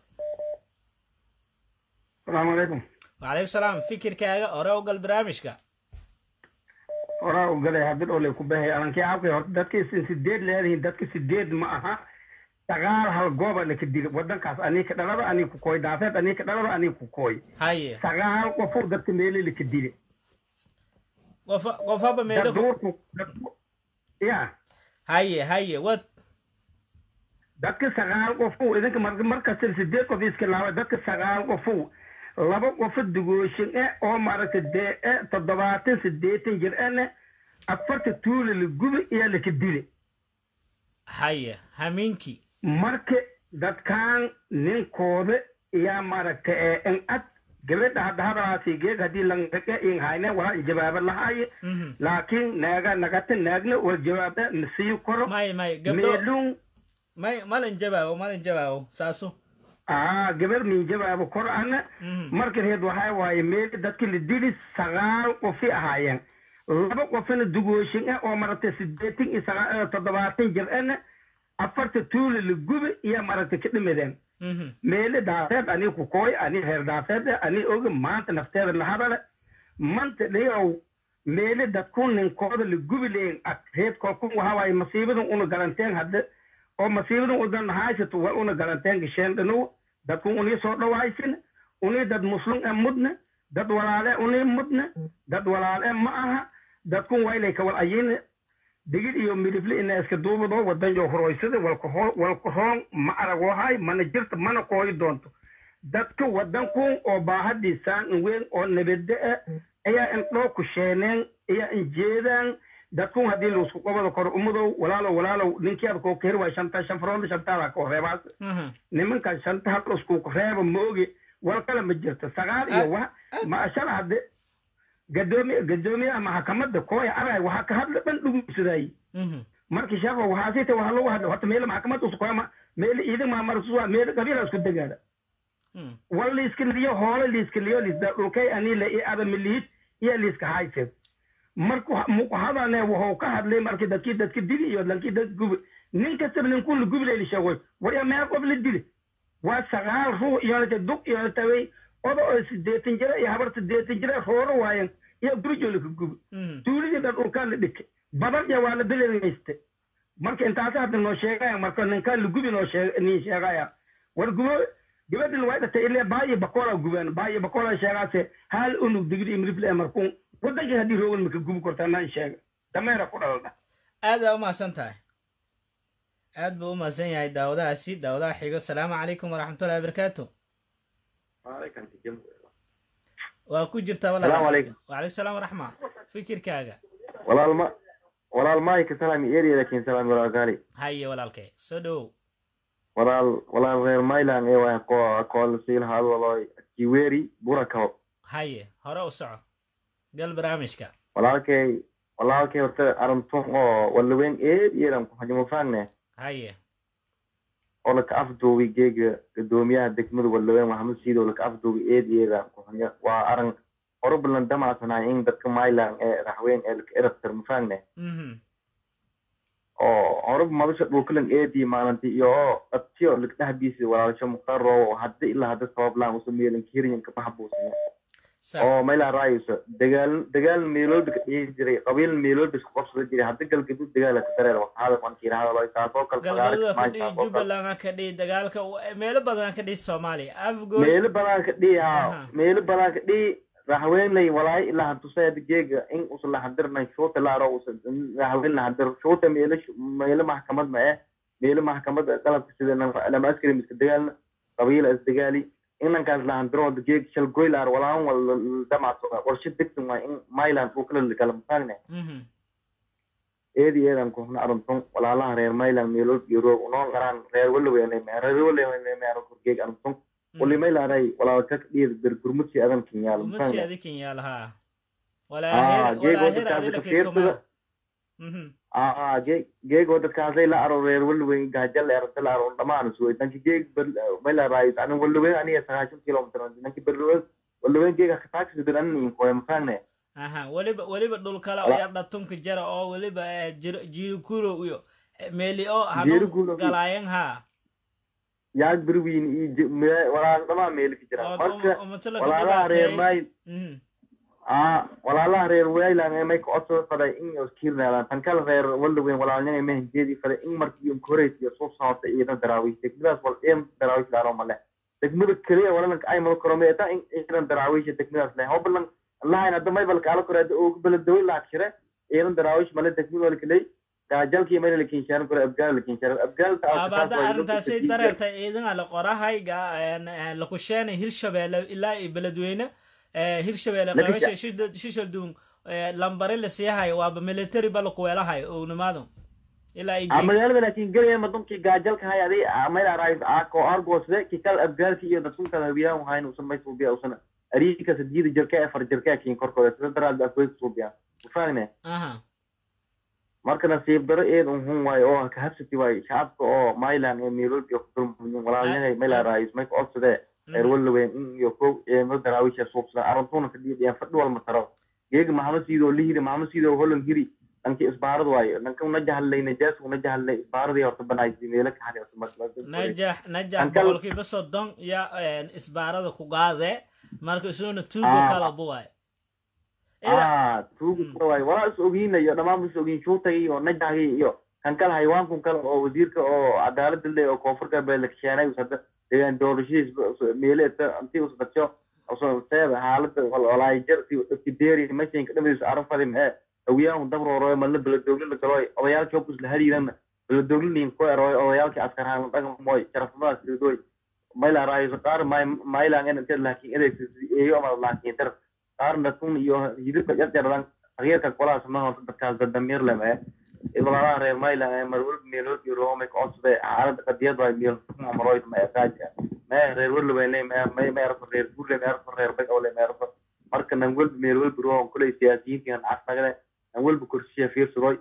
asalaamu calaykum wacalaykum salaam fikirkaaga hore u gal barnaamijka horaa u galay hadid oo lay ku bahay alankii cabkay horta dadkii sin sideed leedihiin dadka sideed ma aha sagaal hal gooba laka dili wadankaas anii ka dhalaba anii ku kooy daafeed anii ka dhalaba anii ku kooy haye sagaal qofuu dadka meeli laka dili qofa qofaba meelo daduurku ya haye haye wad dadka sagaal qofuu idinka mar- markasta sideed qof iska laaba dadka sagaal qofuu laba qofo dugooshin e oo maaragta dee e toddobaatan siddeetan jir ene afarta tuula la gubi iyo laka dili haye hamiinkii marka dadkan ninkooda iyaa maaragta ee in ad gabadha hadda hadalaasi geeg haddii langage in hayne walaa in jawaaba lahaaye laakiin naaga nagata naagna wal jawaabe masii koro may may gabdho meelun may malin jawaabo malin jawaabo saaso aa gabar min jawaabo kor ana marka reed waxaa waaye meel dadki la dili sagaal qofi ahaayeen laba qofina dugooshin ah oo maaragtay sideetan iyo sagaa- toddobaatan jir ana afarta tuula la gubi iyo maaragtay ka dhimadeen meele daafeed ani ku kooy ani reer daafeed ani oga maanta nafteeda la hadale manta dhayow meele dadku ninkooda la gubi leyin ad reed kookun waxaa waaye masiibadan una garanteen hadde oo masiibadan udan haysato waa una garanteen gasheen dhanow dadku unii soo dhawaysin unii dad muslim e mudne dad walaale unii mudne dad walaale ma aha dadkun waylay kawal ayine digid iyo midifle ina iska duubado wadan yo horoysada walkaroon ma aragoohay mana jirta mana kooyi doonto dadka wadankun oo baahadiisaan in weyn oo nabade ah ayaa indhoo ku sheeneen ayaa injeedaan dadkun haddii laisku qabada koro umadow walaalow walaalow ninkii aad koo kaheri waay shanta shan faroonda shantaada koo reebaas nimankan shanta hal isku reeba mooge wal kale ma jirto sagaal iyo wa ma shala hadde gadoomi gadoomiyaha maxkamadda kooya arag waxaa ka hadla dhan dhuguysaday marka sheekho waxaa siita waxaa lagu hadla horta meele maxkamad uskuama meele ciidan maamarsuwa meele qabiila isku degaada wal liiska liyo hoole liiska liyo liisda dhulkay anile i adamiliid iyo liiska haysed marka muku hadane wuxuu ka hadlay markii dadkii dadka dili iyo lankii dad gubi nin kastaba ninkuu la gubi layli sheegoy warya meel qof la dili waa sagaal ruux iyonata dug iyonata way oda oo sideetan jira iyo habar sideetan jira rooro waayan iyo gurijo laka gubi tuuladii dhan dhulkaa la dhikay badan iyo waa la bilinayste marka intaasi hadda noo sheegaya marka ninkaa la gubi noo sheeg nin sheegaya war gubo gabadhan way dhatay ilaa baayo bakola gubaan baayo bakola sheegaase hal unug digri imrifle markuun wadankii haddii roogan maka gubi kortaa naan sheega dameera ku dhalda aad baa umahadsan tahay aad buu umahadsan yahay daawadahaasi daawadaha xigo asalaamu calaykum waraxmatullahi wabarakaatu waa ku jirtaa Salaamu calaykum. wacalaykum salaam waraxma fikirkaaga walaal ma walaal maayka salaami eri laakiin salaami walaal gaali haye walaalkay soo dhowow walaal walaal reer mailan ee waa ko kool siil hadwaloy kiweri burakaw haye hore u soco gal barnaamijka walaalkay walaalkay horta arintun oo walaweyn eed yeeran ku xajimo faagne haye oo laka afduubi geega gadoomiyaha degmada walaweyn maxamed siido laka afduubi eed yeeran ku xajo waa arin orobalan damacsanahay in dadka mailan ee raxweyn ee laka erabtar mafaagne Mhm. oo horeba madasha dhulkalan eedii maalintii iyo oo dhabtiyo ligdhahdiisi walaalasho mukhtaar roobo hadda ilaa hadda sabablaan usa meelin kiriyan kabaxa buusanya oo mayla raayusa dagaal dagaal meeloodba ka dhihi jiray qabiil meeloodba isku qabsada jiray hadda galgadud dagaala ka dareer waxaada qankii rahadalo taasoo kale galgaduda ka dhihi taasoo kale jubbaland ka dhihi dagaalka u- meelo badan ka dhihi soomaaliya afgoy meelo badan ka dhihi ha meelo badan ka dhihi raxweynlay walaay ilaa hantusayad geega in usa lahadirnay shuuta laaro usa raxweyn lahadir shuuta meelo meelo maxkamad ma eh meelo maxkamad qalabka sida lama askari miska dagaalna qabiila isdagaali inankaas lahandirooda geeg shal goylaar walaan wal damacsada qorshe degsan waa in mailand uu kala kala mataagna eedi eedan kuhna aruntun walaalaha reer mailand meelood iyo roog unoo qaraan reer walaweyne reer walaweyne meero korgeeg aruntun wali mailaaday walaalka dhiid bergurmudsi adan kinyaal umasi adikin yaal haa Ah, geego walaahir dadkaasi adila ka fiirsada Mhm. aa geeg geego dadkaasay la aro reer walweyn gaajal erta la aro dhamaan suway danki geeg mailaaday anan walweyn aniga sagaashan kilomitr danki berluweyn walweyn geega khataagsi dir anin koy mafaagne aha weliba weliba dhul kale oo Wala- yar dhatunka jara oo weliba eh, jir- jiirikurow iyo eh, meeli oo Jiirikurow hanu iyo- galaayan haa yaag berwiin iyo walaal dhamaan meelka jira oo marka umatala ka walaalaha reer dhibaateeyey mail Mhm. aa walaalaha reer wayland ee may ka codsada faday in iskiirnaadaan tan kale reer waldaweyn walaalnimay mahanjeedii faday in markii incorate iyo soo socota ciidan daraawiish degmadaas wal ciidan daraawiish laaro male degmada keliya walalanka ay mada koro meeta in ciidan daraawiisha degmadaas leh hobalan lahayn hadda may balka ala koreeda oo beledawey laak shire ciidan daraawiish male degmada wala keley gaajalkii mayna la kiinshaaran kore abgaal la kiinshaaran abgaalta abaada arrintaasi dareertay ciidan la qorahay lakusheena hirshabeelle ilaa iyo beledweyne eh, hirshabeelle Laga qabasha sha- shishalduun lambari la siihayo waaba military ba lakuweelahayo ownimaadu ilaa iyo a geed magaalada laakiin gelaya madunkii gaajalka hay aday mayla raayis aako argosde kikal abgaalki iyo dadkunka habiyaan wahayn usan may suubiya usan ariika sadiyada jirka ee far jirka kiin korkooda sida daraad afweeg suubiya ufagne aha marka nasiib daro eed unhun waayo oo ka habsati waayo shacabka oo mailand ee meelood iyo kudulmuyin walaalyahay mayla raayis may ka codsadee reer walaweyn in iyo kow eemo daraawisha suubsada arantuna kadhiidhiyaan fadhi walma taro geega maxamed siido lihiri maxamed siido holan hiri dhanki isbaarad waayo dhanka una jahallay najaas una jahallay isbaaradii horta banaaysi meelo ka xari horta marka najax najax Ankal- boqolkiiba soddon ya isbaarada ku qaade marka isuna tuugo Ah. kala buwaay ah tuuga waayo walaa is ogiinayo dhammaan is ogiin shuutay iyo najahgii iyo kan kale hayawaankun kale oo wasiirka oo cadaalada le oo koonfur galbeed la kasheenay usada deegaan doorashadiis meele intii usdajo seeda xaalada walaayajar ibtideeri mashinka dhamadiisa arafadi mee hawiyaan dabrooroy malna beledoogle la galoy odayaalkii hobkus la hariirana beledoogliniin ku eroy odayaalkii askarhaan dhagamoy sharafnimadaas sidoy mayla raayiso qaar maylan en inted laakiin edeeyo ama laakiin dar qaarna tun iyo hidibka jarjardan tagyeerka kolaas ma horta dadkaas dadamiir leme walaalaha reer maylan ee marwalba meelood iyo roomay ka codsade xaalada qadiyad waay meel maroyd ma eqaaja mee reer walaweyne mee meerfo reer burle meerfo reer bagawle meerfo marka nan walba meel walba roon kuley siyaasiyiintii han casnagade nan walba korshiya fiirsadoy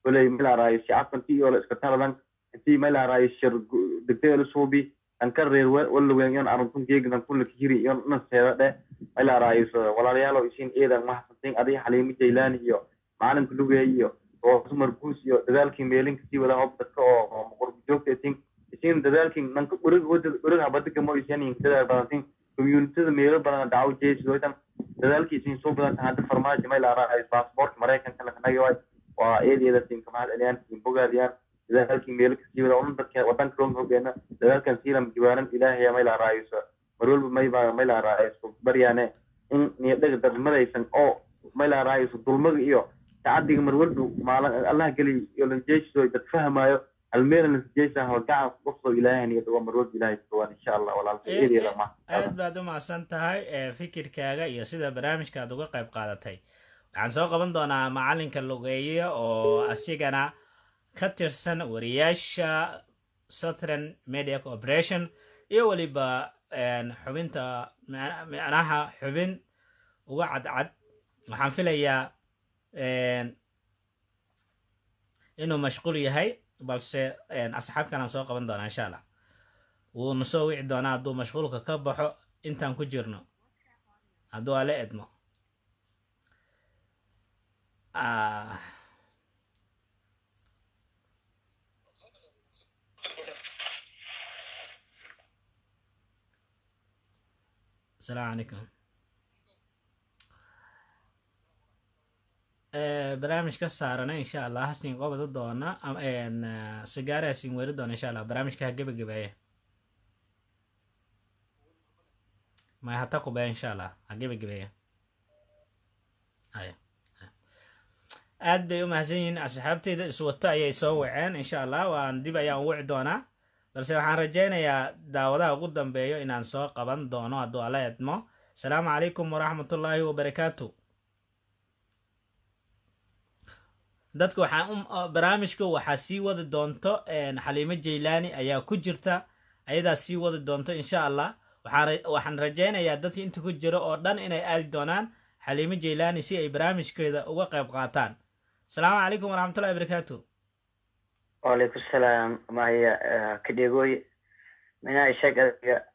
koley maylarayo shacabkanti iyo la iska taladan intii maylarayo shir degdega la suubi anka reer walawen iyon aruntun geegdan kulla kihiri iyo nan seeda dhe maylarayo walaalayaalo isin eedan mahadsantin adiga xaliimo jaylani iyo macalinka lugeey iyo roosumar guus iyo dadaalkii meelinka sii wada hob dadka oo qurbi joogta isin isin dadaalkii nanka urig hoda urig habadiga mo isanin dadaal badantin communityada meelo badan dhaco jeesidoitan dadaalkii isin soo badan hadda farmaajo maylarayo passportka maraykanka lakanagi waay waa eedeeda siinka mahad celiyaan siin bogaadiyaan dadaalkii meelo kasii wada un dadka wadanka loo hogeena dadaalkan siilam jibaanan ilaahaya maylaraayso mar walba mayba maylaraayso baryaane in niyadhaga darmadaysan oo maylaraayso dulmaga iyo tacadiga mar walba maalin allah geli iyo lanjeesido dad fahmaayo halmeela lanjeesa gacan qofso ilaahay niyad waa mar walba ilaahay kawaan insha allah walaalka eedeeda ma aad baad u mahadsan tahay fikirkaaga iyo sida barnaamijka aad uga qayb qaadatay waxaan soo qaban doonaa macalinka lugeeye oo asigana ka tirsan wariyaasha southern media corporation iyo weliba xubinta micnaha xubin uga cadcad waxaan filayaa inuu mashquul yahay balse asxaabkanaan soo qaban doonaa insha allah wuuna soo wici doonaa hadduu mashquulka ka baxo intaan ku jirno hadduu ala edmo السلام عليكم barnaamij ka saarana insha allah hasin qobada doona sigaare hasin weri doona insha allah barnaamijka ha gebagabeeye may hata kubaya insha allah ha gebagabeeye haya aad bay u mahadsan yihiin asxaabteyda iswato ayay soo waceen insha allah waan dib ayaan wici doonaa balse waxaan rajaynayaa daawadaha ugu dambeeyo inaan soo qaban doono hadduu ala edmo asalaamu calaykum waraxmatullaahi wabarakaatu dadka waxaan barnaamijka waxaa sii wadi doonto xaliimo jaylaani ayaa ku jirta ayadaa sii wadi doonto insha allah waxaan rajaynayaa dadka inta ku jira oo dhan inay aadi doonaan xaliimo jaylaani si ay barnaamijkeeda uga qayb qaataan asalaamu calaykum waraxmatullahi wabarakaatu وعليكم السلام معي كديغوي من عيشك أدقى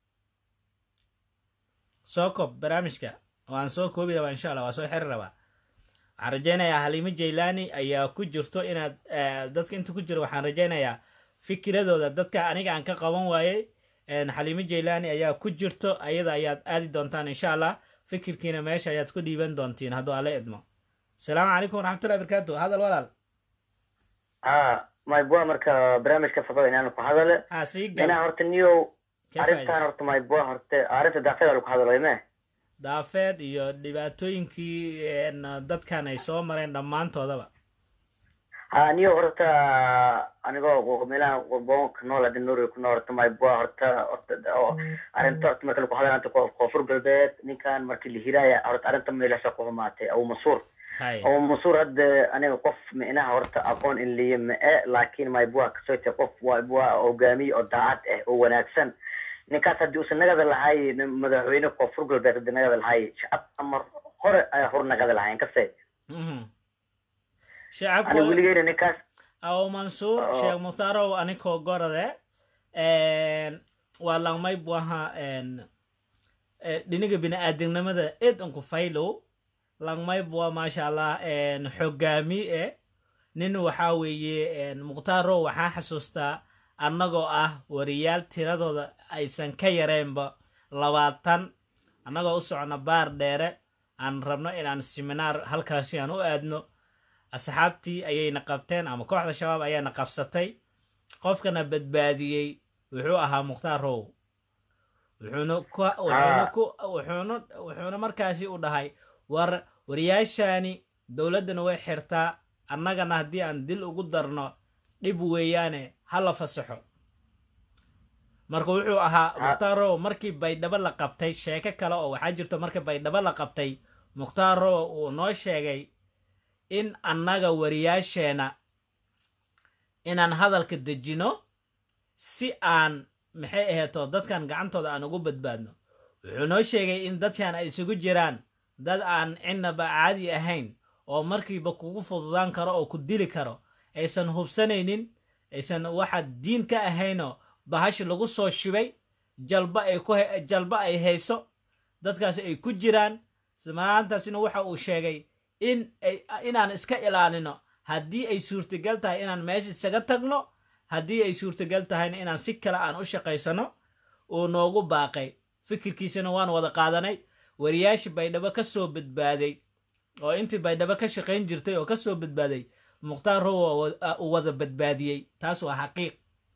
soo koob barnaamijka waan soo koobi rabaa insha allah waa soo xiri rabaa waxaan rajaynayaa haliimo jaylaani ayaa ku jirto inaad dadka inta ku jiro waxaan rajaynayaa fikiradooda dadka aniga aan ka qaban waayey xaliimo jaylaani ayaa ku jirto ayada ayaad aadi doontaan insha allah fikirkiina meesha ayaad ku dhiiban doontiin hadduu ala idmo asalaamu calaykum waraxmatullahi barakaatu hadal walaal ها ما يبغى مركا برامج كفضل إن أنا كهذا ها سيجل أنا هرت نيو كيف عرفت عايز؟ أنا هرت ما يبغى هرت عرفت دافع لك هذا ولا daafeed iyo dhibaatooyinkii een, dadkan ay soo mareen dhammaantoodaba ها نيو هرت أنا جو ميلا وبون كنول هذا النور يكون هرت ما يبغى هرت هرت عرفت هرت مركا لك هذا أنت كفر بالبيت نكان مركا الهراية هرت عرفت ميلا شقه ماتي أو مصور hay oo masuur hadda aniga qof micnaha horta aqoon in liya ma-e laakiin maybua kasote qof waybua hogaamiye oo daacad ah oo wanaagsan ninkaas haddii uusan nagada lahay nin madaxweyne koonfur galbeed haddii nagada lahay shacab amar hore ayaa hor nagada lahayn kase Mhm. ani shacabku weligeyna ninkaas aw mansuur Oo. sheekh muhtaarow anikoo gorade waa langmay buaha dhiniga bini-aadamnimada ed unku faylow langmay bua maasha allah xogaami e nin waxaa weeye mukhtaaro waxaa xasuustaa annagoo ah wariyaal tiradooda aysan ka yareenba labaatan annagoo u socno baar dheere aan rabno inaan seminaar halkaasi aan u aadno asxaabtii ayayna qabteen ama kooxda shabaab ayaana qabsatay qofkana badbaadiyey wuxuu ahaa mukhtaar row wuxuuna ku wuxuuna ku wuxuuna wuxuuna markaasi u dhahay war wariyaashaani dowladdana way xirtaa annagana haddii aan dil ugu darno dhib weeyaane ha la fasaxo marka wuxuu ahaa mukhtaar row markii baydhabo la qabtay sheeko kale oo waxaa jirto markii baydhabo la qabtay mukhtaar row uu noo sheegay in annaga wariyaasheena inaan hadalka dejino si aan maxay aheeto dadkan gacantooda aan ugu badbaadno wuxuu noo sheegay in dadkan ay isugu jiraan dad aan cinnaba caadi ahayn oo markiiba kugu fududaan karo oo ku dili karo aysan hubsanaynin aysan waxa diin ka ahaynoo bahashi lagu soo shibay jalba ay ku jalba ay hayso dadkaasi ay ku jiraan maantaasina waxa uu sheegay in inaan iska ilaalino haddii ay suurtagal tahay inaan meesha isaga tagno haddii ay suurtagal tahayna inaan si kale aan u shaqaysano uu noogu baaqay fikirkiisana waan wada qaadanay wariyaashii baydhabo ka soo badbaaday oo intii baydhabo ka shaqayn jirtay oo ka soo badbaaday mukhtaar rowa uu wada badbaadiyey taas waa xaqiiq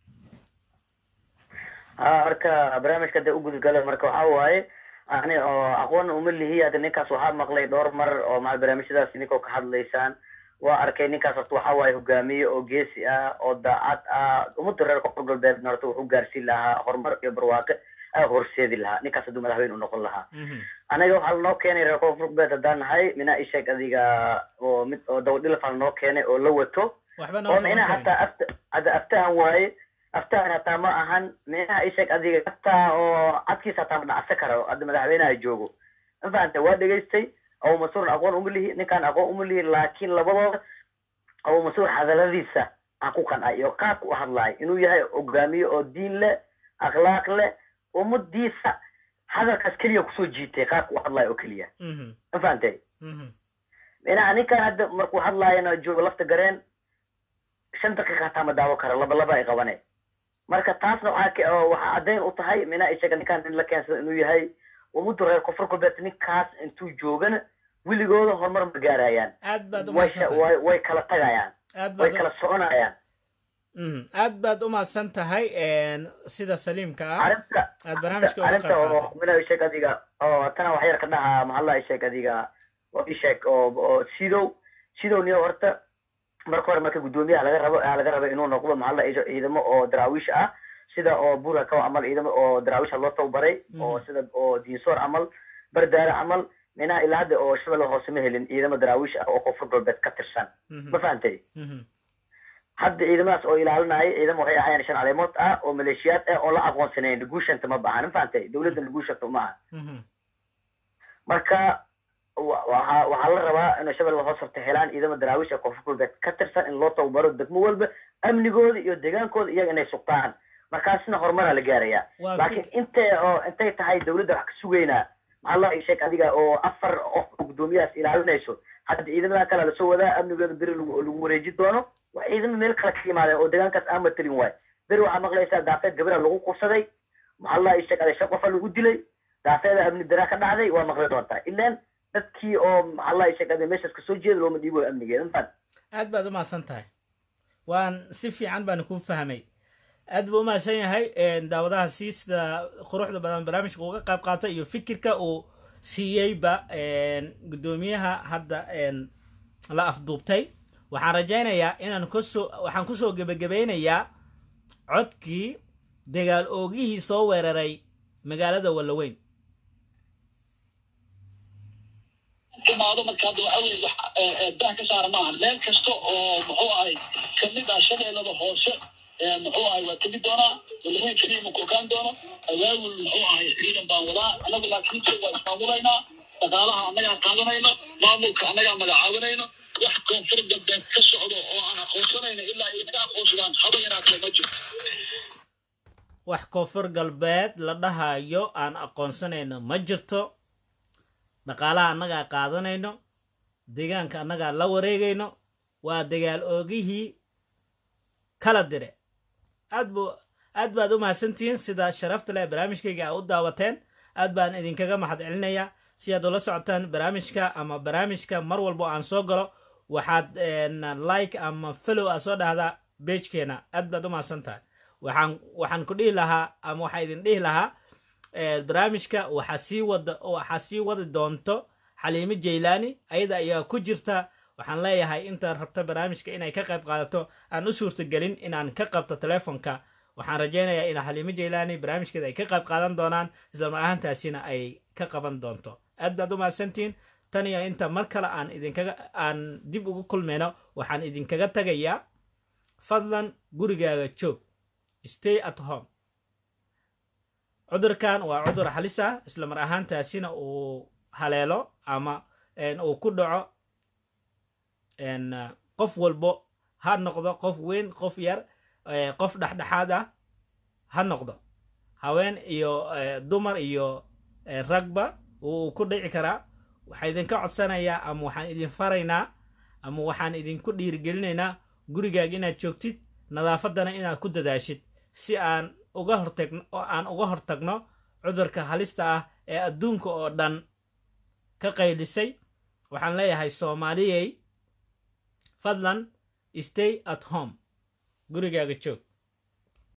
ha marka barnaamijka hadda u gudgala marka waxa waaye ani oo aqoon uma lihi hadda ninkaas waxaa maqlay dhowr mar oo maa barnaamijyadaas ninkoo ka hadlaysaan waa arkay ninkaas horta waxa waaye hogaamiye oo geesi ah oo daacad ah ummadda reer koonfur galbeedna horta wuxuu gaarsiin lahaa horumar iyo barwaaqe aa horseedi lahaa ninkaas hadduu madaxweyne u noqon lahaa anaga waxaa lanoo keenay reer koonfur galbeed haddaan nahay minaa isheeg adiga oo mid oo dawadhilafaa lanoo keenay oo la wato oo micnaha hataa afta hadda aftahan waaye aftahan hataa ma ahan micnaha isheeg adiga hataa oo cadkiisa hataa ma dhacsa karo hadda madaxweynaha joogo ma fahanta waa dhegaystay abu masuurin aqoon uma lihi ninkaan aqoon uma lihi laakiin labadooda abu masuur hadaladiisa aan ku qancay iyo qaabka u hadlaay inuu yahay hogaamiye oo diin leh akhlaaq leh ummadiisa hadalkaas keliya kusoo jiitay qaabka u hadlayo oo keliya ma fahantay micnaha ninkan hadda markuu hadlaayana joogo lafta gareen shan daqiiqa hataa ma daawo kara laba laba ay qabane marka taasna waxaa waxaa caddayn u tahay micnaha isaga ninkaan nin la keensada inuu yahay ummadda reer koonfur galbeed ninkaas intuu joogana weligooda horumar ma gaarayaan way kala tagayaan way kala soconayaan aad baad u mahadsan tahay sida saliimka ah aad barnaamijka uga arrinta oo mina isheeg adiga oo tana wax yar ka dhaha maxalla isheeg adiga oo isheeg oo oo sidow sidow niyo horta marka hore marka guddoomiyaha laga rabo laga raba inuu noqdo maxalla ciidamo oo daraawiish ah sida oo buura kaw camal ciidamo oo daraawisha loo tababaray oo sida oo diinsoor camal bardaare camal minaha ilaa hadda oo shabeelle hoose ma helin ciidamo daraawish ah oo koonfur galbeed ka tirsan ma fahantay hadda ciidamadaas oo ilaalinaya ciidamo waxay ahaayeen shan caleemood ah oo maleeshiyaad ah oo la aqoonsanayn laguushanta ma bahan ma fahantay dowladda laguushanta ma aha marka waxa waxaa la rabaa inay shabeelle hoos horta helaan ciidamo daraawish ee koonfur galbeed ka tirsan in loo tababaro degmo walba amnigooda iyo deegaankooda iyaga inay sugtaan markaasna horumaraa la gaarayaa laakiin intay oo intay tahay dowladda wax ka sugaynaa maxalla sheeg adiga oo afar qof oo guddoomiyahaas ilaalinayso hadda ciidamada kale lasoo wadaa amnigooda beri lagu wareeji doono waa ciidamo meel kale ka yimaadeen oo deegaankaas aan matalin waay beri waxaa maqlaysaa daafeed gabira lagu qubsaday maxalla sheeg adiga shan qofa lagu dilay daafeeda amni daraa ka dhacday waa maqli doontaa ilaan dadkii oo maxalla sheeg adiga meeshaas kasoo jeeda looma dhiibo amnigeeda mafan aad baad u mahadsan tahay waan si fiican baan kuu fahmay aad buu u mahadsan yahay daawadahaasi sida quruxda badan barnaamijka uga qayb qaatay iyo fikirka uu siiyeyba guddoomiyaha hadda la afduubtay waxaan rajaynayaa inaan kusoo waxaan kusoo gebagabeynayaa codkii dagaal oogihii soo weeraray magaalada wallaweyn timaado marka hadda waxa weye wax dah ka saara maaha meel kasta oo muxuu ahay kamid ah shabeellada hoose muxuu ahay waa tegi doonaa walaweyn keliya ma kokaan doono awaawul muxuu ahay ciidan baan wadaa anagu laakiinse waa ismaamulaynaa dhaqaalaha annagaa qaadanayno maamulka annagaa magacaabanayno wax koonfur galbeed ka socdo oo aan aqoonsanayno ilaa ay naga aqoonsadaan haba yaraatee ma jirto wax koonfur galbeed la dhahayo aan aqoonsanayno ma jirto dhaqaalaha annagaa qaadanayno deegaanka annagaa la wareegayno waa dagaal oogihii kala dire aad bu aad baad u mahadsantihiin sida sharafta leh barnaamijkayga a u daawateen aad baan idinkaga mahad celinayaa si aad ula socotaan barnaamijka ama barnaamijka mar walbo aan soo galo waxaad like ama follow a soo dhahdaa beejkeena aad baad u mahadsan tahay waxaan waxaan ku dhihi lahaa ama waxaa idin dhihi lahaa barnaamijka waxaa sii wada waxaa sii wadi doonto xaliimo jaylaani ayada ayaa ku jirta waxaan leeyahay intaad rabta barnaamijka inay ka qayb qaadato aan u suurtagelin inaan ka qabto telefonka waxaan rajaynayaa in xaliimo jaylaani barnaamijkeeda ay ka qayb qaadan doonaan islamar ahaantaasina ay ka qaban doonto aad baad u mahadsantihiin tan iyo inta mar kale aan idinkaga aan dib ugu kulmayno waxaan idinkaga tagayaa fadlan gurigaaga joog stay at home cudurkan waa cudur halis ah isla mar ahaantaasina uu haleelo ama uu ku dhaco En, uh, qof walbo ha noqdo qof weyn qof yar eh, qof dhexdhexaad ah ha noqdo haween iyo eh, dumar iyo eh, ragba wuu ku dhici karaa waxaa idinka codsanayaa ama waxaan idin faraynaa ama waxaan idinku dhiirigelinaynaa gurigaaga inaad joogtid nadaafadana inaad ku dadaashid si aan uga hortagno oo aan uga hortagno cudurka halista ah ee adduunka oo dhan ka qaylisay waxaan leeyahay soomaaliyey fadlan stay at home gurigaaga joog